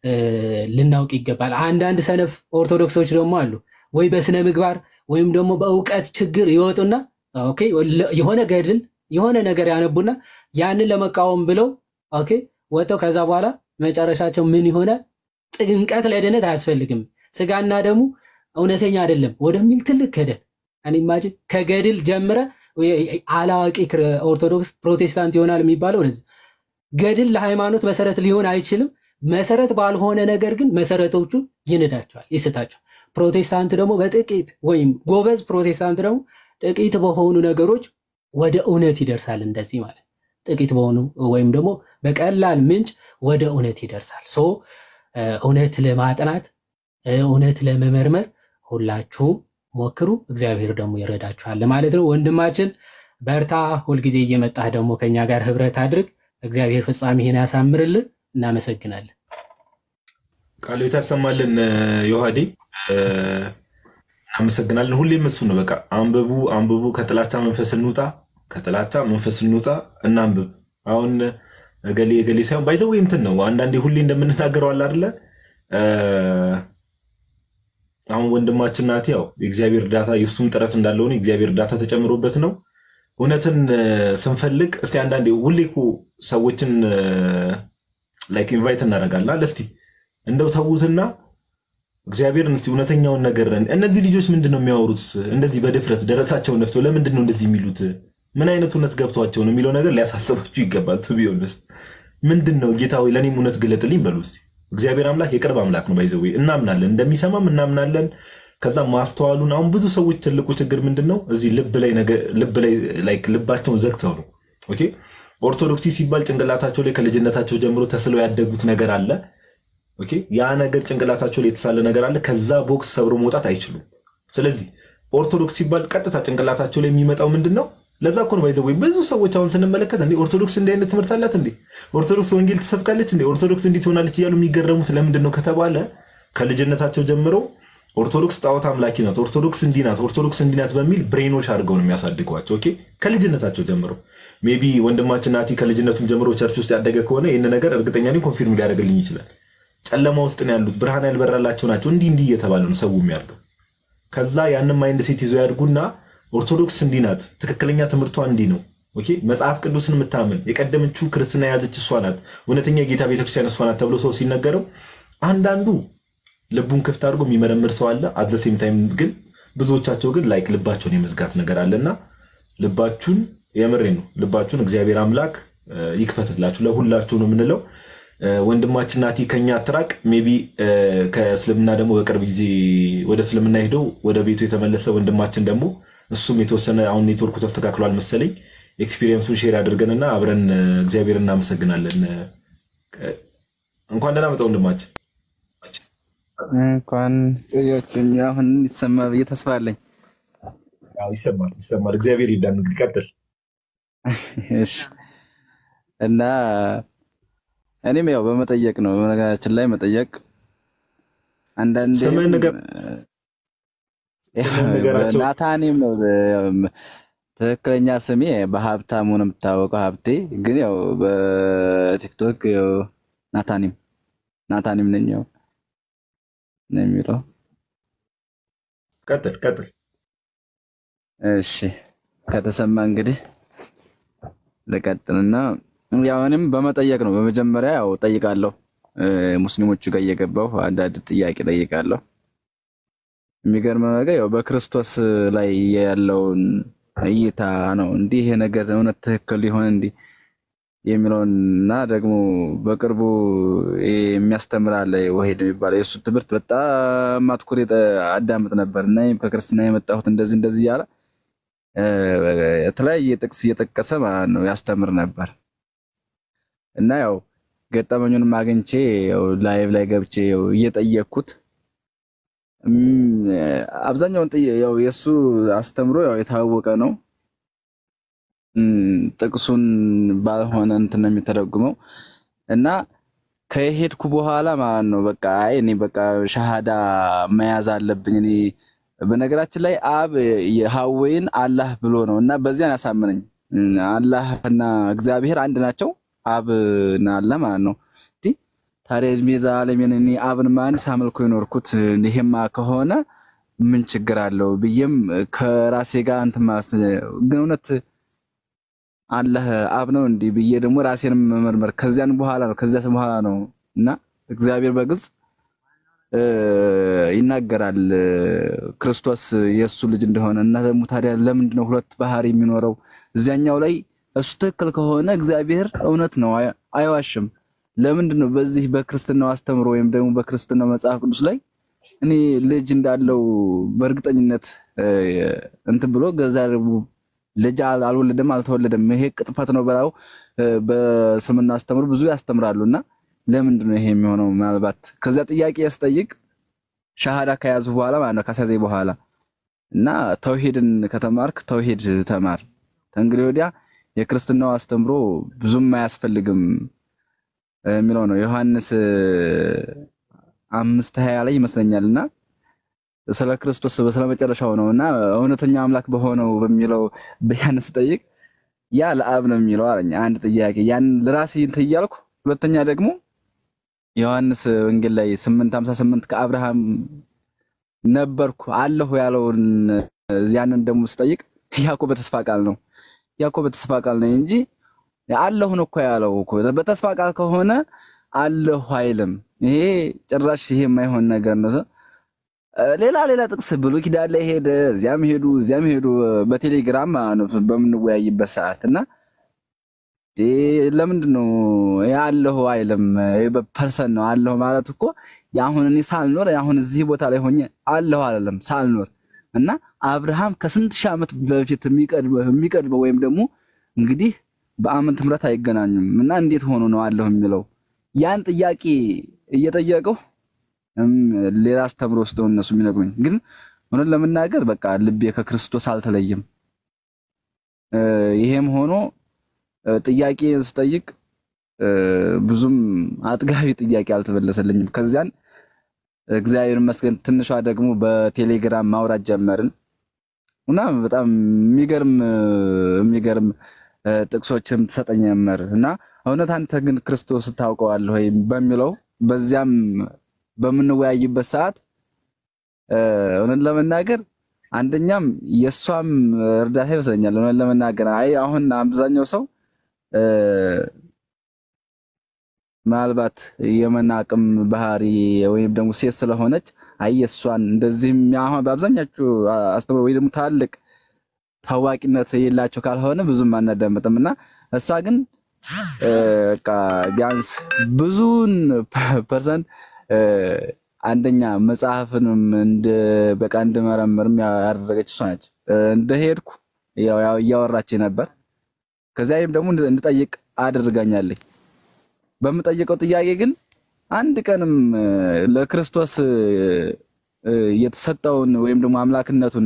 እ፣ ልናውቅ ይገባል። አንዳንድ ሰነፍ ኦርቶዶክሶች ደግሞ አሉ ወይ በስነ ምግባር ወይም ደግሞ በእውቀት ችግር ይወጡና ኦኬ ለ- የሆነ ገድል የሆነ ነገር ያነቡና ያንን ለመቃወም ብለው ኦኬ ወጥተው ከዛ በኋላ መጨረሻቸው ምን ይሆናል? ጥምቀት ለድነት አያስፈልግም ስጋና ደሙ እውነተኛ አይደለም ወደሚል ትልቅ ክህደት እኔ ኢማጂን ከገድል ጀምረ አላዋቂ ክር- ኦርቶዶክስ ፕሮቴስታንት ይሆናል የሚባለው ወደዚህ ገድል ለሃይማኖት መሰረት ሊሆን አይችልም። መሰረት ባልሆነ ነገር ግን መሰረቶቹ ይንዳቸዋል፣ ይስታቸዋል። ፕሮቴስታንት ደግሞ በጥቂት ወይም ጎበዝ ፕሮቴስታንት ደግሞ ጥቂት በሆኑ ነገሮች ወደ እውነት ይደርሳል። እንደዚህ ማለት ጥቂት በሆኑ ወይም ደግሞ በቀላል ምንጭ ወደ እውነት ይደርሳል። ሶ እ፣ እውነት ለማጥናት እ፣ እውነት ለመመርመር ሁላችሁም ሞክሩ፣ እግዚአብሔር ደግሞ ይረዳችኋል ማለት ነው። ወንድማችን በርታ፣ ሁልጊዜ እየመጣህ ደግሞ ከኛ ጋር ህብረት አድርግ። እግዚአብሔር ፍጻሜህን ያሳምርልን። እናመሰግናለን። ቃሉ የታሰማልን ዮሐዴ እ፣ እናመሰግናለን። ሁሌም እሱ ነው። በቃ አንብቡ አንብቡ፣ ከጥላቻ መንፈስ እንውጣ፣ ከጥላቻ መንፈስ እንውጣ፣ እናንብብ። አሁን እገሌ እገሌ ሳይሆን ባይዘው እንትን ነው። አንዳንዴ ሁሌ እንደምንናገረው አለ አይደለ እ፣ አሁን ወንድማችን ናቲ ያው የእግዚአብሔር እርዳታ የእሱም ጥረት እንዳለ ሆነ የእግዚአብሔር እርዳታ ተጨምሮበት ነው። እውነትን እ፣ ስንፈልግ እስቲ አንዳንዴ ሁሌ እኮ ሰዎችን ላይክ ኢንቫይት እናደርጋለን። እስቲ እንደው ተዉትና እግዚአብሔርን እስቲ እውነተኛውን ነገር እነዚህ ልጆች ምንድን ነው የሚያወሩት? እንደዚህ በድፍረት ደረታቸውን ነፍተው ለምንድን ነው እንደዚህ የሚሉት? ምን አይነት እውነት ገብቷቸው ነው የሚለው ነገር ሊያሳስባችሁ ይገባል። ቱ ቢ ኦነስት ምንድን ነው ጌታ ሆይ ለእኔም እውነት ግለጥልኝ በሉ እስቲ። እግዚአብሔር አምላክ የቅርብ አምላክ ነው። ባይዘዌ እናምናለን፣ እንደሚሰማም እናምናለን። ከዛ ማስተዋሉን አሁን ብዙ ሰዎች ትልቁ ችግር ምንድን ነው እዚህ ልብ ላይ ነገ- ልብ ላይ ላይክ ልባቸውን ዘግተው ነው። ኦኬ ኦርቶዶክሲ ሲባል ጭንቅላታቸው ላይ ከልጅነታቸው ጀምሮ ተስለው ያደጉት ነገር አለ። ኦኬ ያ ነገር ጭንቅላታቸው ላይ የተሳለ ነገር አለ። ከዛ ቦክስ ሰብሮ መውጣት አይችሉም። ስለዚህ ኦርቶዶክስ ሲባል ቀጥታ ጭንቅላታቸው ላይ የሚመጣው ምንድን ነው? ለዛ እኮ ነው ባይዘው ብዙ ሰዎች አሁን ስንመለከት እንዴ ኦርቶዶክስ እንዲህ አይነት ትምህርት አላት እንዴ ኦርቶዶክስ ወንጌል ትሰብካለች እንዴ ኦርቶዶክስ እንዲህ ትሆናለች እያሉ የሚገረሙት ለምንድን ነው ከተባለ ከልጅነታቸው ጀምሮ ኦርቶዶክስ ጣዖት አምላኪ ናት፣ ኦርቶዶክስ እንዲህ ናት፣ ኦርቶዶክስ እንዲህ ናት በሚል ብሬኖች አድርገው ነው የሚያሳድጓቸው። ኦኬ ከልጅነታቸው ጀምሮ ሜቢ ወንድማችን ናቲ ከልጅነቱም ጀምሮ ቸርች ውስጥ ያደገ ከሆነ ይህን ነገር እርግጠኛ ነኝ ኮንፊርም ሊያደርግልኝ ይችላል። ጨለማ ውስጥ ነው ያሉት፣ ብርሃን ያልበራላቸው ናቸው። እንዲህ እንዲህ እየተባለ ነው ሰው የሚያድገው። ከዛ ያንን ማይንድ ሴት ይዘው ያድጉና ኦርቶዶክስ እንዲህ ናት፣ ትክክለኛ ትምህርቷ እንዲህ ነው፣ ኦኬ መጽሐፍ ቅዱስን የምታምን የቀደመችው ክርስትና የያዘች እሷ ናት፣ እውነተኛ የጌታ ቤተክርስቲያን እሷ ናት ተብሎ ሰው ሲነገረው አንዳንዱ ልቡን ክፍት አድርጎ የሚመረምር ሰው አለ። አት ዘ ሴም ታይም ግን ብዙዎቻቸው ግን ላይክ ልባቸውን የመዝጋት ነገር አለና ልባችሁን የምሬ ነው ልባችሁን እግዚአብሔር አምላክ እ፣ ይክፈትላችሁ ለሁላችሁ ነው የምንለው። እ፣ ወንድማችን ናቲ ከኛ አትራቅ። ሜቢ ከእስልምና ደግሞ በቅርብ ጊዜ ወደ እስልምና ሄደው ወደ ቤቱ የተመለሰ ወንድማችን ደግሞ እሱም የተወሰነ አሁን ኔትወርኩ ተስተካክሏል መሰለኝ ኤክስፒሪየንሱን ሼር አድርገንና አብረን እ፣ እግዚአብሔር እናመሰግናለን። እ፣ እንኳን ደህና መጣ ወንድማችን። እንኳን እያችን አሁን ይሰማ ብዬ ተስፋ አለኝ። ያው ይሰማል ይሰማል። እግዚአብሔር ይርዳን። እንግዲህ ቀጥል። እሺ እና እኔም ያው በመጠየቅ ነው በነገራችን ላይ መጠየቅ አንዳንዴ ስምህን ንገር- ስምህን ንገራቸው። ናታኔም ነው ትክክለኛ ስሜ በሀብታሙ ነው የምታወቀው ሀብቴ ግን ያው በቲክቶክ ያው ናታኒም ናታኒም ነኝ ያው ነው የሚለው ቀጥል ቀጥል። እሺ ከተሰማ እንግዲህ ልቀጥልና ያው እኔም በመጠየቅ ነው። በመጀመሪያ ያው ጠይቃለሁ፣ እ፣ ሙስሊሞቹ ጋር እየገባሁ አንዳንድ ጥያቄ ጠይቃለሁ። የሚገርመው ነገር ያው በክርስቶስ ላይ ያለውን እይታ ነው። እንዲህ ይሄ ነገር እውነት ትክክል ሊሆን እንዲህ የሚለውን እና ደግሞ በቅርቡ ይሄ የሚያስተምር አለ ወሂድ የሚባለው የእሱ ትምህርት በጣም አትኩሬ አዳምጥ ነበር እና እኔም ከክርስትና የመጣሁት እንደዚህ እንደዚህ እያለ እ፣ የተለያየ ጥቅስ እየጠቀሰ ማለት ነው ያስተምር ነበር እና ያው ገጠመኙንም አግኝቼ ያው ላይቭ ላይ ገብቼ ያው እየጠየቅኩት እም፣ አብዛኛውን ጥያ- ያው የእሱ አስተምሮ ያው የታወቀ ነው። እም፣ ጥቅሱን ባልሆነ እንትን ነው የሚተረጉመው እና ከሄድኩ በኋላ ማለት ነው በቃ አይ እኔ በቃ ሻሃዳ መያዝ አለብኝ እኔ በነገራችን ላይ አብ የሐዌን አላህ ብሎ ነው እና በዚያን ያሳምነኝ አላህ እና እግዚአብሔር አንድ ናቸው። አብ እና አላህ ማለት ነው። እንዲህ ታዲያ እድሜ ዘላለሜን እኔ አብን ማን ሳመልኮ የኖርኩት ይሄማ ከሆነ ምን ችግር አለው ብዬም ከራሴ ጋር እንትን ማለት ግን እውነት አላህ አብ ነው እንዲህ ብዬ ደግሞ ራሴን መመርመር ከዚያን በኋላ ነው ከዚያ በኋላ ነው እና እግዚአብሔር በግልጽ እ፣ ይናገራል እ፣ ክርስቶስ የእሱ ልጅ እንደሆነ እና ደግሞ ታዲያ ለምንድን ነው ሁለት ባህሪ የሚኖረው? እዚያኛው ላይ እሱ ትክክል ከሆነ እግዚአብሔር እውነት ነው፣ አይ- አይዋሽም። ለምንድን ነው በዚህ በክርስትናው አስተምሮ ወይም ደግሞ በክርስትናው መጽሐፍ ቅዱስ ላይ እኔ ልጅ እንዳለው በእርግጠኝነት እ፣ እንትን ብሎ ገዛ ልጅ አል- አልወለደም አልተወለደም ይሄ ቅጥፈት ነው ብለው እ፣ በእስልምና አስተምሮ ብዙ ያስተምራሉ እና ለምንድን ነው ይሄ የሚሆነው? ምናልባት ከዚያ ጥያቄ ያስጠይቅ ሻሃዳ ከያዙ በኋላ ማለት ነው ካስያዘኝ በኋላ እና ተውሂድን ከተማርክ ተውሂድ ተማር። ከእንግዲህ ወዲያ የክርስትናው አስተምሮ ብዙም አያስፈልግም እ፣ የሚለው ነው ዮሐንስ እ፣ አምስት ሀያ ላይ ይመስለኛል እና ስለ ክርስቶስ ስለ መጨረሻው ነው እና እውነተኛ አምላክ በሆነው በሚለው ቢያንስ ጠይቅ ያ ለአብ ነው የሚለው አለኝ። አንድ ጥያቄ ያን ለራሴ እንትን እያልኩ ሁለተኛ ደግሞ ዮሐንስ ወንጌል ላይ 8:58 ከአብርሃም ነበርኩ አለሁ ያለውን ያንን ደግሞ ስጠይቅ ያዕቆብ በተስፋ ቃል ነው ያዕቆብ በተስፋ ቃል ነው እንጂ አለሁ ነው እኮ ያለው እኮ በተስፋ ቃል ከሆነ አለሁ አይልም። ይሄ ጭራሽ ይሄ የማይሆን ነገር ነው። ሌላ ሌላ ጥቅስ ብሉይ ኪዳን ላይ ሄደ፣ እዚያም ሄዱ፣ እዚያም ሄዱ በቴሌግራም ማለት ነው በምንወያይበት ሰዓት እና ዴ ለምንድን ነው አለሁ አይልም? በፐርሰን ነው አለሁ ማለት እኮ የአሁን እኔ ሳልኖር አሁን እዚህ ቦታ ላይ ሆኜ አለሁ አይደለም ሳልኖር እና አብርሃም ከስንት ሺህ ዓመት በፊት የሚቀድመው ወይም ደግሞ እንግዲህ በዓመተ ምሕረት አይገናኙም እና እንዴት ሆኖ ነው አለሁ የሚለው ያን ጥያቄ እየጠየቀው ሌላ አስተምሮ ውስጥ ነው እነሱ የሚነግሩኝ። ግን እውነት ለመናገር በቃ ልቤ ከክርስቶስ አልተለየም። ይሄም ሆኖ ጥያቄ ስጠይቅ ብዙም አጥጋቢ ጥያቄ አልተመለሰልኝም። ከዚያን እግዚአብሔር ይመስገን ትንሿ ደግሞ በቴሌግራም ማውራት ጀመርን እና በጣም የሚገርም የሚገርም ጥቅሶችም ትሰጠኝ ጀመር እና እውነት አንተ ግን ክርስቶስ ታውቀዋለህ ወይ በሚለው በዚያም በምንወያይበት ሰዓት እውነት ለመናገር አንደኛም የእሷም እርዳታ ይመስለኛል። እውነት ለመናገር አይ አሁን አብዛኛው ሰው ምናልባት የመናቅም ባህሪ ወይም ደግሞ ሴት ስለሆነች አይ የእሷን እንደዚህም አሁን በአብዛኛችሁ አስተምሮ ወይ ደግሞ ታላቅ ታዋቂነት የላቸው ካልሆነ ብዙም አናዳምጥም እና እሷ ግን በቃ ቢያንስ ብዙን ፐርሰንት አንደኛ መጽሐፍንም እንደ በቃ እንድመረምርም ያደረገች እሷ ነች። እንደሄድኩ ያው እያወራች ነበር። ከዚያም ደግሞ እንድጠይቅ አድርጋኛለች። በምጠይቀው ጥያቄ ግን አንድ ቀንም ለክርስቶስ የተሰጠውን ወይም ደግሞ አምላክነቱን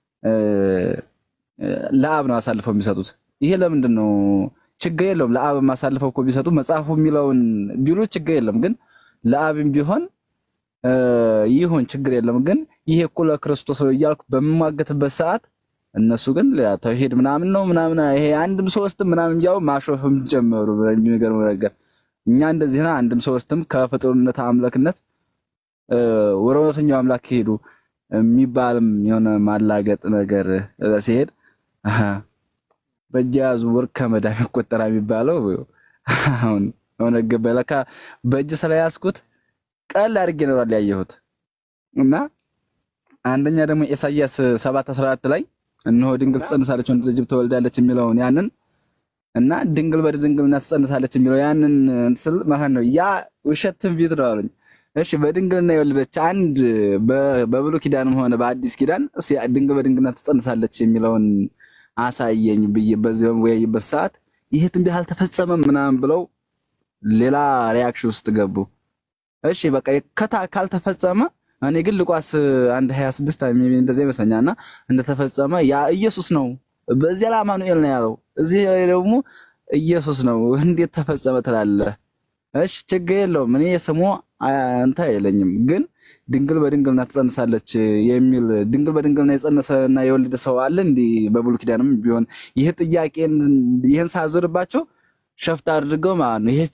ለአብ ነው አሳልፈው የሚሰጡት። ይሄ ለምንድን ነው? ችግር የለውም ለአብ አሳልፈው እኮ ቢሰጡ መጽሐፉ የሚለውን ቢሉ ችግር የለም። ግን ለአብም ቢሆን ይሁን ችግር የለም። ግን ይሄ እኮ ለክርስቶስ ነው እያልኩ በምሟገትበት ሰዓት እነሱ ግን ተውሂድ ምናምን ነው ምናምን ይሄ አንድም ሶስትም ምናምን ያው ማሾፍም ጀመሩ። የሚገርም ነገር እኛ እንደዚህ ና አንድም ሶስትም ከፍጡርነት አምላክነት ወደ እውነተኛው አምላክ ሄዱ የሚባልም የሆነ ማላገጥ ነገር ሲሄድ በእጅ ያዙ ወርቅ ከመዳም ይቆጠራል የሚባለው አሁን ሆነ ገባ። ለካ በእጅ ስለያዝኩት ቀል አድርጌ ኖሯል ያየሁት እና አንደኛ ደግሞ ኢሳይያስ 7:14 ላይ እነሆ ድንግል ትጸንሳለች ወንድ ልጅ ትወልዳለች የሚለውን ያንን እና ድንግል በድንግልና ትጸንሳለች የሚለው ያንን ስል ማለት ነው ያ ውሸት ትንቢት ነው አሉኝ። እሺ በድንግልና የወለደች አንድ በብሉይ ኪዳንም ሆነ በአዲስ ኪዳን እስ ድንግል በድንግልና ትጸንሳለች የሚለውን አሳየኝ ብዬ በዚህ በምወያይበት ሰዓት ይሄ ትንቢት አልተፈጸመም ምናምን ብለው ሌላ ሪያክሽን ውስጥ ገቡ። እሺ በቃ ከታ ካልተፈጸመ እኔ ግን ልቋስ አንድ 26 እንደዚህ ይመስለኛል እና እንደተፈጸመ ያ ኢየሱስ ነው። በዚያ ላይ አማኑኤል ነው ያለው፣ እዚህ ላይ ደግሞ ኢየሱስ ነው። እንዴት ተፈጸመ ትላለህ? እሺ ችግር የለውም እኔ ስሙ አንተ አይለኝም። ግን ድንግል በድንግልና ትጸንሳለች የሚል ድንግል በድንግልና የጸነሰና የወለደ ሰው አለ እንዲህ በብሉይ ኪዳንም ቢሆን ይህ ጥያቄን ይህን ሳዞርባቸው ሸፍት አድርገው ማለት ነው ይሄ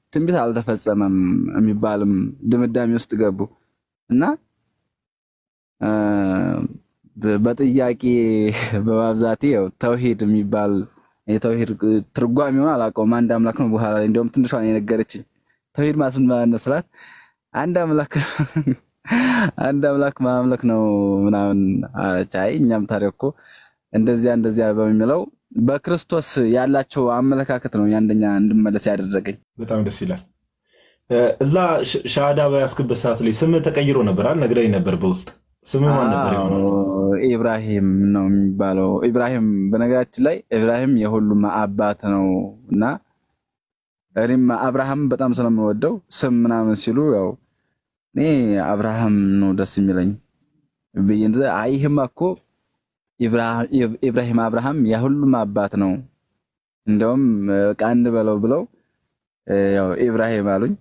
ትንቢት አልተፈጸመም የሚባልም ድምዳሜ ውስጥ ገቡ እና እ፣ በ- በጥያቄ በማብዛቴ ያው ተውሂድ የሚባል የተውሂድ ትርጓሜውን አላውቀውም። አንድ አምላክ ነው። በኋላ ላይ እንዲያውም ትንሿ ነው የነገረችኝ። ተውሂድ ማለት ምን ማለት ነው ስላት አንድ አምላክ አንድ አምላክ ማምለክ ነው ምናምን አለች። አይ እኛም ታዲያ እኮ እንደዚያ እንደዚያ በሚለው በክርስቶስ ያላቸው አመለካከት ነው የአንደኛ እንድመለስ ያደረገኝ። በጣም ደስ ይላል። እ፣ እዛ ሽ- ሻሃዳ በያስክበት ሰዓት ላይ ስምህ ተቀይሮ ነበር አይደል? ነግረኝ ነበር በውስጥ ስምህ ማን ነበር የሆነው? አዎ፣ ኢብራሂም ነው የሚባለው። ኢብራሂም በነገራችን ላይ ኢብራሂም የሁሉም አባት ነው እና እኔም አብርሃም በጣም ስለምወደው ስም ምናምን ሲሉ ያው እኔ አብርሃም ነው ደስ የሚለኝ ብዬ እንደ አይ ይህማ እኮ ኢብራሂም ኢብራሂም አብርሃም የሁሉም አባት ነው እንደውም በቃ እንበለው ብለው እ፣ ያው ኢብራሂም አሉኝ።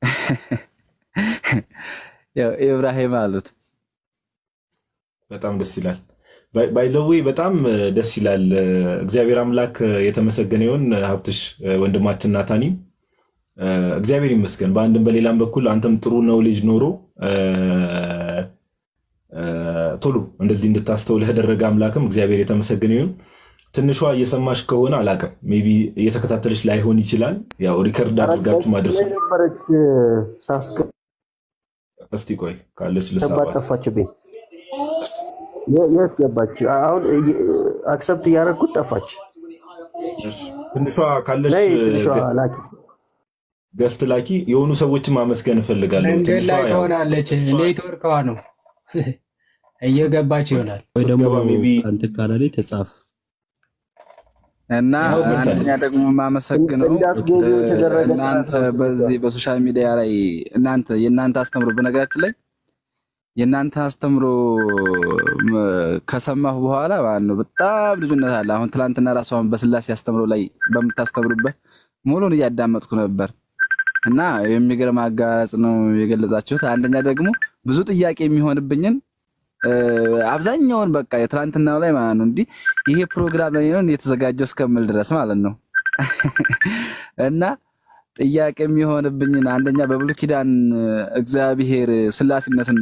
ያው ኢብራሂም አሉት። በጣም ደስ ይላል። ባይዘዌ በጣም እ፣ ደስ ይላል። እ፣ እግዚአብሔር አምላክ እ፣ የተመሰገነ ይሁን። እ፣ ሀብትሽ እ፣ ወንድማችን ናታኒም እ፣ እግዚአብሔር ይመስገን። በአንድም በሌላም በኩል አንተም ጥሩ ነው ልጅ ኖሮ እ፣ እ፣ ቶሎ እንደዚህ እንድታስተውል ያደረገ አምላክም እግዚአብሔር የተመሰገነ ይሁን። ትንሿ እየሰማሽ ከሆነ አላውቅም፣ ሜይ ቢ እየተከታተለች ላይሆን ይችላል። ያው ሪከርድ አድርጋችሁ ማድረስ ላይ ነበረች ሳስገ እስቲ ቆይ ካለች ገባት ልሳባት። ጠፋችብኝ። የ- የት ገባች? አሁን አክሰፕት እያደረግኩት ጠፋች። እሺ፣ ትንሿ ካለች ነይ እ፣ ትንሿ ገ- ላኪ። ገስት ላኪ። የሆኑ ሰዎችን ማመስገን እፈልጋለሁ። መንገድ ትንሿ ላይ ያው ትሆናለች። ኔትወርክዋ ነው እየገባች ይሆናል። ወይ ደግሞ ስትገባ ሜይ ቢ ከአንተ ካላላይ ተጻፍ እና ያው አንደኛ ገብታለች። ደግሞ የማመሰግነው እንዳትገቡ እ፣ የተደረገ እናንተ በዚህ በሶሻል ሚዲያ ላይ እናንተ የእናንተ አስተምሮ በነገራችን ላይ የእናንተ አስተምሮ ም፣ ከሰማሁ በኋላ ማለት ነው በጣም ልዩነት አለ። አሁን ትላንትና ራሱ አሁን በስላሴ አስተምሮ ላይ በምታስተምሩበት ሙሉን እያዳመጥኩ ነበር እና የሚገርም አገላለጽ ነው የገለጻችሁት። አንደኛ ደግሞ ብዙ ጥያቄ የሚሆንብኝን እ፣ አብዛኛውን በቃ የትላንትናው ላይ ማለት ነው እንዲህ ይሄ ፕሮግራም ላይ ነው የተዘጋጀው እስከምል ድረስ ማለት ነው እና ጥያቄ የሚሆንብኝን አንደኛ በብሉይ ኪዳን እግዚአብሔር ስላሴነትን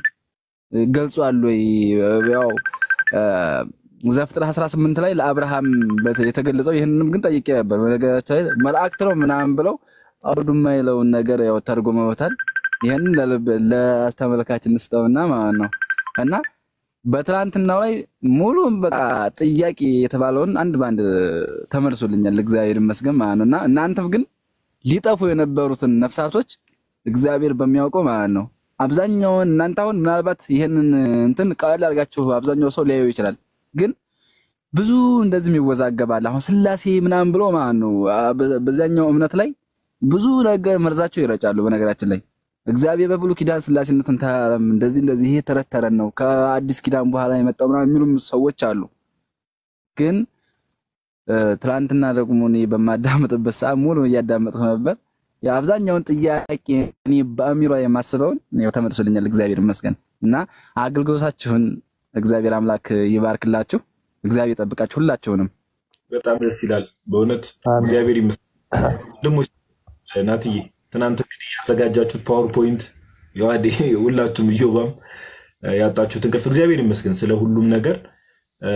ገልጿል ወይ? ያው እ፣ ዘፍጥረት 18 ላይ ለአብርሃም በት- የተገለጸው ይህንንም ግን ጠይቄ ነበር። በነገራችን ላይ መላእክት ነው ምናምን ብለው አውዱማ የለውን ነገር ያው ተርጉመውታል። ይህንን ለልብ- ለተመልካች እንስጠውና ማለት ነው እና በትላንትናው ላይ ሙሉ በቃ ጥያቄ የተባለውን አንድ በአንድ ተመልሶልኛል። እግዚአብሔር ይመስገን ማለት ነው እና እናንተም ግን ሊጠፉ የነበሩትን ነፍሳቶች እግዚአብሔር በሚያውቀው ማለት ነው አብዛኛውን እናንተ አሁን ምናልባት ይህንን እንትን ቀለል አድርጋችሁ አብዛኛው ሰው ሊያዩ ይችላል። ግን ብዙ እንደዚህም ይወዛገባል። አሁን ስላሴ ምናምን ብሎ ማለት ነው አ- በ- በዛኛው እምነት ላይ ብዙ ነገር መርዛቸው ይረጫሉ። በነገራችን ላይ እግዚአብሔር በብሉይ ኪዳን ስላሴነቱን ተራራም እንደዚህ እንደዚህ ይሄ ተረት ተረት ነው ከአዲስ ኪዳን በኋላ የመጣው ምናምን የሚሉም ሰዎች አሉ። ግን እ፣ ትናንትና ደግሞ እኔ በማዳመጥበት ሰዓት ሙሉ እያዳመጥኩ ነበር። የአብዛኛውን ጥያቄ እኔ በአሚሯ የማስበውን ያው ተመልሶልኛል። እግዚአብሔር ይመስገን እና አገልግሎታችሁን እግዚአብሔር አምላክ ይባርክላችሁ። እግዚአብሔር ይጠብቃችሁ ሁላችሁንም። በጣም ደስ ይላል በእውነት አሜን። እግዚአብሔር ይመስገን። ደግሞ ናትዬ ትናንት እንግዲህ ያዘጋጃችሁት ፓወርፖይንት የዋዴ ሁላችሁም እዮባም ያጣችሁት እንቅልፍ እግዚአብሔር ይመስገን ስለ ሁሉም ነገር እ፣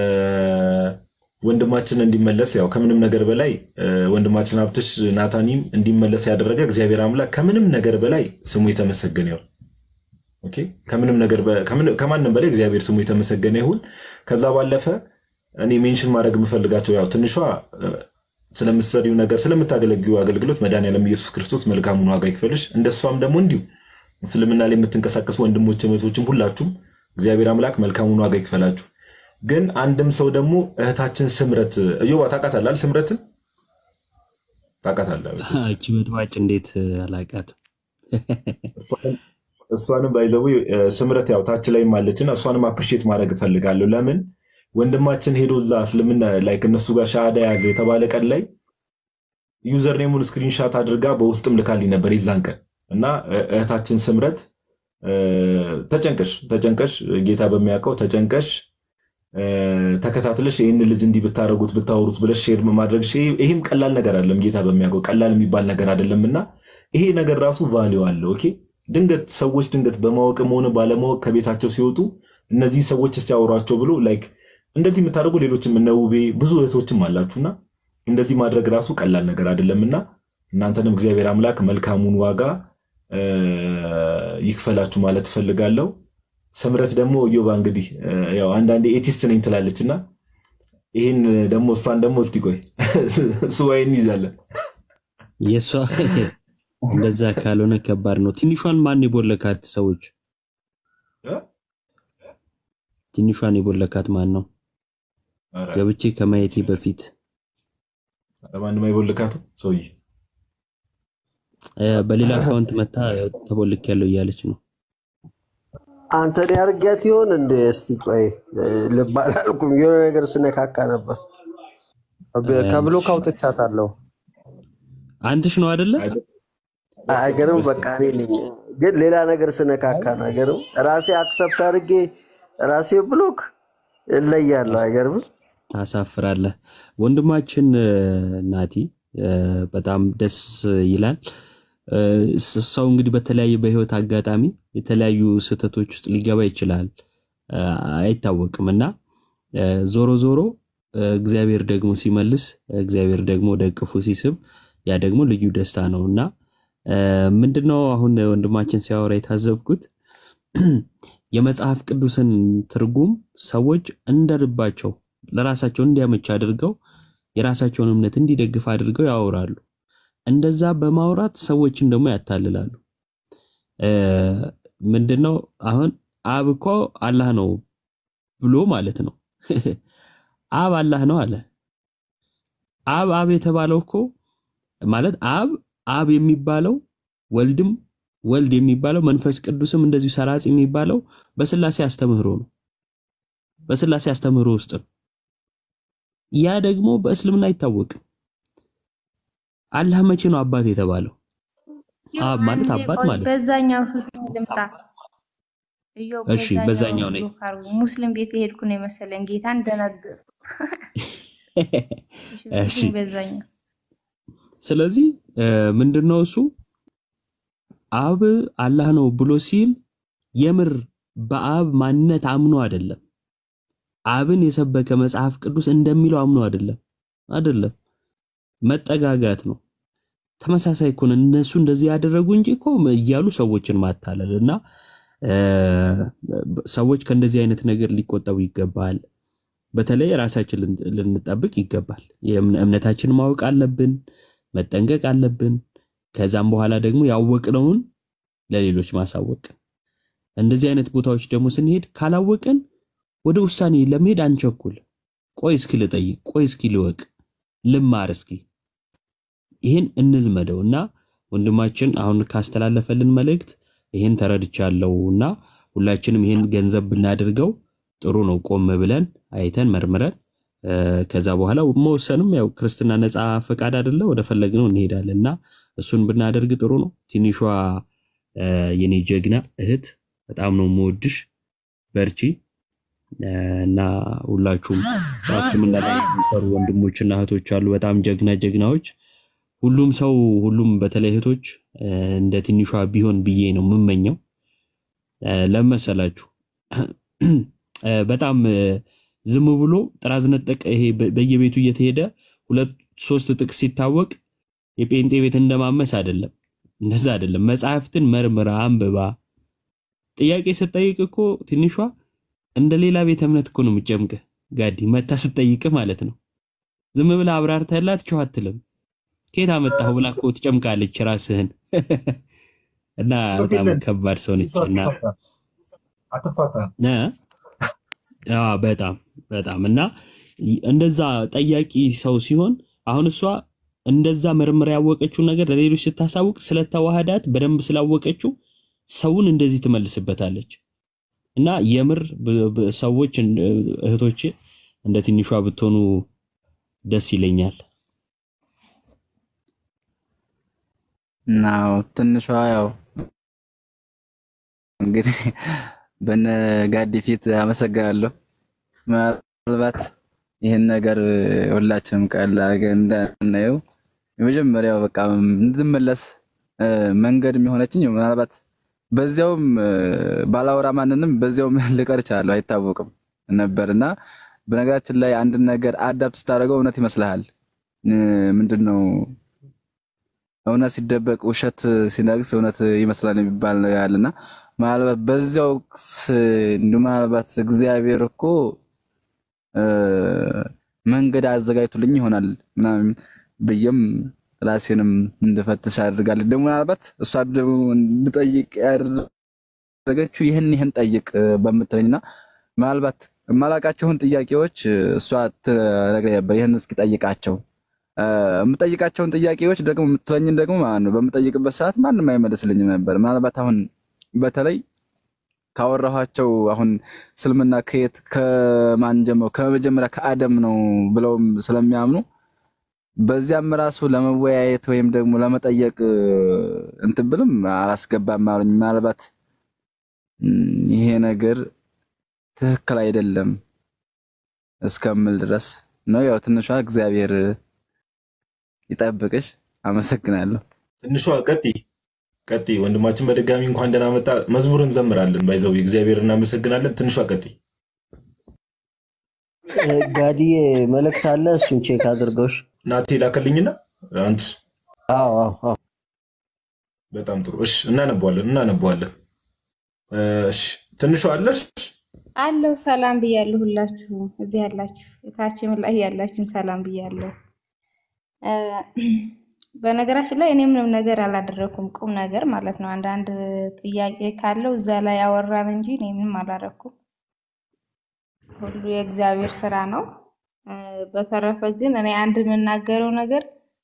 ወንድማችን እንዲመለስ ያው ከምንም ነገር በላይ እ፣ ወንድማችን ሀብትሽ ናታኒም እንዲመለስ ያደረገ እግዚአብሔር አምላክ ከምንም ነገር በላይ ስሙ የተመሰገነ ይሁን። ኦኬ፣ ከምንም ነገር በ- ከምን- ከማንም በላይ እግዚአብሔር ስሙ የተመሰገነ ይሁን። ከዛ ባለፈ እኔ ሜንሽን ማድረግ የምፈልጋቸው ያው ትንሿ እ፣ ስለምትሰሪው ነገር ስለምታገለግዩ አገልግሎት መድኃኒዓለም ኢየሱስ ክርስቶስ መልካሙን ዋጋ ይክፈልሽ። እንደሷም ደግሞ እንዲሁ እስልምና ላይ የምትንቀሳቀሱ ወንድሞች እህቶችም ሁላችሁም እግዚአብሔር አምላክ መልካሙን ዋጋ ይክፈላችሁ። ግን አንድም ሰው ደግሞ እህታችን ስምረት እዮባ ታውቃታለህ አይደል? ስምረትን ታውቃታለህ? እቺ በጥባጭ እንዴት አላውቃትም? እሷንም ባይዘው ስምረት ያው ታች ላይም አለችና እሷንም አፕሪሼት ማድረግ እፈልጋለሁ። ለምን ወንድማችን ሄዶ እዛ እስልምና ላይ ከነሱ ጋር ሻሃዳ ያዘ የተባለ ቀን ላይ ዩዘር ኔሙን ስክሪንሻት አድርጋ በውስጥም ልካልኝ ነበር የዛን ቀን እና እ- እህታችን ስምረት እ፣ ተጨንቀሽ ተጨንቀሽ ጌታ በሚያውቀው ተጨንቀሽ እ፣ ተከታትለሽ ይህን ልጅ እንዲህ ብታደረጉት ብታወሩት ብለሽ ሼር ማድረግ ይህም ቀላል ነገር አይደለም። ጌታ በሚያውቀው ቀላል የሚባል ነገር አይደለም እና ይሄ ነገር ራሱ ቫሊዩ አለው። ኦኬ ድንገት ሰዎች ድንገት በማወቅም ሆነ ባለማወቅ ከቤታቸው ሲወጡ እነዚህ ሰዎች እስቲ ያወሯቸው ብሎ ላይክ እንደዚህ የምታደርጉ ሌሎችም እነ ውቤ ብዙ እህቶችም አላችሁና እንደዚህ ማድረግ ራሱ ቀላል ነገር አይደለምና እናንተንም እግዚአብሔር አምላክ መልካሙን ዋጋ እ፣ ይክፈላችሁ ማለት እፈልጋለሁ። ስምረት ደግሞ እዮባ እንግዲህ እ፣ ያው አንዳንዴ ኤቲስት ነኝ ትላለች እና ይህን ደግሞ እሷን ደግሞ እስቲ ቆይ ሱባኤ እንይዛለን። የእሷ እንደዛ ካልሆነ ከባድ ነው። ትንሿን ማን የቦለካት ሰዎች? ትንሿን የቦለካት ማን ነው? ኧረ፣ ገብቼ ከማየቴ በፊት ለማንም አይቦልካትም ሰውዬ እ፣ በሌላ አካውንት መታ ተቦልክ ያለው እያለች ነው። አንተን ያርጊያት ይሆን እንደ እስቲ ቆይ እ፣ ልብ አላልኩም። የሆነ ነገር ስነካካ ነበር። ከብሎክ አውጥቻታለሁ። አንትሽ ነው አይደለ? አይገርም። በቃ እኔ ነኝ ግን ሌላ ነገር ስነካካ ነው። አይገርም። ራሴ አክሰፕት አድርጌ ራሴ ብሎክ እለያለሁ። አይገርም። ታሳፍራለህ ወንድማችን እ፣ ናቲ እ፣ በጣም ደስ ይላል። እ፣ ስ- ሰው እንግዲህ በተለያየ በህይወት አጋጣሚ የተለያዩ ስህተቶች ውስጥ ሊገባ ይችላል፣ እ፣ አይታወቅም እና እ፣ ዞሮ ዞሮ እ፣ እግዚአብሔር ደግሞ ሲመልስ እግዚአብሔር ደግሞ ወደ እቅፉ ሲስብ ያ ደግሞ ልዩ ደስታ ነው እና እ፣ ምንድነው አሁን ወንድማችን ሲያወራ የታዘብኩት የመጽሐፍ ቅዱስን ትርጉም ሰዎች እንደ ልባቸው ለራሳቸው እንዲያመች አድርገው የራሳቸውን እምነት እንዲደግፍ አድርገው ያወራሉ። እንደዛ በማውራት ሰዎችን ደግሞ ያታልላሉ። እ፣ ምንድነው አሁን አብ እኮ አላህ ነው ብሎ ማለት ነው። አብ አላህ ነው አለ። አብ አብ የተባለው እኮ ማለት አብ አብ የሚባለው ወልድም ወልድ የሚባለው መንፈስ ቅዱስም እንደዚሁ ሰራጽ የሚባለው በስላሴ አስተምህሮ ነው። በስላሴ አስተምህሮ ውስጥ ነው። ያ ደግሞ በእስልምና አይታወቅም። አላህ መቼ ነው አባት የተባለው? አብ ማለት አባት ማለት ነው። በዛኛው ፊት ልምጣ እዮ እሺ፣ በዛኛው ነኝ። ብሎክ አድርጉ። ሙስሊም ቤት የሄድኩ ነው የመሰለኝ ጌታን ደነገጥኩ። እሺ በዛኛው ስለዚህ እ፣ ምንድነው እሱ አብ አላህ ነው ብሎ ሲል የምር በአብ ማንነት አምኖ አይደለም። አብን የሰበከ መጽሐፍ ቅዱስ እንደሚለው አምኖ አይደለም። አይደለም መጠጋጋት ነው። ተመሳሳይ እኮ ነው። እነሱ እንደዚህ ያደረጉ እንጂ እኮ እያሉ ሰዎችን ማታለል እና እ፣ ሰዎች ከእንደዚህ አይነት ነገር ሊቆጠቡ ይገባል። በተለይ ራሳችን ልን- ልንጠብቅ ይገባል። የእምነ- እምነታችን ማወቅ አለብን፣ መጠንቀቅ አለብን። ከዛም በኋላ ደግሞ ያወቅነውን ለሌሎች ማሳወቅ። እንደዚህ አይነት ቦታዎች ደግሞ ስንሄድ ካላወቅን ወደ ውሳኔ ለመሄድ አንቸኩል። ቆይ እስኪ ልጠይቅ፣ ቆይ እስኪ ልወቅ፣ ልማር እስኪ ይህን እንልመደው እና ወንድማችን አሁን ካስተላለፈልን መልእክት ይህን ተረድቻለሁ እና ሁላችንም ይህን ገንዘብ ብናደርገው ጥሩ ነው። ቆም ብለን አይተን መርምረን እ፣ ከዛ በኋላ መወሰንም ያው ክርስትና ነፃ ፈቃድ አይደለ፣ ወደ ፈለግነው እንሄዳለን እና እሱን ብናደርግ ጥሩ ነው። ትንሿ እ፣ የኔ ጀግና እህት በጣም ነው የምወድሽ፣ በርቺ እ፣ እና ሁላችሁም በእስልምና ላይ የሚሰሩ ወንድሞችና እህቶች አሉ፣ በጣም ጀግና ጀግናዎች። ሁሉም ሰው ሁሉም በተለይ እህቶች እ፣ እንደ ትንሿ ቢሆን ብዬ ነው የምመኘው። እ፣ ለምን መሰላችሁ? እ፣ በጣም እ፣ ዝም ብሎ ጥራዝ ነጠቅ ይሄ በ- በየቤቱ እየተሄደ ሁለት ሶስት ጥቅስ ሲታወቅ የጴንጤ ቤት እንደማመስ አይደለም። እንደዛ አይደለም። መጽሐፍትን መርምራ አንብባ ጥያቄ ስጠይቅ እኮ ትንሿ እንደ ሌላ ቤተ እምነት እኮ ነው የምትጨምቅህ። ጋዲ መታ ስጠይቅ ማለት ነው። ዝም ብላ አብራርተህላት ቸው አትልም። ከየት አመጣሁ ብላ እኮ ትጨምቃለች ራስህን እና በጣም ከባድ ሰው ነች እና አትፋታም። እ? አዎ በጣም በጣም እና እንደዛ ጠያቂ ሰው ሲሆን አሁን እሷ እንደዛ መርምራ ያወቀችውን ነገር ለሌሎች ስታሳውቅ ስለተዋህዳት በደንብ ስላወቀችው ሰውን እንደዚህ ትመልስበታለች። እና የምር ብ- ብ- ሰዎች እን- እህቶቼ እንደ ትንሿ ብትሆኑ ደስ ይለኛል። ናው ትንሿ ያው እንግዲህ በነ ጋዲ ፊት አመሰግናለሁ። ምናልባት ይህን ነገር ሁላችንም ቀላል አድርገን እንዳናየው የመጀመሪያው በቃ እንድመለስ መንገድ የሚሆነችኝ ምናልባት በዚያውም ባላወራ ማንንም በዚያውም ልቀር እችላለሁ አይታወቅም ነበር እና በነገራችን ላይ አንድን ነገር አዳፕት ስታደርገው እውነት ይመስልሃል። ምንድን ነው እውነት ሲደበቅ ውሸት ሲነግስ እውነት ይመስላል የሚባል ነገር አለና ምናልባት በዚያው እንዲሁ ምናልባት እግዚአብሔር እኮ መንገድ አዘጋጅቶልኝ ይሆናል ምናምን ብዬም ራሴንም እንድፈትሽ አድርጋለች። ደግሞ ምናልባት እሷ ደግሞ እንድጠይቅ ያደረገችው ይህን ይህን ጠይቅ በምትለኝና ምናልባት የማላቃቸውን ጥያቄዎች እሷ ትነግረኝ ነበር። ይህን እስኪ ጠይቃቸው የምጠይቃቸውን ጥያቄዎች ደግሞ የምትለኝን ደግሞ ማለት ነው በምጠይቅበት ሰዓት ማንም አይመልስልኝም ነበር። ምናልባት አሁን በተለይ ካወራኋቸው አሁን እስልምና ከየት ከማን ጀምሮ ከመጀመሪያ ከአደም ነው ብለውም ስለሚያምኑ በዚያም ራሱ ለመወያየት ወይም ደግሞ ለመጠየቅ እንትን ብልም አላስገባም አሉኝ። ምናልባት ይሄ ነገር ትክክል አይደለም እስከምል ድረስ ነው። ያው ትንሿ እግዚአብሔር ይጠብቅሽ። አመሰግናለሁ። ትንሿ ቀጥይ ቀጥይ ወንድማችን በድጋሚ እንኳን ደህና መጣ። መዝሙር እንዘምራለን። ባይዘው እግዚአብሔር እናመሰግናለን። ትንሿ ቀጥይ። ጋዲዬ መልእክት አለ፣ እሱን ቼክ አድርገውሽ። ናቴ ላከልኝና አንድ አዎ አዎ አዎ በጣም ጥሩ። እሺ እናነበዋለን እናነበዋለን። እሺ ትንሿ አለሽ አለው ሰላም ብያለሁ። ሁላችሁም እዚህ ያላችሁ የታችም ላይ ያላችሁም ሰላም ብያለሁ። በነገራችን ላይ እኔ ምንም ነገር አላደረኩም፣ ቁም ነገር ማለት ነው። አንዳንድ ጥያቄ ካለው እዛ ላይ ያወራን እንጂ እኔ ምንም አላደረኩም። ሁሉ የእግዚአብሔር ስራ ነው። በተረፈ ግን እኔ አንድ የምናገረው ነገር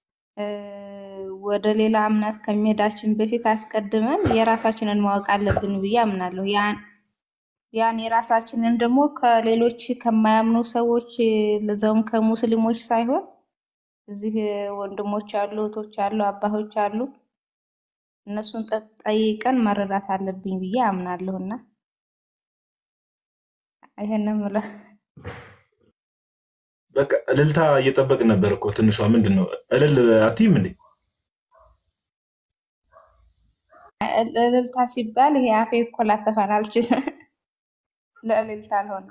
ወደ ሌላ እምነት ከመሄዳችን በፊት አስቀድመን የራሳችንን ማወቅ አለብን ብዬ አምናለሁ። ያን ያን የራሳችንን ደግሞ ከሌሎች ከማያምኑ ሰዎች ለዛውም ከሙስሊሞች ሳይሆን እዚህ ወንድሞች አሉ፣ እህቶች አሉ፣ አባቶች አሉ እነሱን ጠይቀን መረዳት አለብኝ ብዬ አምናለሁና ይሄን ነው የምለው። በቃ እልልታ እየጠበቅን ነበር እኮ ትንሿ ምንድን ነው እልል አትይም እንዴ? እልልታ ሲባል ይሄ አፌ እኮ ላተፋን አልችልም። ለእልልታ አልሆነ።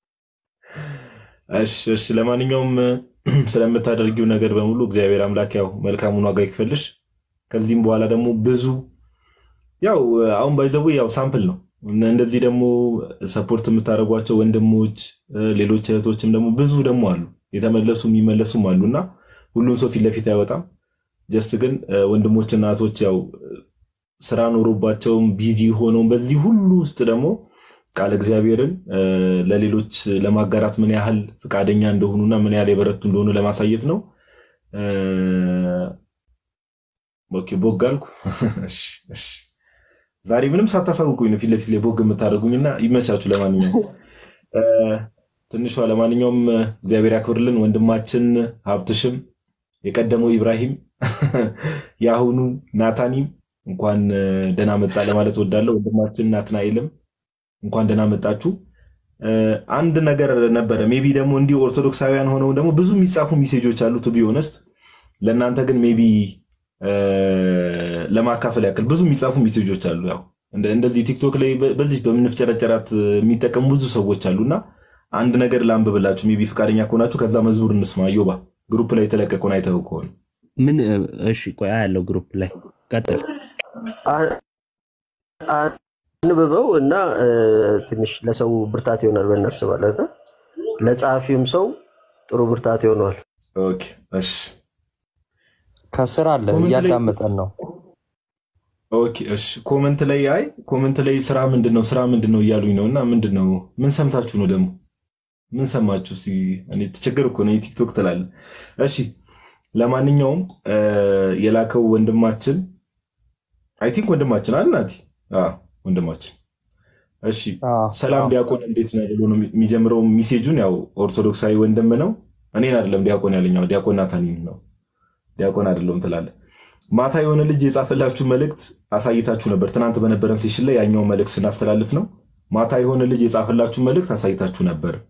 እሺ እሺ። ለማንኛውም ስለምታደርጊው ነገር በሙሉ እግዚአብሔር አምላክ ያው መልካሙን ዋጋ ይክፈልሽ። ከዚህም በኋላ ደግሞ ብዙ ያው አሁን ባይዘቡ ያው ሳምፕል ነው። እንደዚህ ደግሞ ሰፖርት የምታደርጓቸው ወንድሞች፣ ሌሎች እህቶችም ደግሞ ብዙ ደግሞ አሉ የተመለሱ የሚመለሱም አሉ እና ሁሉም ሰው ፊት ለፊት አይወጣም። ጀስት ግን ወንድሞችና እህቶች ያው ስራ ኖሮባቸውም ቢዚ ሆነውም በዚህ ሁሉ ውስጥ ደግሞ ቃል እግዚአብሔርን ለሌሎች ለማጋራት ምን ያህል ፈቃደኛ እንደሆኑና ምን ያህል የበረቱ እንደሆኑ ለማሳየት ነው። ኦኬ ቦግ አልኩ። እሺ፣ እሺ። ዛሬ ምንም ሳታሳውቁኝ ነው ፊት ለፊት ላይ ቦግ የምታደርጉኝና ይመቻችሁ። ለማንኛውም ትንሿ ለማንኛውም እግዚአብሔር ያክብርልን። ወንድማችን ሀብትሽም የቀደመው ኢብራሂም የአሁኑ ናታኒም እንኳን ደህና መጣ ለማለት ወዳለሁ። ወንድማችን ናትናኤልም እንኳን ደህና መጣችሁ። አንድ ነገር ነበረ ሜቢ ደግሞ እንዲህ ኦርቶዶክሳውያን ሆነው ደግሞ ብዙ የሚጻፉ ሜሴጆች አሉ ቱ ቢ ኦነስት ለእናንተ ግን ሜቢ ለማካፈል ያክል ብዙ የሚጻፉ ሜሴጆች አሉ። ያው እንደዚህ ቲክቶክ ላይ በዚህ በምንፍጨረጨራት የሚጠቀሙ ብዙ ሰዎች አሉና አንድ ነገር ላንብብላችሁ ሜቢ ፈቃደኛ ከሆናችሁ ከዛ መዝሙር እንስማ። ዮባ ግሩፕ ላይ የተለቀቀውን አይተው ከሆነ ምን እሺ፣ ቆያ ያለው ግሩፕ ላይ ቀጥል። አንብበው እና ትንሽ ለሰው ብርታት ይሆናል ብለን እናስባለን እና ለጸሐፊውም ሰው ጥሩ ብርታት ይሆነዋል። ኦኬ፣ እሺ ከስር አለ ኮመንት ላይ እያዳመጠን ነው። ኦኬ እሺ። ኮመንት ላይ አይ ኮመንት ላይ ስራ ምንድን ነው ስራ ምንድን ነው እያሉኝ ነው። እና ምንድን ነው ምን ሰምታችሁ ነው ደግሞ ምን ሰማችሁ? እስኪ እኔ ተቸገር እኮ ነው ቲክቶክ ትላለ። እሺ ለማንኛውም የላከው ወንድማችን አይ ቲንክ ወንድማችን አለ ናቲ ወንድማችን እሺ ሰላም ዲያቆን እንዴት ነህ ብሎ ነው የሚጀምረው ሚሴጁን። ያው ኦርቶዶክሳዊ ወንድም ነው። እኔን አይደለም ዲያቆን ያለኛው ዲያቆን ናታኒን ነው ዲያቆን አይደለም ትላለ። ማታ የሆነ ልጅ የጻፈላችሁ መልእክት አሳይታችሁ ነበር። ትናንት በነበረን ሴሽን ላይ ያኛውን መልእክት ስናስተላልፍ ነው። ማታ የሆነ ልጅ የጻፈላችሁ መልእክት አሳይታችሁ ነበር።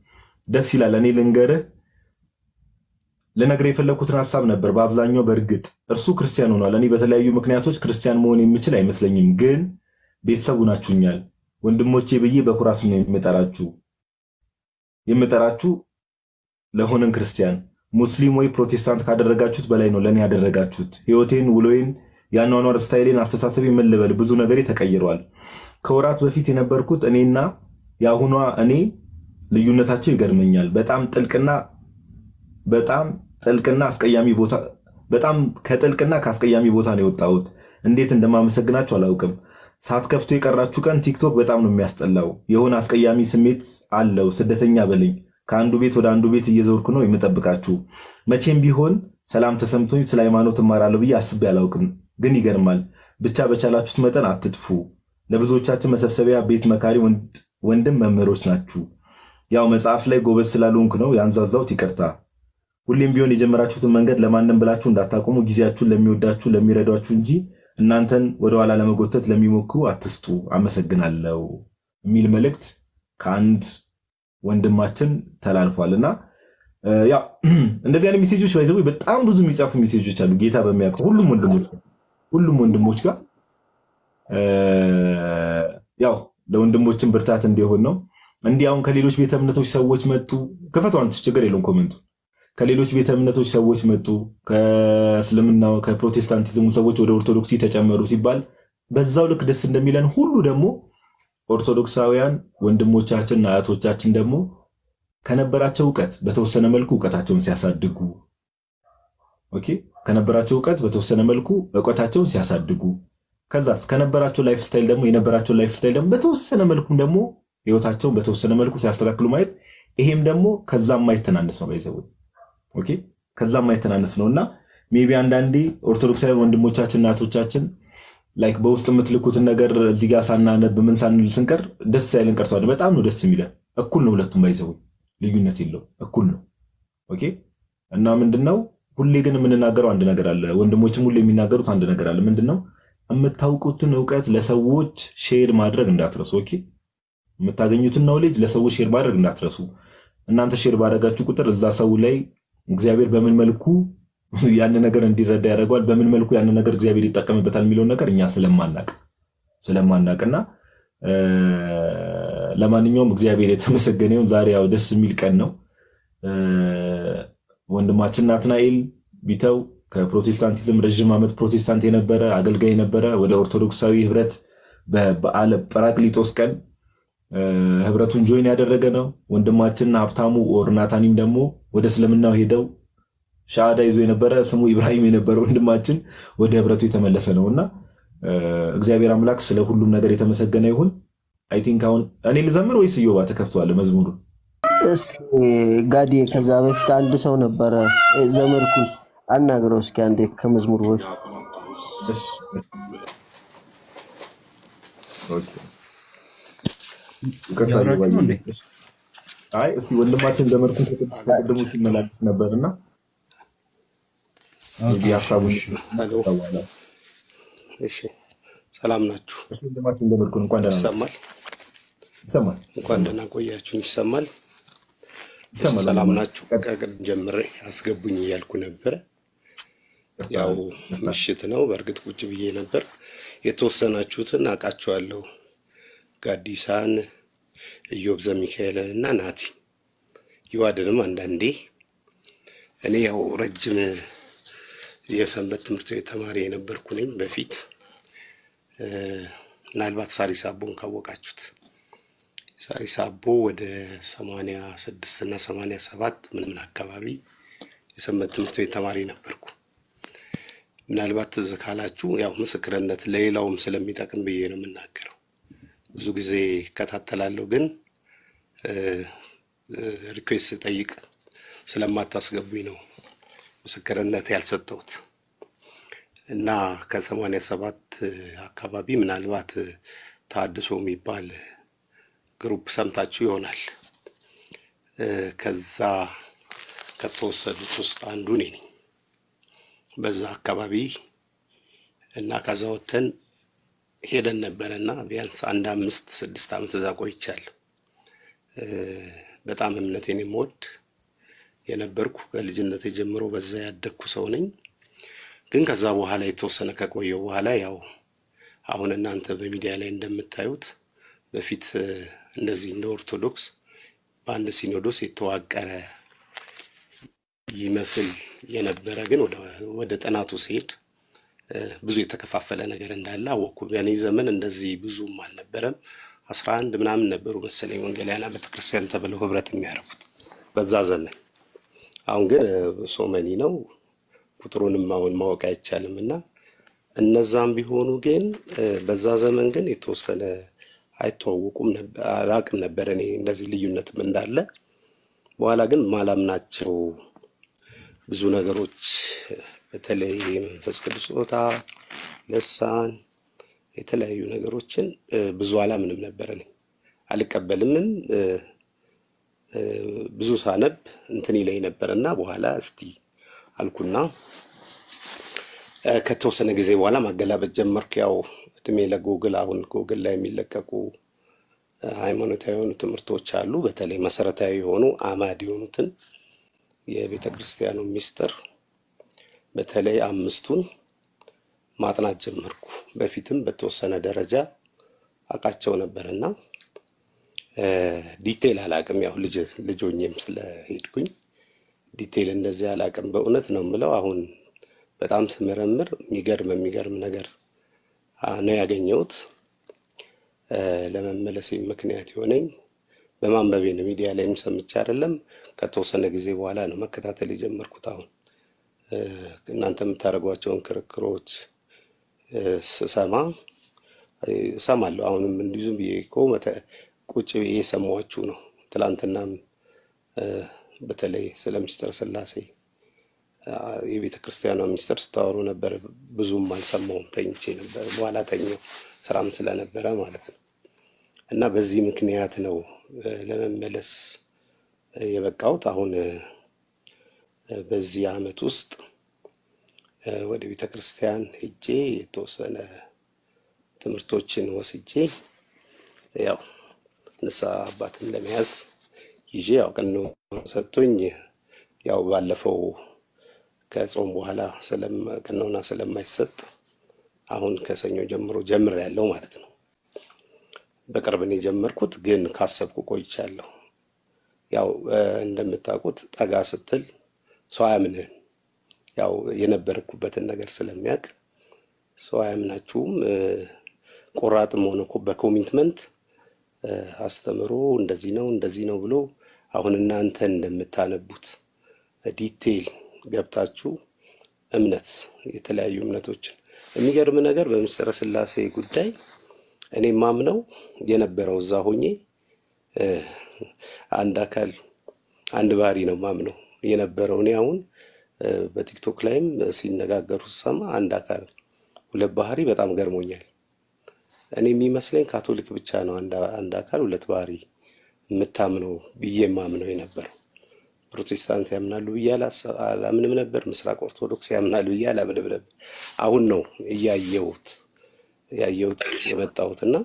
ደስ ይላል። እኔ ልንገርህ ልነግርህ የፈለግኩትን ሀሳብ ነበር። በአብዛኛው በእርግጥ እርሱ ክርስቲያን ሆኗል። እኔ በተለያዩ ምክንያቶች ክርስቲያን መሆን የምችል አይመስለኝም፣ ግን ቤተሰቡ ናችሁኛል። ወንድሞቼ ብዬ በኩራት ነው የምጠራችሁ የምጠራችሁ ለሆነን ክርስቲያን ሙስሊም ወይ ፕሮቴስታንት ካደረጋችሁት በላይ ነው ለእኔ ያደረጋችሁት። ህይወቴን፣ ውሎዬን፣ የአኗኗር ስታይሌን፣ አስተሳሰቤ ምን ልበል ብዙ ነገሬ ተቀይሯል። ከወራት በፊት የነበርኩት እኔና የአሁኗ እኔ ልዩነታቸው ይገርመኛል። በጣም ጥልቅና በጣም ጥልቅና አስቀያሚ ቦታ በጣም ከጥልቅና ከአስቀያሚ ቦታ ነው የወጣሁት። እንዴት እንደማመሰግናችሁ አላውቅም። ሳትከፍቱ የቀራችሁ ቀን ቲክቶክ በጣም ነው የሚያስጠላው። የሆነ አስቀያሚ ስሜት አለው። ስደተኛ በለኝ። ከአንዱ ቤት ወደ አንዱ ቤት እየዞርኩ ነው የምጠብቃችሁ። መቼም ቢሆን ሰላም ተሰምቶኝ ስለ ሃይማኖት እማራለሁ ብዬ አስቤ አላውቅም። ግን ይገርማል። ብቻ በቻላችሁት መጠን አትጥፉ። ለብዙዎቻችን መሰብሰቢያ ቤት መካሪ ወንድም መምህሮች ናችሁ። ያው መጽሐፍ ላይ ጎበዝ ስላልሆንኩ ነው ያንዛዛውት፣ ይቅርታ። ሁሌም ቢሆን የጀመራችሁትን መንገድ ለማንም ብላችሁ እንዳታቆሙ። ጊዜያችሁን ለሚወዳችሁ ለሚረዷችሁ እንጂ እናንተን ወደኋላ ለመጎተት ለሚሞክሩ አትስጡ። አመሰግናለሁ የሚል መልእክት ከአንድ ወንድማችን ተላልፏል እና ያው እንደዚህ አይነት ሜሴጆች ባይዘው በጣም ብዙ የሚጻፉ ሜሴጆች አሉ። ጌታ በሚያውቀው ሁሉም ወንድሞች ሁሉም ወንድሞች ጋር ያው ለወንድሞችን ብርታት እንዲሆን ነው። እንዲህ አሁን ከሌሎች ቤተ እምነቶች ሰዎች መጡ። ክፈቷን ችግር የለውም ኮመንቱ። ከሌሎች ቤተ እምነቶች ሰዎች መጡ፣ ከእስልምናው ከፕሮቴስታንቲዝሙ ሰዎች ወደ ኦርቶዶክሲ ተጨመሩ ሲባል በዛው ልክ ደስ እንደሚለን ሁሉ ደግሞ ኦርቶዶክሳውያን ወንድሞቻችንና አያቶቻችን ደግሞ ከነበራቸው እውቀት በተወሰነ መልኩ እውቀታቸውን ሲያሳድጉ ኦኬ፣ ከነበራቸው እውቀት በተወሰነ መልኩ እውቀታቸውን ሲያሳድጉ ከዛስ ከነበራቸው ላይፍ ስታይል ደግሞ የነበራቸው ላይፍ ስታይል ደግሞ በተወሰነ መልኩም ደግሞ ህይወታቸውን በተወሰነ መልኩ ሲያስተካክሉ ማየት ይሄም ደግሞ ከዛ የማይተናነስ ነው ባይዘው ኦኬ ከዛ የማይተናነስ ነው እና ሜቢ አንዳንዴ ኦርቶዶክሳዊ ወንድሞቻችን እናቶቻችን ላይክ በውስጥ የምትልኩትን ነገር እዚህ ጋር ሳናነብ ምን ሳንል ስንቀር ደስ ያለን ቀርተዋል። በጣም ነው ደስ የሚለን። እኩል ነው ሁለቱም ባይዘው ልዩነት የለው እኩል ነው። ኦኬ እና ምንድነው ሁሌ ግን የምንናገረው አንድ ነገር አለ። ወንድሞችም ሁሌ የሚናገሩት አንድ ነገር አለ። ምንድነው የምታውቁትን እውቀት ለሰዎች ሼር ማድረግ እንዳትረሱ። ኦኬ የምታገኙትን ኖሌጅ ለሰዎች ሼር ማድረግ እንዳትረሱ። እናንተ ሼር ባደረጋችሁ ቁጥር እዛ ሰው ላይ እግዚአብሔር በምን መልኩ ያን ነገር እንዲረዳ ያደርገዋል፣ በምን መልኩ ያን ነገር እግዚአብሔር ይጠቀምበታል የሚለውን ነገር እኛ ስለማናቅ ስለማናቅና ለማንኛውም እግዚአብሔር የተመሰገነ ይሁን። ዛሬ ያው ደስ የሚል ቀን ነው። ወንድማችን ናትናኤል ቢተው ከፕሮቴስታንቲዝም ረዥም ዓመት ፕሮቴስታንት የነበረ አገልጋይ የነበረ ወደ ኦርቶዶክሳዊ ህብረት በበዓለ ጰራቅሊጦስ ቀን ህብረቱን ጆይን ያደረገ ነው። ወንድማችን ሀብታሙ ኦር ናታኒም ደግሞ ወደ እስልምናው ሄደው ሻሃዳ ይዞ የነበረ ስሙ ኢብራሂም የነበረ ወንድማችን ወደ ህብረቱ የተመለሰ ነው እና እግዚአብሔር አምላክ ስለ ሁሉም ነገር የተመሰገነ ይሁን። አይ ቲንክ አሁን እኔ ልዘምር ወይስ እዮባ ተከፍተዋል መዝሙሩ? እስኪ ጋዲ ከዛ በፊት አንድ ሰው ነበረ ዘመድኩን አናግረው እስኪ አንዴ ከመዝሙሩ በፊት አይ እስኪ ወንድማችን ዘመድኩን ከቅድሙ ሲመላለስ ነበር እና ሀሳቡን እሺ ሰላም ናችሁ? ወንድማችን ዘመድኩን እንኳን ደህና ይሰማል? ይሰማል እንኳን ደህና ቆያችሁኝ። ይሰማል? ይሰማል። ሰላም ናችሁ? ከቅድም ጀምሬ አስገቡኝ እያልኩ ነበረ። ያው ምሽት ነው። በእርግጥ ቁጭ ብዬ ነበር። የተወሰናችሁትን አውቃችኋለሁ። ጋዲሳን፣ ኢዮብ ዘሚካኤልን እና ናቲ ይዋድንም አንዳንዴ እኔ ያው ረጅም የሰንበት ትምህርት ቤት ተማሪ የነበርኩ ነኝ በፊት ምናልባት ሳሪስ አቦን ካወቃችሁት ሳሪስ አቦ ወደ ሰማንያ ስድስት እና ሰማንያ ሰባት ምናምን አካባቢ የሰንበት ትምህርት ቤት ተማሪ ነበርኩ። ምናልባት ትዝ ካላችሁ ያው ምስክርነት ለሌላውም ስለሚጠቅም ብዬ ነው የምናገረው። ብዙ ጊዜ እከታተላለሁ፣ ግን ሪኩዌስት ስጠይቅ ስለማታስገቡኝ ነው ምስክርነት ያልሰጠሁት እና ከሰማንያ ሰባት አካባቢ ምናልባት ታድሶ የሚባል ግሩፕ ሰምታችሁ ይሆናል። ከዛ ከተወሰዱት ውስጥ አንዱ እኔ ነኝ። በዛ አካባቢ እና ከዛ ወጥተን ሄደን ነበረ እና ቢያንስ አንድ አምስት ስድስት ዓመት እዛ ቆይቻለሁ። በጣም እምነቴን የምወድ የነበርኩ ከልጅነት ጀምሮ በዛ ያደግኩ ሰው ነኝ። ግን ከዛ በኋላ የተወሰነ ከቆየው በኋላ ያው አሁን እናንተ በሚዲያ ላይ እንደምታዩት በፊት እ፣ እንደዚህ እንደ ኦርቶዶክስ በአንድ ሲኖዶስ የተዋቀረ ይመስል የነበረ ግን ወደ ወደ ጥናቱ ሲሄድ እ፣ ብዙ የተከፋፈለ ነገር እንዳለ አወቅኩ። በእኔ ዘመን እንደዚህ ብዙም አልነበረም። አስራ አንድ ምናምን ነበሩ መሰለኝ ወንጌላውያን ቤተክርስቲያን ተብለው ህብረት የሚያደርጉት በዛ ዘመን። አሁን ግን እ፣ ሶመኒ ነው። ቁጥሩንም አሁን ማወቅ አይቻልም እና እነዛም ቢሆኑ ግን እ፣ በዛ ዘመን ግን የተወሰነ አይተዋወቁም ነበር፣ አላቅም ነበር እኔ እንደዚህ ልዩነትም እንዳለ። በኋላ ግን ማላምናቸው ብዙ ነገሮች በተለይ የመንፈስ ቅዱስ ስጦታ፣ ልሳን፣ የተለያዩ ነገሮችን እ፣ ብዙ አላምንም ነበር እኔ አልቀበልምም። እ፣ እ፣ ብዙ ሳነብ እንትን ይለኝ ነበር እና በኋላ እስቲ አልኩና እ፣ ከተወሰነ ጊዜ በኋላ ማገላበጥ ጀመርኩ። ያው እድሜ ለጎግል አሁን ጎግል ላይ የሚለቀቁ እ፣ ሃይማኖታዊ የሆኑ ትምህርቶች አሉ። በተለይ መሰረታዊ የሆኑ አማድ የሆኑትን የቤተ ክርስቲያኑ ሚስጥር በተለይ አምስቱን ማጥናት ጀመርኩ። በፊትም በተወሰነ ደረጃ አውቃቸው ነበርና እ፣ ዲቴል አላቅም። ያው ልጅ ልጆኝም ስለሄድኩኝ ዲቴል እንደዚህ አላቅም። በእውነት ነው የምለው። አሁን በጣም ስመረምር የሚገርም የሚገርም ነገር አ፣ ነው ያገኘሁት። እ፣ ለመመለሴ ምክንያት የሆነኝ በማንበቤ ነው። ሚዲያ ላይም ሰምቼ አይደለም። ከተወሰነ ጊዜ በኋላ ነው መከታተል የጀመርኩት። አሁን እ፣ እናንተ የምታደርጓቸውን ክርክሮች እ፣ ስሰማ እ፣ እሰማለሁ። አሁንም እንዲሁ ዝም ብዬ እኮ መተ- ቁጭ ብዬ የሰማኋችሁ ነው። ትላንትናም እ፣ በተለይ ስለ ምስጢረ ሥላሴ አ፣ የቤተ ክርስቲያኗ ሚስጥር ስታወሩ ነበር። ብዙም አልሰማውም፣ ተኝቼ ነበር። በኋላ ተኛው ስራም ስለነበረ ማለት ነው። እና በዚህ ምክንያት ነው እ፣ ለመመለስ እ፣ የበቃሁት። አሁን እ፣ እ፣ በዚህ አመት ውስጥ እ፣ ወደ ቤተ ክርስቲያን ሄጄ የተወሰነ ትምህርቶችን ወስጄ ያው ንስሐ አባትም ለመያዝ ይዤ ያው ቀኖና ሰጥቶኝ ያው ባለፈው ከጾም በኋላ ስለም- ቀኖና ስለማይሰጥ አሁን ከሰኞ ጀምሮ ጀምር ያለው ማለት ነው። በቅርብ ነው የጀመርኩት፣ ግን ካሰብኩ ቆይቻለሁ። ያው እ፣ እንደምታውቁት ጠጋ ስትል ሰው አያምንህም። ያው የነበርኩበትን ነገር ስለሚያውቅ ሰው አያምናችሁም። እ፣ ቆራጥም ሆነ እኮ በኮሚትመንት እ፣ አስተምሮ እንደዚህ ነው እንደዚህ ነው ብሎ አሁን እናንተ እንደምታነቡት ዲቴይል ገብታችሁ እምነት የተለያዩ እምነቶችን የሚገርም ነገር በምስጢረ ሥላሴ ጉዳይ እኔ ማምነው የነበረው እዛ ሆኜ እ፣ አንድ አካል አንድ ባህሪ ነው ማምነው የነበረው። እኔ አሁን እ፣ በቲክቶክ ላይም ሲነጋገሩ ስሰማ አንድ አካል ሁለት ባህሪ በጣም ገርሞኛል። እኔ የሚመስለኝ ካቶሊክ ብቻ ነው አንድ አንድ አካል ሁለት ባህሪ የምታምነው ብዬ ማምነው የነበረው። ፕሮቴስታንት ያምናሉ ብዬ አላሰ- አላምንም ነበር። ምስራቅ ኦርቶዶክስ ያምናሉ ብዬ አላምንም ነበር። አሁን ነው እያየሁት ያየሁት የመጣሁት እና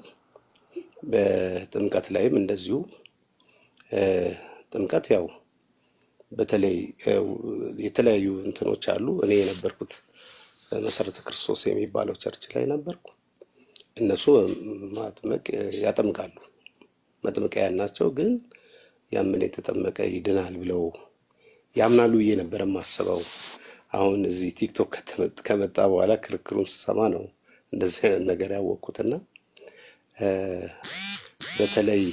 በጥምቀት ላይም እንደዚሁ እ፣ ጥምቀት ያው በተለይ እ፣ የተለያዩ እንትኖች አሉ። እኔ የነበርኩት መሰረተ ክርስቶስ የሚባለው ቸርች ላይ ነበርኩ። እነሱ ማጥመቅ ያጠምቃሉ፣ መጥምቂያን ናቸው። ግን ያምን የተጠመቀ ይድናል ብለው ያምናሉ ብዬ ነበር የማስበው። አሁን እዚህ ቲክቶክ ከተመ- ከመጣ በኋላ ክርክሩን ስሰማ ነው እንደዚህ አይነት ነገር ያወቅኩትና እ፣ በተለይ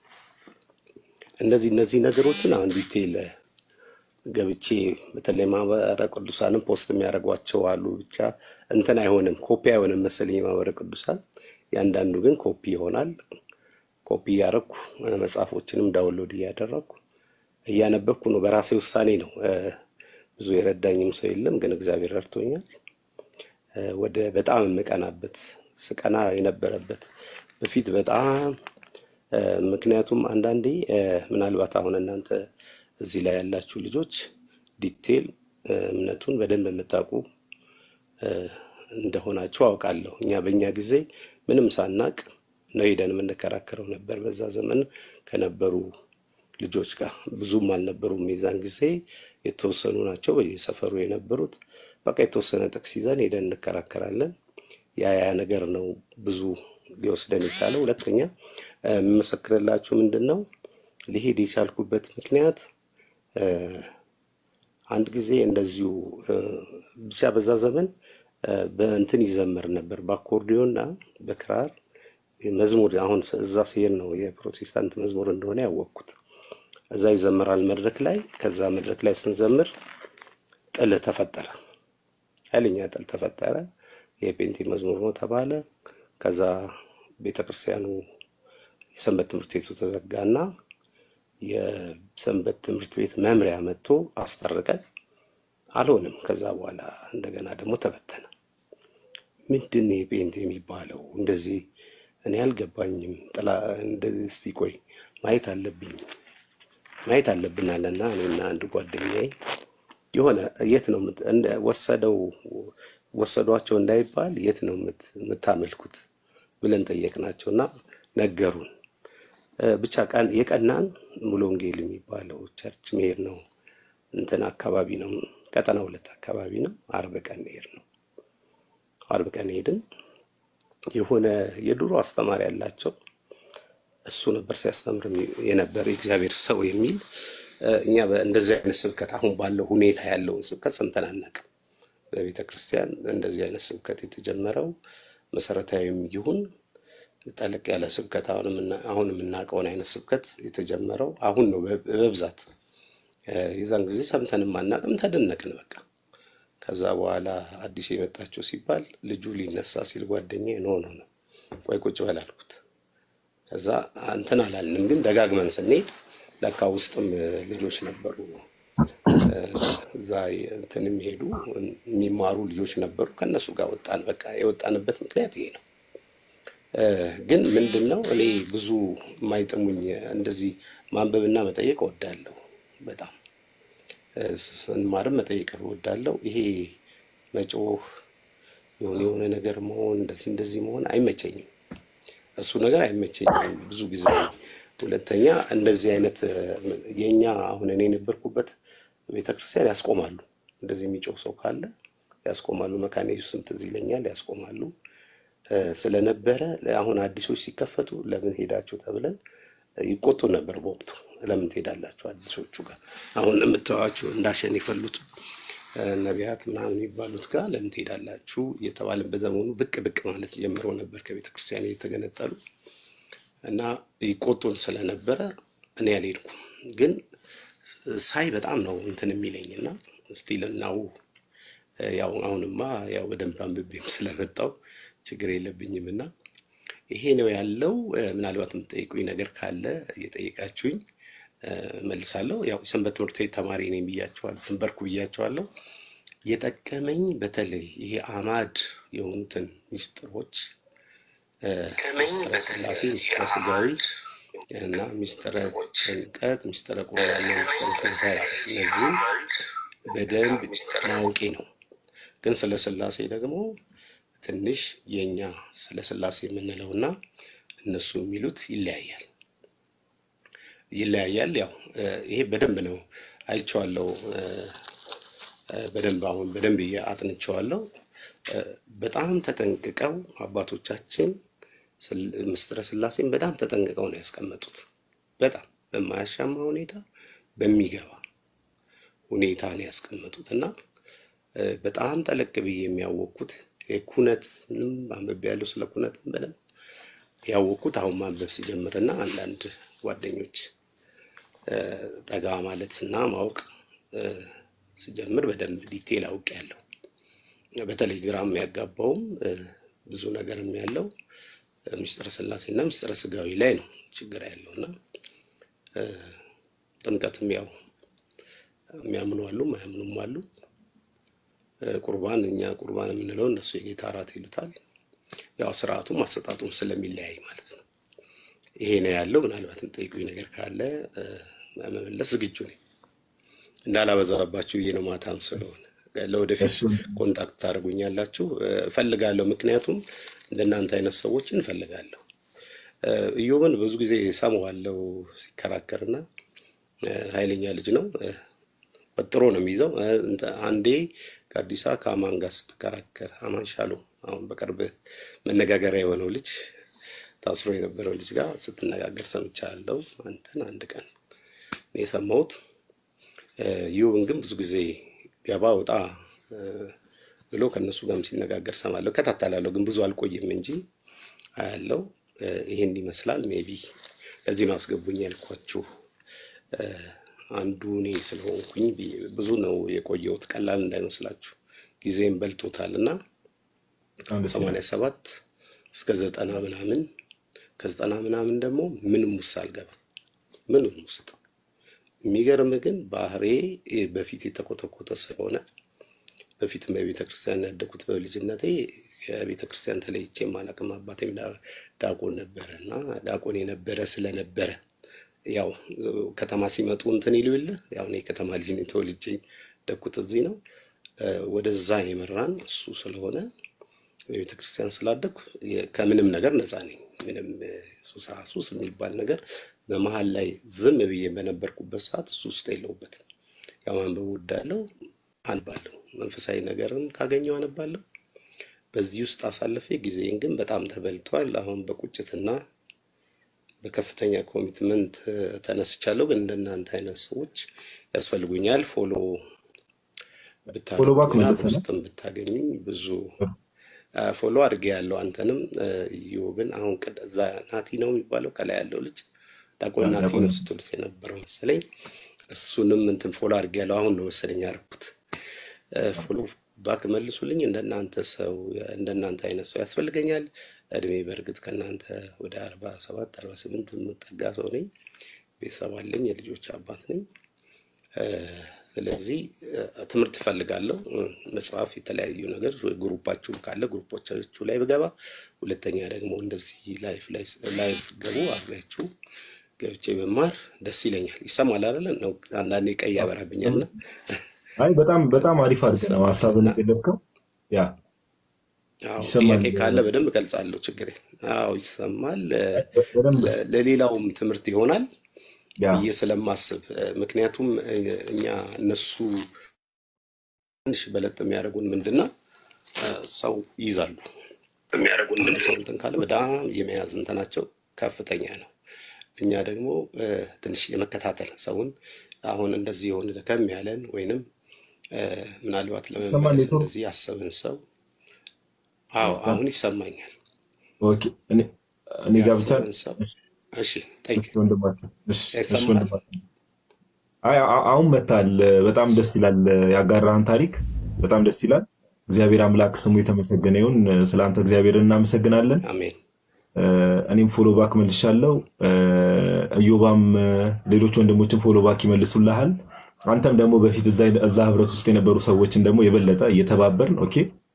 እነዚህ እነዚህ ነገሮችን አሁን ዲቴይል ገብቼ በተለይ ማህበረ ቅዱሳንም ፖስት የሚያደርጓቸው አሉ። ብቻ እንትን አይሆንም፣ ኮፒ አይሆንም መሰለኝ የማህበረ ቅዱሳን። ያንዳንዱ ግን ኮፒ ይሆናል። ኮፒ እያደረግኩ መጽሐፎችንም ዳውንሎድ እያደረግኩ እያነበብኩ ነው። በራሴ ውሳኔ ነው። እ፣ ብዙ የረዳኝም ሰው የለም፣ ግን እግዚአብሔር ረድቶኛል። እ፣ ወደ በጣም የምቀናበት ስቀና የነበረበት በፊት በጣም እ፣ ምክንያቱም አንዳንዴ እ፣ ምናልባት አሁን እናንተ እዚህ ላይ ያላችሁ ልጆች ዲቴል እ፣ እምነቱን በደንብ የምታውቁ እ፣ እንደሆናችሁ አውቃለሁ። እኛ በእኛ ጊዜ ምንም ሳናቅ ነው ሄደን የምንከራከረው ነበር። በዛ ዘመን ከነበሩ ልጆች ጋር ብዙም አልነበሩም። የዛን ጊዜ የተወሰኑ ናቸው በየሰፈሩ የነበሩት። በቃ የተወሰነ ጥቅስ ይዘን ሄደን እንከራከራለን። ያ ያ ነገር ነው ብዙ ሊወስደን የቻለው። ሁለተኛ እ፣ የምመሰክርላችሁ ምንድን ነው ሊሄድ የቻልኩበት ምክንያት እ፣ አንድ ጊዜ እንደዚሁ እ፣ ብቻ በዛ ዘመን እ፣ በእንትን ይዘመር ነበር በአኮርዲዮን እና በክራር መዝሙር። አሁን እዛ ሲሄድ ነው የፕሮቴስታንት መዝሙር እንደሆነ ያወቅኩት። እዛ ይዘመራል መድረክ ላይ። ከዛ መድረክ ላይ ስንዘምር ጥል ተፈጠረ፣ ኃይለኛ ጥል ተፈጠረ። የፔንቴ መዝሙር ነው ተባለ። ከዛ ቤተ ክርስቲያኑ የሰንበት ትምህርት ቤቱ ተዘጋና የሰንበት ትምህርት ቤት መምሪያ መጥቶ አስጠርቀን አልሆንም። ከዛ በኋላ እንደገና ደግሞ ተበተነ። ምንድን ነው የፔንቴ የሚባለው? እንደዚህ እኔ አልገባኝም። ጥላ እንደዚህ እስቲ ቆይ ማየት አለብኝ ማየት አለብን አለና እኔና አንድ ጓደኛዬ የሆነ የት ነው የምት- እንደ- ወሰደው ወሰዷቸው እንዳይባል የት ነው የምት- የምታመልኩት ብለን ጠየቅናቸው እና ነገሩን። እ፣ ብቻ ቀን የቀናን ሙሉ ወንጌል የሚባለው ቸርች መሄድ ነው እንትን አካባቢ ነው ቀጠና ሁለት አካባቢ ነው። አርብ ቀን ሄድ ነው። አርብ ቀን ሄድን። የሆነ የድሮ አስተማሪ ያላቸው እሱ ነበር ሲያስተምር የሚ- የነበር የእግዚአብሔር ሰው የሚል እ፣ እኛ በ- እንደዚህ አይነት ስብከት አሁን ባለው ሁኔታ ያለውን ስብከት ሰምተን አናውቅም። በቤተ ክርስቲያን እንደዚህ አይነት ስብከት የተጀመረው መሰረታዊም ይሁን ጠለቅ ያለ ስብከት አሁን የምና- አሁን የምናውቀውን አይነት ስብከት የተጀመረው አሁን ነው በ- በብዛት እ፣ የዛን ጊዜ ሰምተንም አናውቅም። ተደነቅን በቃ። ከዛ በኋላ አዲስ የመጣችው ሲባል ልጁ ሊነሳ ሲል ጓደኛዬ ኖ ኖ ነው ቆይ ቁጭ በል አልኩት። ከዛ እንትን አላልንም፣ ግን ደጋግመን ስንሄድ ለካ ውስጥም እ፣ ልጆች ነበሩ እ፣ እዛ እንትን የሚሄዱ የሚማሩ ልጆች ነበሩ። ከእነሱ ጋር ወጣን። በቃ የወጣንበት ምክንያት ይሄ ነው። እ፣ ግን ምንድን ነው እኔ ብዙ የማይጥሙኝ እንደዚህ ማንበብና መጠየቅ እወዳለሁ በጣም እ፣ ስንማርም መጠየቅ እወዳለሁ። ይሄ መጮህ የሆነ የሆነ ነገር መሆን እንደዚህ እንደዚህ መሆን አይመቸኝም። እሱ ነገር አይመቸኝም ብዙ ጊዜ። ሁለተኛ እንደዚህ አይነት እ፣ የእኛ አሁን እኔ የነበርኩበት ቤተክርስቲያን ያስቆማሉ። እንደዚህ የሚጮህ ሰው ካለ ያስቆማሉ። መካነ ኢየሱስም ትዝ ይለኛል ያስቆማሉ እ፣ ስለነበረ አሁን አዲሶች ሲከፈቱ ለምን ሄዳችሁ ተብለን ይቆጡ ነበር በወቅቱ። ለምን ትሄዳላችሁ አዲሶቹ ጋር አሁን የምታዩዋቸው እንዳሸን የፈሉት እ፣ ነቢያት ምናምን የሚባሉት ጋር ለምን ትሄዳላችሁ እየተባለን በዘመኑ ብቅ ብቅ ማለት ጀምሮ ነበር ከቤተ ክርስቲያን የተገነጠሉ እና ይቆጡን ስለነበረ እኔ አልሄድኩም። ግን ሳይ በጣም ነው እንትን የሚለኝ እና ስቲል እናው ያው አሁንማ ያው በደንብ አንብቤም ስለመጣው ችግር የለብኝም እና ይሄ ነው ያለው። እ፣ ምናልባት የምትጠይቁኝ ነገር ካለ እየጠየቃችሁኝ እ፣ መልሳለሁ። ያው የሰንበት ትምህርት ቤት ተማሪ ነኝ ብያቸዋለሁ፣ ትንበርኩ ብያቸዋለሁ። የጠቀመኝ በተለይ ይሄ አማድ የሆኑትን ሚስጥሮች እ፣ ሚስጥረ ሥላሴ፣ ሚስጥረ ሥጋዊ እና ሚስጥረ ጥምቀት፣ ሚስጥረ ቁርባንና ሚስጥረ ትንሣኤ እነዚህም በደንብ ማወቄ ነው። ግን ስለ ሥላሴ ደግሞ ትንሽ የእኛ ስለ ሥላሴ የምንለውና እነሱ የሚሉት ይለያያል ይለያያል። ያው እ፣ ይሄ በደንብ ነው አይቼዋለሁ። እ፣ እ፣ በደንብ አሁን በደንብ እየ- አጥንቼዋለሁ። እ፣ በጣም ተጠንቅቀው አባቶቻችን ስል- ምስጢረ ሥላሴን በጣም ተጠንቅቀው ነው ያስቀመጡት። በጣም በማያሻማ ሁኔታ በሚገባ ሁኔታ ነው ያስቀመጡት እና እ፣ በጣም ጠለቅ ብዬ የሚያወቅኩት የኩነትንም አንብቤያለሁ። ስለ ኩነትም በደንብ ያወቅኩት አሁን ማንበብ ሲጀምር እና አንዳንድ ጓደኞች እ፣ ጠጋ ማለት እና ማወቅ እ፣ ስጀምር በደንብ ዲቴል አውቄያለሁ። በተለይ ግራም ያጋባውም እ፣ ብዙ ነገርም ያለው እ፣ ምስጢረ ሥላሴ እና ምስጢረ ሥጋዊ ላይ ነው ችግር ያለው እና እ፣ ጥምቀትም ያው የሚያምኑ አሉ፣ ማያምኑም አሉ። እ፣ ቁርባን እኛ ቁርባን የምንለው እነሱ የጌታ እራት ይሉታል። ያው ስርዓቱም አሰጣጡም ስለሚለያይ ማለት ነው። ይሄ ነው ያለው። ምናልባት የምጠይቁኝ ነገር ካለ እ፣ መመለስ ዝግጁ ነኝ። እንዳላበዛባችሁ ብዬ ነው ማታም ስለሆነ ለወደፊት እሱን ኮንታክት ታደርጉኛላችሁ። እ፣ እፈልጋለሁ። ምክንያቱም እንደናንተ አይነት ሰዎችን እፈልጋለሁ። እ፣ ኢዮብን ብዙ ጊዜ ሰማዋለሁ ሲከራከርና እ፣ ኃይለኛ ልጅ ነው። እ፣ ወጥሮ ነው የሚይዘው። እ፣ እንተ- አንዴ ከአዲስ አበባ ከአማን ጋር ስትከራከር አማን ሻሎ አሁን በቅርብ መነጋገሪያ የሆነው ልጅ ታስሮ የነበረው ልጅ ጋር ስትነጋገር ሰምቻለሁ። አንተን አንድ ቀን እኔ የሰማሁት እ፣ ኢዮብን ግን ብዙ ጊዜ ገባ ወጣ እ፣ ብሎ ከእነሱ ጋርም ሲነጋገር ሰማለሁ፣ እከታተላለሁ። ግን ብዙ አልቆይም እንጂ አያለው። እ፣ ይሄን ይመስላል። ሜቢ ለዚህ ነው አስገቡኝ ያልኳችሁ። እ፣ አንዱ እኔ ስለሆንኩኝ ብዬ- ብዙ ነው የቆየሁት፣ ቀላል እንዳይመስላችሁ ጊዜም በልቶታል እና በጣም ደስ ይላል። ሰማንያ ሰባት እስከ ዘጠና ምናምን ከዘጠና ምናምን ደግሞ ምንም ውስጥ አልገባም ምንም ውስጥ የሚገርም ግን ባህሬ በፊት የተኮተኮተ ስለሆነ በፊትም በቤተ ክርስቲያን ያደጉት በልጅነቴ ከቤተ ክርስቲያን ተለይቼ የማላቅም አባቴም ዳ- ዳቆን ነበረ እና ዳቆን የነበረ ስለነበረ ያው ከተማ ሲመጡ እንትን ይሉ የለ ያው እኔ ከተማ ልጅ ነኝ፣ ተወልጄ ያደግኩት እዚህ ነው። እ፣ ወደዛ የመራን እሱ ስለሆነ በቤተ ክርስቲያን ስላደግኩ የ- ከምንም ነገር ነፃ ነኝ። ምንም እ፣ ሱሳ ሱስ የሚባል ነገር በመሀል ላይ ዝም ብዬ በነበርኩበት ሰዓት እሱ ውስጥ የለውበትም። ያው ማንበብ ወዳለው አንባለሁ፣ መንፈሳዊ ነገርም ካገኘው አነባለሁ። በዚህ ውስጥ አሳልፌ ጊዜን ግን በጣም ተበልቷል። አሁን በቁጭትና በከፍተኛ ኮሚትመንት እ፣ ተነስቻለሁ። ግን እንደናንተ አይነት ሰዎች ያስፈልጉኛል። ፎሎ ፎሎ ባክ ብታደርጉኝና መለሰ ነው። በውስጥም ብታገኙኝ ብዙ አ፣ ፎሎ አድርጌ ያለው አንተንም እ፣ ኢዮብን አሁን ቅድ እዛ ናቲ ነው የሚባለው ከላይ ያለው ልጅ ዳቆን ናቲ ዲያቆን ነው ስትሉት የነበረው መሰለኝ። እሱንም እንትን ፎሎ አድርጌ ያለው አሁን ነው መሰለኝ ያደረኩት። እ፣ ፎሎ ባክ መልሱልኝ። እንደናንተ ሰው እንደናንተ አይነት ሰው ያስፈልገኛል። እድሜ በእርግጥ ከእናንተ ወደ አርባ ሰባት አርባ ስምንት የምጠጋ ሰው ነኝ። ቤተሰብ አለኝ። የልጆች አባት ነኝ። እ፣ ስለዚህ እ፣ ትምህርት እፈልጋለሁ። እ፣ መጽሐፍ፣ የተለያዩ ነገር ግሩፓችሁም ካለ ግሩፖቻችሁ ላይ ብገባ፣ ሁለተኛ ደግሞ እንደዚህ ላይፍ ላይ ላይፍ ገቡ አብሬያችሁ ገብቼ በማር ደስ ይለኛል። ይሰማል አይደለ? ነው አንዳንዴ ቀይ ያበራብኛልና አይ በጣም በጣም አሪፍ አድርገህ ነው ሀሳብን ይሰማልና የገለጽከው። ያ አዎ ይሰማል ጥያቄ ካለ በደንብ እገልጻለሁ። ችግር የለም። አዎ ይሰማል። እ፣ በደንብ ለ- ለሌላውም ትምህርት ይሆናል ያ ብዬ ስለማስብ እ፣ ምክንያቱም እ፣ እኛ እነሱ ትንሽ በለጥ የሚያደርጉን ምንድን ነው እ፣ ሰው ይይዛሉ የሚያደርጉን ምንድን ሰው እንትን ካለ በጣም የመያዝ እንትናቸው ከፍተኛ ነው። እኛ ደግሞ እ፣ ትንሽ የመከታተል ሰውን አሁን እንደዚህ የሆነ ደከም ያለን ወይንም እ፣ ምናልባት ይሰማል ለመመለስ ኔትወርክ እንደዚህ ያሰብን ሰው አዎ አሁን ይሰማኛል። ኦኬ እኔ እኔ ጋር ብቻ ያሰብን ሰው እሺ እሺ ጠይቅ እሺ ወንድማችን እሺ እሺ ይሰማል። ወንድማችን አይ አ- አሁን መታል በጣም ደስ ይላል ያጋራህን ታሪክ በጣም ደስ ይላል እግዚአብሔር አምላክ ስሙ የተመሰገነ ይሁን ስለ አንተ እግዚአብሔርን እናመሰግናለን አሜን እ፣ እኔም ፎሎ ባክ መልሻለሁ እ፣ እዮባም እ፣ ሌሎች ወንድሞችን ፎሎ ባክ ይመልሱልሃል አንተም ደግሞ በፊት እዛ እዛ ህብረት ውስጥ የነበሩ ሰዎችን ደግሞ የበለጠ እየተባበርን ኦኬ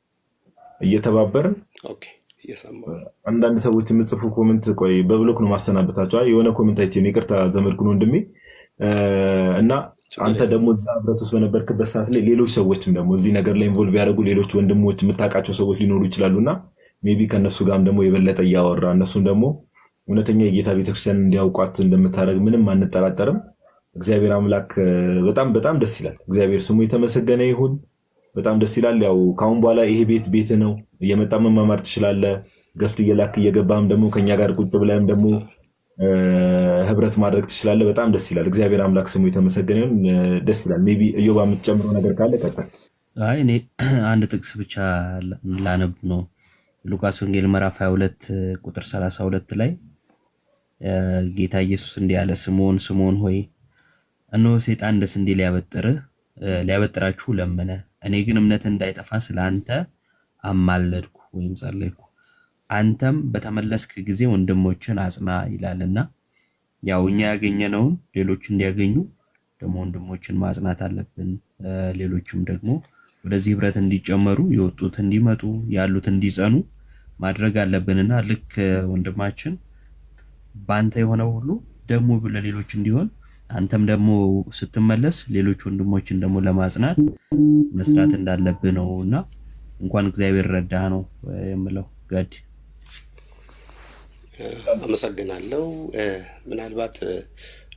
እየተባበርን ኦኬ እየሰማሁ ነው። አንዳንድ ሰዎች የምጽፉ ኮመንት ቆይ በብሎክ ነው ማሰናበታቸው። አይ የሆነ ኮመንት አይቼ ነው ይቅርታ ዘመድኩን ወንድሜ እ፣ እና ችግር አንተ የለም። ደግሞ እዛ ህብረት ውስጥ በነበርክበት ሰዓት ላይ ሌሎች ሰዎችም ደግሞ እዚህ ነገር ላይ ኢንቮልቭ ያደረጉ ሌሎች ወንድሞች የምታውቃቸው ሰዎች ሊኖሩ ይችላሉ እና ሜቢ ከእነሱ ጋርም ደግሞ የበለጠ እያወራ እነሱም ደግሞ እውነተኛ የጌታ ቤተክርስቲያን እንዲያውቋት እንደምታደርግ ምንም አንጠራጠርም። እግዚአብሔር አምላክ እ፣ በጣም በጣም ደስ ይላል። እግዚአብሔር ስሙ የተመሰገነ ይሁን። በጣም ደስ ይላል። ያው ከአሁን በኋላ ይሄ ቤት ቤት ነው። እየመጣ መማማር ትችላለህ። ገስት እየላክ እየገባህም ደግሞ ከኛ ጋር ቁጭ ብለህም ደግሞ እ፣ ህብረት ማድረግ ትችላለህ። በጣም ደስ ይላል። እግዚአብሔር አምላክ ስሙ የተመሰገነ ይሁን። እ፣ ደስ ይላል። ሜይ ቢ እዮባ የምትጨምረው ነገር ካለ ቀጥል። አይ እኔ አንድ ጥቅስ ብቻ ላነብ ነው። ሉቃስ ወንጌል ምዕራፍ 22 ቁጥር 32 ላይ እ፣ ጌታ ኢየሱስ እንዲህ አለ፣ ስምዖን ስምዖን ሆይ እነሆ ሰይጣን እንደ ስንዴ ሊያበጥርህ እ፣ ሊያበጥራችሁ ለመነ። እኔ ግን እምነትህ እንዳይጠፋ ስለ አንተ አማለድኩ ወይም ጸለይኩ። አንተም በተመለስክ ጊዜ ወንድሞችን አጽና ይላልና ያው እኛ ያገኘነውን ሌሎች እንዲያገኙ ደግሞ ወንድሞችን ማጽናት አለብን። እ፣ ሌሎችም ደግሞ ወደዚህ ህብረት እንዲጨመሩ የወጡት እንዲመጡ ያሉት እንዲጸኑ ማድረግ አለብንና ልክ እ፣ ወንድማችን በአንተ የሆነው ሁሉ ደግሞ ለሌሎች እንዲሆን አንተም ደግሞ ስትመለስ ሌሎች ወንድሞችን ደግሞ ለማጽናት መስራት እንዳለብህ ነው እና እንኳን እግዚአብሔር ረዳህ ነው እ፣ የምለው ጋዲ እ፣ አመሰግናለሁ። እ፣ ምናልባት እ፣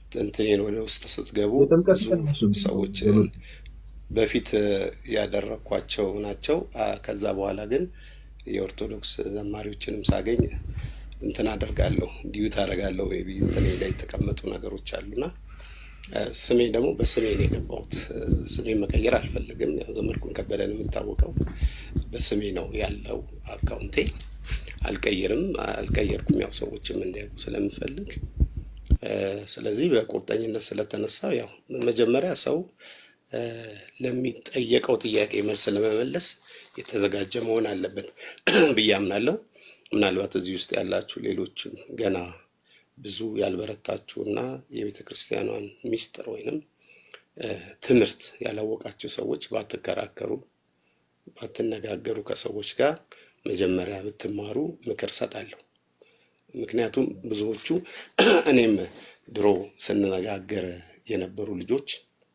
እንትኔን ወደ ውስጥ ስትገቡ የጥምቀት ብዙ ቀን እሱን ሰዎችን በፊት እ፣ ያደረግኳቸው ናቸው። አ፣ ከዛ በኋላ ግን የኦርቶዶክስ ዘማሪዎችንም ሳገኝ እንትን አደርጋለሁ ዲዩት አደርጋለሁ ቢ እንትኔ ላይ የተቀመጡ ነገሮች አሉና እ፣ ስሜ ደግሞ በስሜ ነው የገባሁት። እ፣ ስሜን መቀየር አልፈልግም። ያው ዘመድኩን ከበደን የምታወቀው በስሜ ነው ያለው አካውንቴ። አልቀይርም፣ አልቀየርኩም። ያው ሰዎችም እንዲያውቁ ስለምፈልግ እ፣ ስለዚህ በቁርጠኝነት ስለተነሳው ያው መጀመሪያ ሰው እ፣ ለሚጠየቀው ጥያቄ መልስ ለመመለስ የተዘጋጀ መሆን አለበት ብዬ አምናለሁ። ምናልባት እዚህ ውስጥ ያላችሁ ሌሎችም ገና ብዙ ያልበረታችሁ እና የቤተ ክርስቲያኗን ሚስጥር ወይንም እ፣ ትምህርት ያላወቃችሁ ሰዎች ባትከራከሩ፣ ባትነጋገሩ ከሰዎች ጋር መጀመሪያ ብትማሩ ምክር ሰጣለሁ። ምክንያቱም ብዙዎቹ እኔም ድሮ ስንነጋገር የነበሩ ልጆች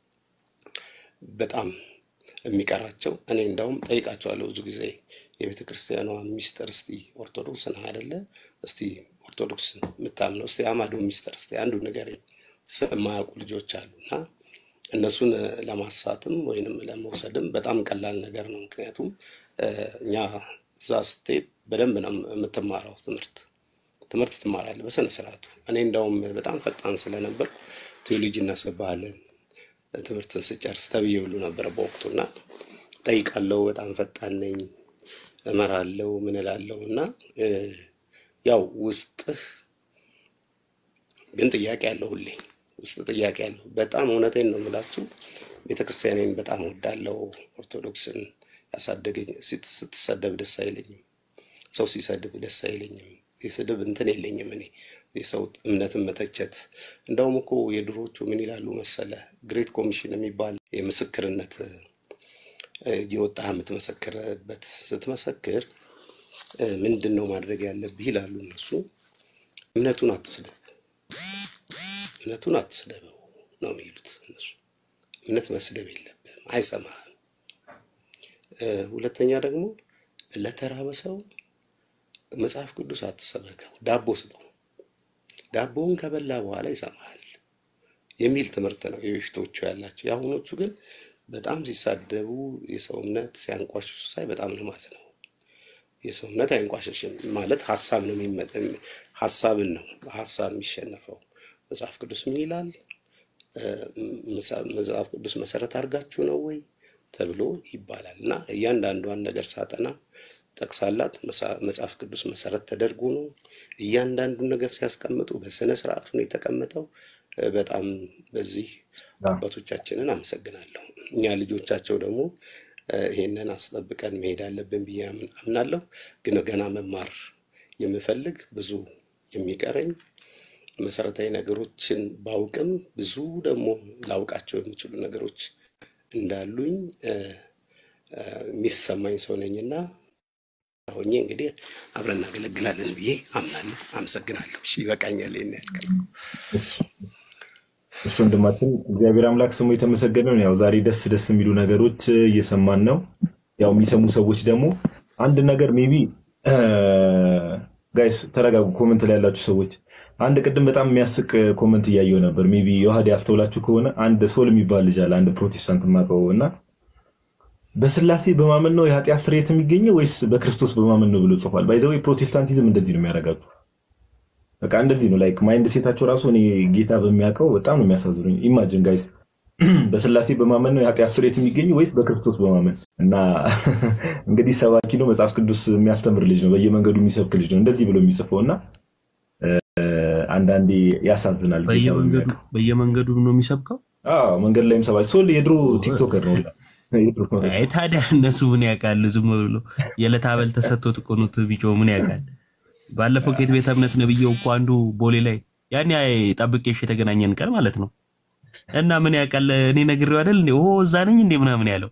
በጣም የሚቀራቸው እኔ እንዳውም ጠይቃቸዋለሁ ብዙ ጊዜ የቤተ ክርስቲያኗ ሚስጥር እስቲ ኦርቶዶክስ ነህ አይደለ? እስቲ ኦርቶዶክስ የምታምነው እስቲ አማዶ ሚስጥር እስቲ አንዱ ንገረኝ ስለማያውቁ ልጆች አሉ እና እነሱን ለማሳትም ወይንም ለመውሰድም በጣም ቀላል ነገር ነው። ምክንያቱም እ፣ እኛ እዛ ስትሄድ በደንብ ነው የምትማረው ትምህርት ትምህርት ትማራለህ በስነ ስርዓቱ። እኔ እንዳውም በጣም ፈጣን ስለነበር ቴዎሎጂ እናስገባለን ትምህርትን ስጨርስ ተብዬ ሁሉ ነበረ በወቅቱ እና ጠይቃለሁ። በጣም ፈጣን ነኝ፣ እመራለሁ፣ ምን እላለሁ እና እ፣ ያው ውስጥህ ግን ጥያቄ አለው ሁሌ ውስጥ ጥያቄ አለው። በጣም እውነቴን ነው የምላችሁ። ቤተክርስቲያኔን በጣም ወዳለው ኦርቶዶክስን ያሳደገኝ ስት- ስትሰደብ ደስ አይለኝም። ሰው ሲሰድብ ደስ አይለኝም። የስድብ እንትን የለኝም እኔ የሰው እምነትን መተቸት። እንደውም እኮ የድሮቹ ምን ይላሉ መሰለ ግሬት ኮሚሽን የሚባል የምስክርነት እ፣ እየወጣ የምትመሰክርበት ስትመሰክር እ፣ ምንድን ነው ማድረግ ያለብህ ይላሉ እነሱ። እምነቱን አትስደብ፣ እምነቱን አትስደበው ነው የሚሉት እነሱ። እምነት መስደብ የለብህም፣ አይሰማህም። እ፣ ሁለተኛ ደግሞ ለተራበ ሰው መጽሐፍ ቅዱስ አትሰበከው፣ ዳቦ ስጠው። ዳቦውን ከበላ በኋላ ይሰማሃል የሚል ትምህርት ነው የበፊቶቹ ያላቸው። የአሁኖቹ ግን በጣም ሲሳደቡ የሰው እምነት ሲያንቋሽሹ ሳይ በጣም ነው ማዝነው። የሰው እምነት አይንቋሸሽም ማለት ሀሳብ ነው የሚመ- ሀሳብን ነው ሀሳብ የሚሸነፈው። መጽሐፍ ቅዱስ ምን ይላል? እ፣ መጽሐፍ መጽሐፍ ቅዱስ መሰረት አድርጋችሁ ነው ወይ ተብሎ ይባላል እና እያንዳንዷን ነገር ሳጠና ጠቅሳላት መሳ- መጽሐፍ ቅዱስ መሰረት ተደርጎ ነው እያንዳንዱን ነገር ሲያስቀምጡ በስነ ስርዓቱ ነው የተቀመጠው። እ፣ በጣም በዚህ አባቶቻችንን አመሰግናለሁ። እኛ ልጆቻቸው ደግሞ እ፣ ይሄንን አስጠብቀን መሄድ አለብን ብዬ አምን- አምናለሁ። ግን ገና መማር የምፈልግ ብዙ የሚቀረኝ መሰረታዊ ነገሮችን ባውቅም ብዙ ደግሞ ላውቃቸው የሚችሉ ነገሮች እንዳሉኝ እ፣ እ፣ የሚሰማኝ ሰው ነኝና ሆኜ እንግዲህ አብረን እናገለግላለን ብዬ አምናለሁ። አመሰግናለሁ። እሺ ይበቃኛል። ይሄን ያልከል እሱ ወንድማችን እግዚአብሔር አምላክ ስሙ የተመሰገነ ነው። ያው ዛሬ ደስ ደስ የሚሉ ነገሮች እየሰማን ነው። ያው የሚሰሙ ሰዎች ደግሞ አንድ ነገር ሜቢ ጋይስ ተረጋጉ። ኮመንት ላይ ያላችሁ ሰዎች አንድ ቅድም በጣም የሚያስቅ ኮመንት እያየው ነበር። ሜቢ የውሃድ ያስተውላችሁ ከሆነ አንድ ሶል የሚባል ልጅ አለ፣ አንድ ፕሮቴስታንት የማውቀው እና በስላሴ በማመን ነው የኃጢአት ስርየት የሚገኘው ወይስ በክርስቶስ በማመን ነው ብሎ ጽፏል። ባይዘው ፕሮቴስታንቲዝም እንደዚህ ነው የሚያደርጋችሁ። በቃ እንደዚህ ነው ላይክ ማይንድ ሴታቸው ራሱ እኔ ጌታ በሚያውቀው በጣም ነው የሚያሳዝኑኝ። ኢማጅን ጋይስ በስላሴ በማመን ነው የኃጢአት ስርየት የሚገኘው ወይስ በክርስቶስ በማመን እና እንግዲህ ሰባኪ ነው፣ መጽሐፍ ቅዱስ የሚያስተምር ልጅ ነው፣ በየመንገዱ የሚሰብክ ልጅ ነው እንደዚህ ብሎ የሚጽፈው እና እ፣ አንዳንዴ ያሳዝናል። ጌታ በየመንገዱ በሚያውቀው በየመንገዱ ነው የሚሰብከው። አዎ፣ መንገድ ላይም ሰባኪ ሶል የድሮ ቲክቶከር ነው። የድሮ አይ ታዲያ እነሱ ምን ያውቃሉ? ዝም ብሎ የዕለት አበል ተሰጥቶት እኮ ነው ቢጮህ ምን ያውቃል? ባለፈው ከየት ቤተ እምነት ነብየው እኮ አንዱ ቦሌ ላይ ያኔ ጠብቄሽ የተገናኘን ቀን ማለት ነው እና ምን ያውቃል? እኔ ነግሬው አይደል እንዴ ኦ እዛ ነኝ እንዴ ምናምን ያለው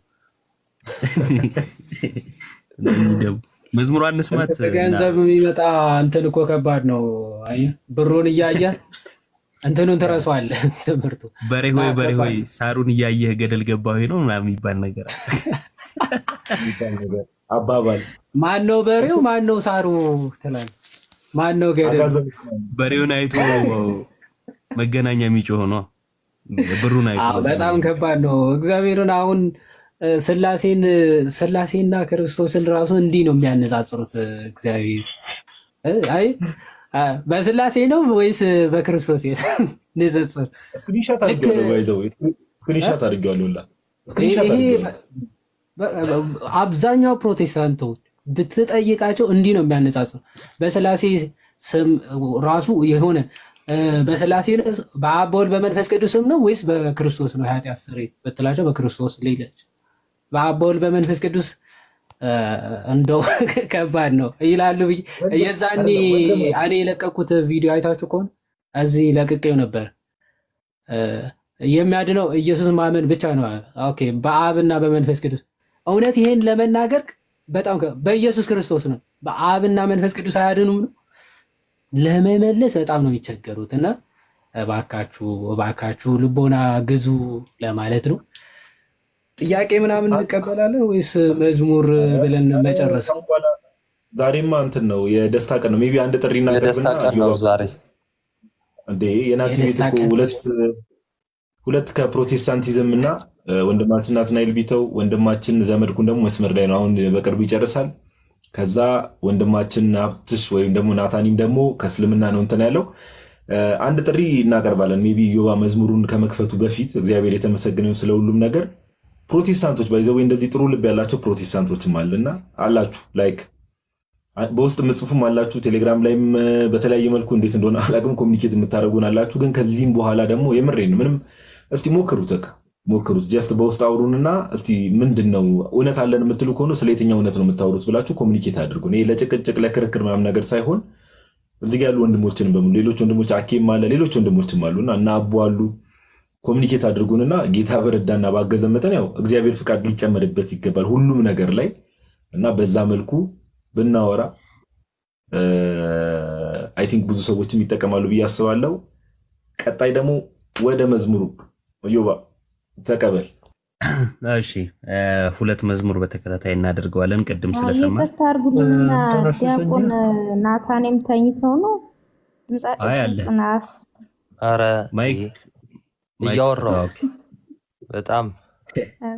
ደግሞ መዝሙሯን እንስማት እና ገንዘብ የሚመጣ እንትን እኮ ከባድ ነው። አየህ ብሩን እያየ እንትኑን ትረሳዋለህ። ትምህርቱ በሬ እና ሆይ በሬ ሆይ ከባድ ነው። ሳሩን እያየህ ገደል ገባ ሆይ ነው ምናምን የሚባል ነገር አለ። የሚባል ነገር አባባል ማን ነው በሬው? ማን ነው ሳሩ ትላለህ። ማን ነው ገደል? አጋዘን ይስማል። በሬውን አይቶ መገናኛ የሚጮህ ነው። ብሩን አይቶ አዎ በጣም ከባድ ነው። እግዚአብሔርን አሁን እ፣ ስላሴን ስላሴና ክርስቶስን ራሱ እንዲህ ነው የሚያነጻጽሩት። እግዚአብሔር እ፣ አይ አ፣ በስላሴ ነው ወይስ በክርስቶስ ንጽጽር? ስክሪንሻት ልክ አድርጌዋለሁ። ባይዘው ስክሪንሻት አድርጌዋለሁ። ላ ስክሪንሻት ይሄ አድርጌዋለሁ። በ- በ- አብዛኛው ፕሮቴስታንቶች ብትጠይቃቸው እንዲህ ነው የሚያነጻጽሩ። በስላሴ ስም ራሱ የሆነ እ፣ በስላሴ ነው በአብ በወልድ በመንፈስ ቅዱስ ስም ነው ወይስ በክርስቶስ ነው የኃጢአት ስርየት ብትላቸው በክርስቶስ ሌለች በአብ በወልድ በመንፈስ ቅዱስ እ፣ እንደው ከባድ ነው ይላሉ። ብዬ- የዛኔ እኔ የለቀኩት ቪዲዮ አይታችሁ ከሆነ እዚህ ለቅቄው ነበር። እ፣ የሚያድነው ኢየሱስ ማመን ብቻ ነው። ኦኬ፣ በአብና በመንፈስ ቅዱስ እውነት ይሄን ለመናገር በጣም ከ- በኢየሱስ ክርስቶስ ነው። በአብና መንፈስ ቅዱስ አያድኑም ነው ለመመለስ በጣም ነው የሚቸገሩት። እና እባካችሁ እባካችሁ ልቦና ግዙ ለማለት ነው። ጥያቄ ምናምን እንቀበላለን ወይስ መዝሙር ብለን መጨረስ ነው? ዛሬማ እንትን ነው የደስታ ቀን ነው። ሜይ ቢ አንድ ጥሪ የደስታ እናቀርብና ቀን ነው ዛሬ። እንዴ የናቲ ቤት የደስታ እኮ ቀን ሁለት ሁለት ከፕሮቴስታንቲዝም እና እ፣ ወንድማችን ናትናኤል ቢተው ወንድማችን ዘመድኩን ደግሞ መስመር ላይ ነው። አሁን በቅርቡ ይጨርሳል። ከዛ ወንድማችን ሀብትሽ ወይም ደግሞ ናታኒም ደግሞ ከእስልምና ነው እንትን ያለው እ፣ አንድ ጥሪ እናቀርባለን። ሜይ ቢ ዮባ መዝሙሩን ከመክፈቱ በፊት እግዚአብሔር የተመሰገነው ስለ ሁሉም ነገር ፕሮቴስታንቶች ባይዘው እንደዚህ ጥሩ ልብ ያላቸው ፕሮቴስታንቶችም አለና አላችሁ ላይክ በውስጥ የምጽፉም አላችሁ ቴሌግራም ላይም እ፣ በተለያየ መልኩ እንዴት እንደሆነ አላቅም ኮሚኒኬት የምታደርጉን አላችሁ። ግን ከዚህም በኋላ ደግሞ የምሬን ምንም እስቲ ሞክሩት፣ በቃ ሞክሩት። ጀስት በውስጥ አውሩንና እስቲ ምንድን ነው እውነት አለን የምትሉ ከሆነ ስለ የትኛው እውነት ነው የምታወሩት ብላችሁ ኮሚኒኬት አድርጉን። ይሄ ለጭቅጭቅ ለክርክር ምናምን ነገር ሳይሆን እዚህ ጋ ያሉ ወንድሞችንም በሙሉ ሌሎች ወንድሞች አኬም አለ ሌሎች ወንድሞችም አሉና እና አቡ አሉ ኮሚኒኬት አድርጉንና ጌታ በረዳና ባገዘ መጠን ያው እግዚአብሔር ፍቃድ ሊጨመርበት ይገባል ሁሉም ነገር ላይ እና በዛ መልኩ ብናወራ አይ ቲንክ ብዙ ሰዎችም ይጠቀማሉ ብዬ አስባለሁ። ቀጣይ ደግሞ ወደ መዝሙሩ ዮባ ተቀበል። እሺ እ፣ ሁለት መዝሙር በተከታታይ እናደርገዋለን። ቅድም አይ፣ ስለሰማን ይቅርታ አድርጉልኝና ተነፈሰኝ። ዲያቆን ናታኔም ተኝተው ነው ድምጻቸው አይ አለ ጥናስ አረ ማይክ ይሄ ማይክ እያወራሁ ኦኬ። በጣም አ-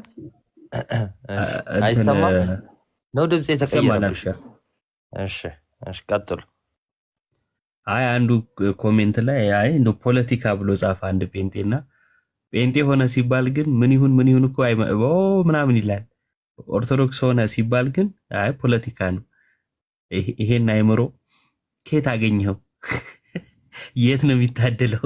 እንትን አይሰማም እ፣ ነው ድምፅ ይሰማል የተቀየረብሽ? አብሻ እሺ እሺ ቀጥሉ። አይ አንዱ ኮሜንት ላይ አይ እንደው ፖለቲካ ብሎ ጻፈ አንድ ጴንጤና ጴንጤ ሆነ ሲባል ግን ምን ይሁን ምን ይሁን እኮ አይመ- ኦ ምናምን ይላል። ኦርቶዶክስ ሆነ ሲባል ግን አይ ፖለቲካ ነው። ይሄ- ይሄን አይምሮ ከየት አገኘኸው? የት ነው የሚታደለው?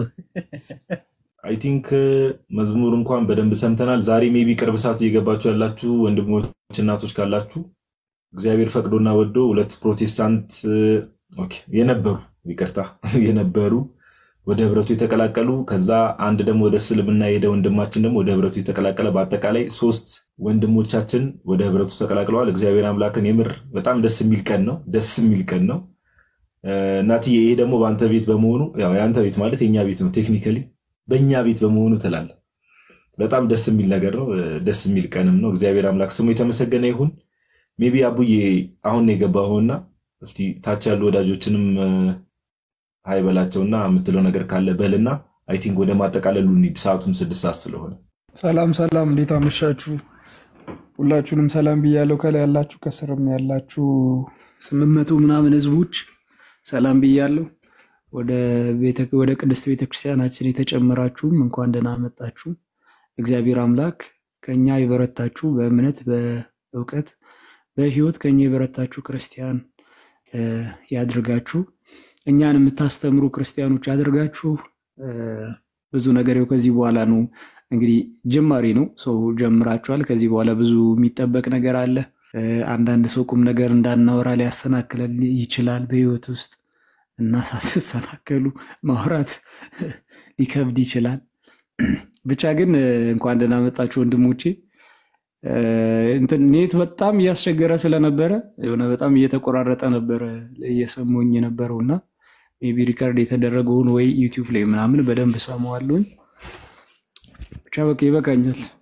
አይ ቲንክ መዝሙር እንኳን በደንብ ሰምተናል። ዛሬ ሜቢ ቅርብ ሰዓት እየገባችሁ ያላችሁ ወንድሞች እናቶች ካላችሁ እግዚአብሔር ፈቅዶና ወዶ ሁለት ፕሮቴስታንት ኦኬ፣ የነበሩ ይቅርታ የነበሩ ወደ ህብረቱ የተቀላቀሉ ከዛ አንድ ደግሞ ወደ እስልምና የሄደ ወንድማችን ደግሞ ወደ ህብረቱ የተቀላቀለ በአጠቃላይ ሶስት ወንድሞቻችን ወደ ህብረቱ ተቀላቅለዋል። እግዚአብሔር አምላክን የምር በጣም ደስ የሚል ቀን ነው። ደስ የሚል ቀን ነው። እ፣ እናትዬ ይሄ ደግሞ በአንተ ቤት በመሆኑ ያው የአንተ ቤት ማለት የእኛ ቤት ነው ቴክኒካሊ በእኛ ቤት በመሆኑ ትላለ። በጣም ደስ የሚል ነገር ነው። እ፣ ደስ የሚል ቀንም ነው። እግዚአብሔር አምላክ ስሙ የተመሰገነ ይሁን። ሜቢ አቡዬ አሁን ነው የገባኸውና እስቲ ታች ያሉ ወዳጆችንም እ፣ ሀይ በላቸውና የምትለው ነገር ካለ በልና አይ ቲንክ ወደ ማጠቃለሉ እንሂድ። ሰዓቱም ስድስት ሰዓት ስለሆነ ሰላም ሰላም፣ እንዴት አመሻችሁ? ሁላችሁንም ሰላም ብያለሁ። ከላይ ያላችሁ ከስርም ያላችሁ ስምንት መቶ ምናምን ህዝቦች ሰላም ብያለሁ። ወደ ቤተ- ወደ ቅድስት ቤተክርስቲያናችን የተጨመራችሁም እንኳን ደህና መጣችሁ። እግዚአብሔር አምላክ ከኛ የበረታችሁ በእምነት በእውቀት በህይወት ከኛ የበረታችሁ ክርስቲያን እ፣ ያድርጋችሁ። እኛን የምታስተምሩ ክርስቲያኖች ያድርጋችሁ። እ፣ ብዙ ነገር ይኸው ከዚህ በኋላ ነው እንግዲህ ጅማሬ ነው። ሰው ጀምራችኋል። ከዚህ በኋላ ብዙ የሚጠበቅ ነገር አለ። እ፣ አንዳንድ ሰው ቁም ነገር እንዳናወራ ሊያሰናክለን ይችላል በህይወት ውስጥ እና ሳትሰናከሉ ማውራት ሊከብድ ይችላል። ብቻ ግን እ፣ እንኳን ደህና መጣችሁ ወንድሞቼ። እ፣ እንትን ኔት በጣም እያስቸገረ ስለነበረ የሆነ በጣም እየተቆራረጠ ነበረ እየሰሙኝ የነበረው እና ሜይ ቢ ሪከርድ የተደረገውን ወይ ዩቲዩብ ላይ ምናምን በደንብ ሰማዋለሁኝ። ብቻ በቃ ይበቃኛል።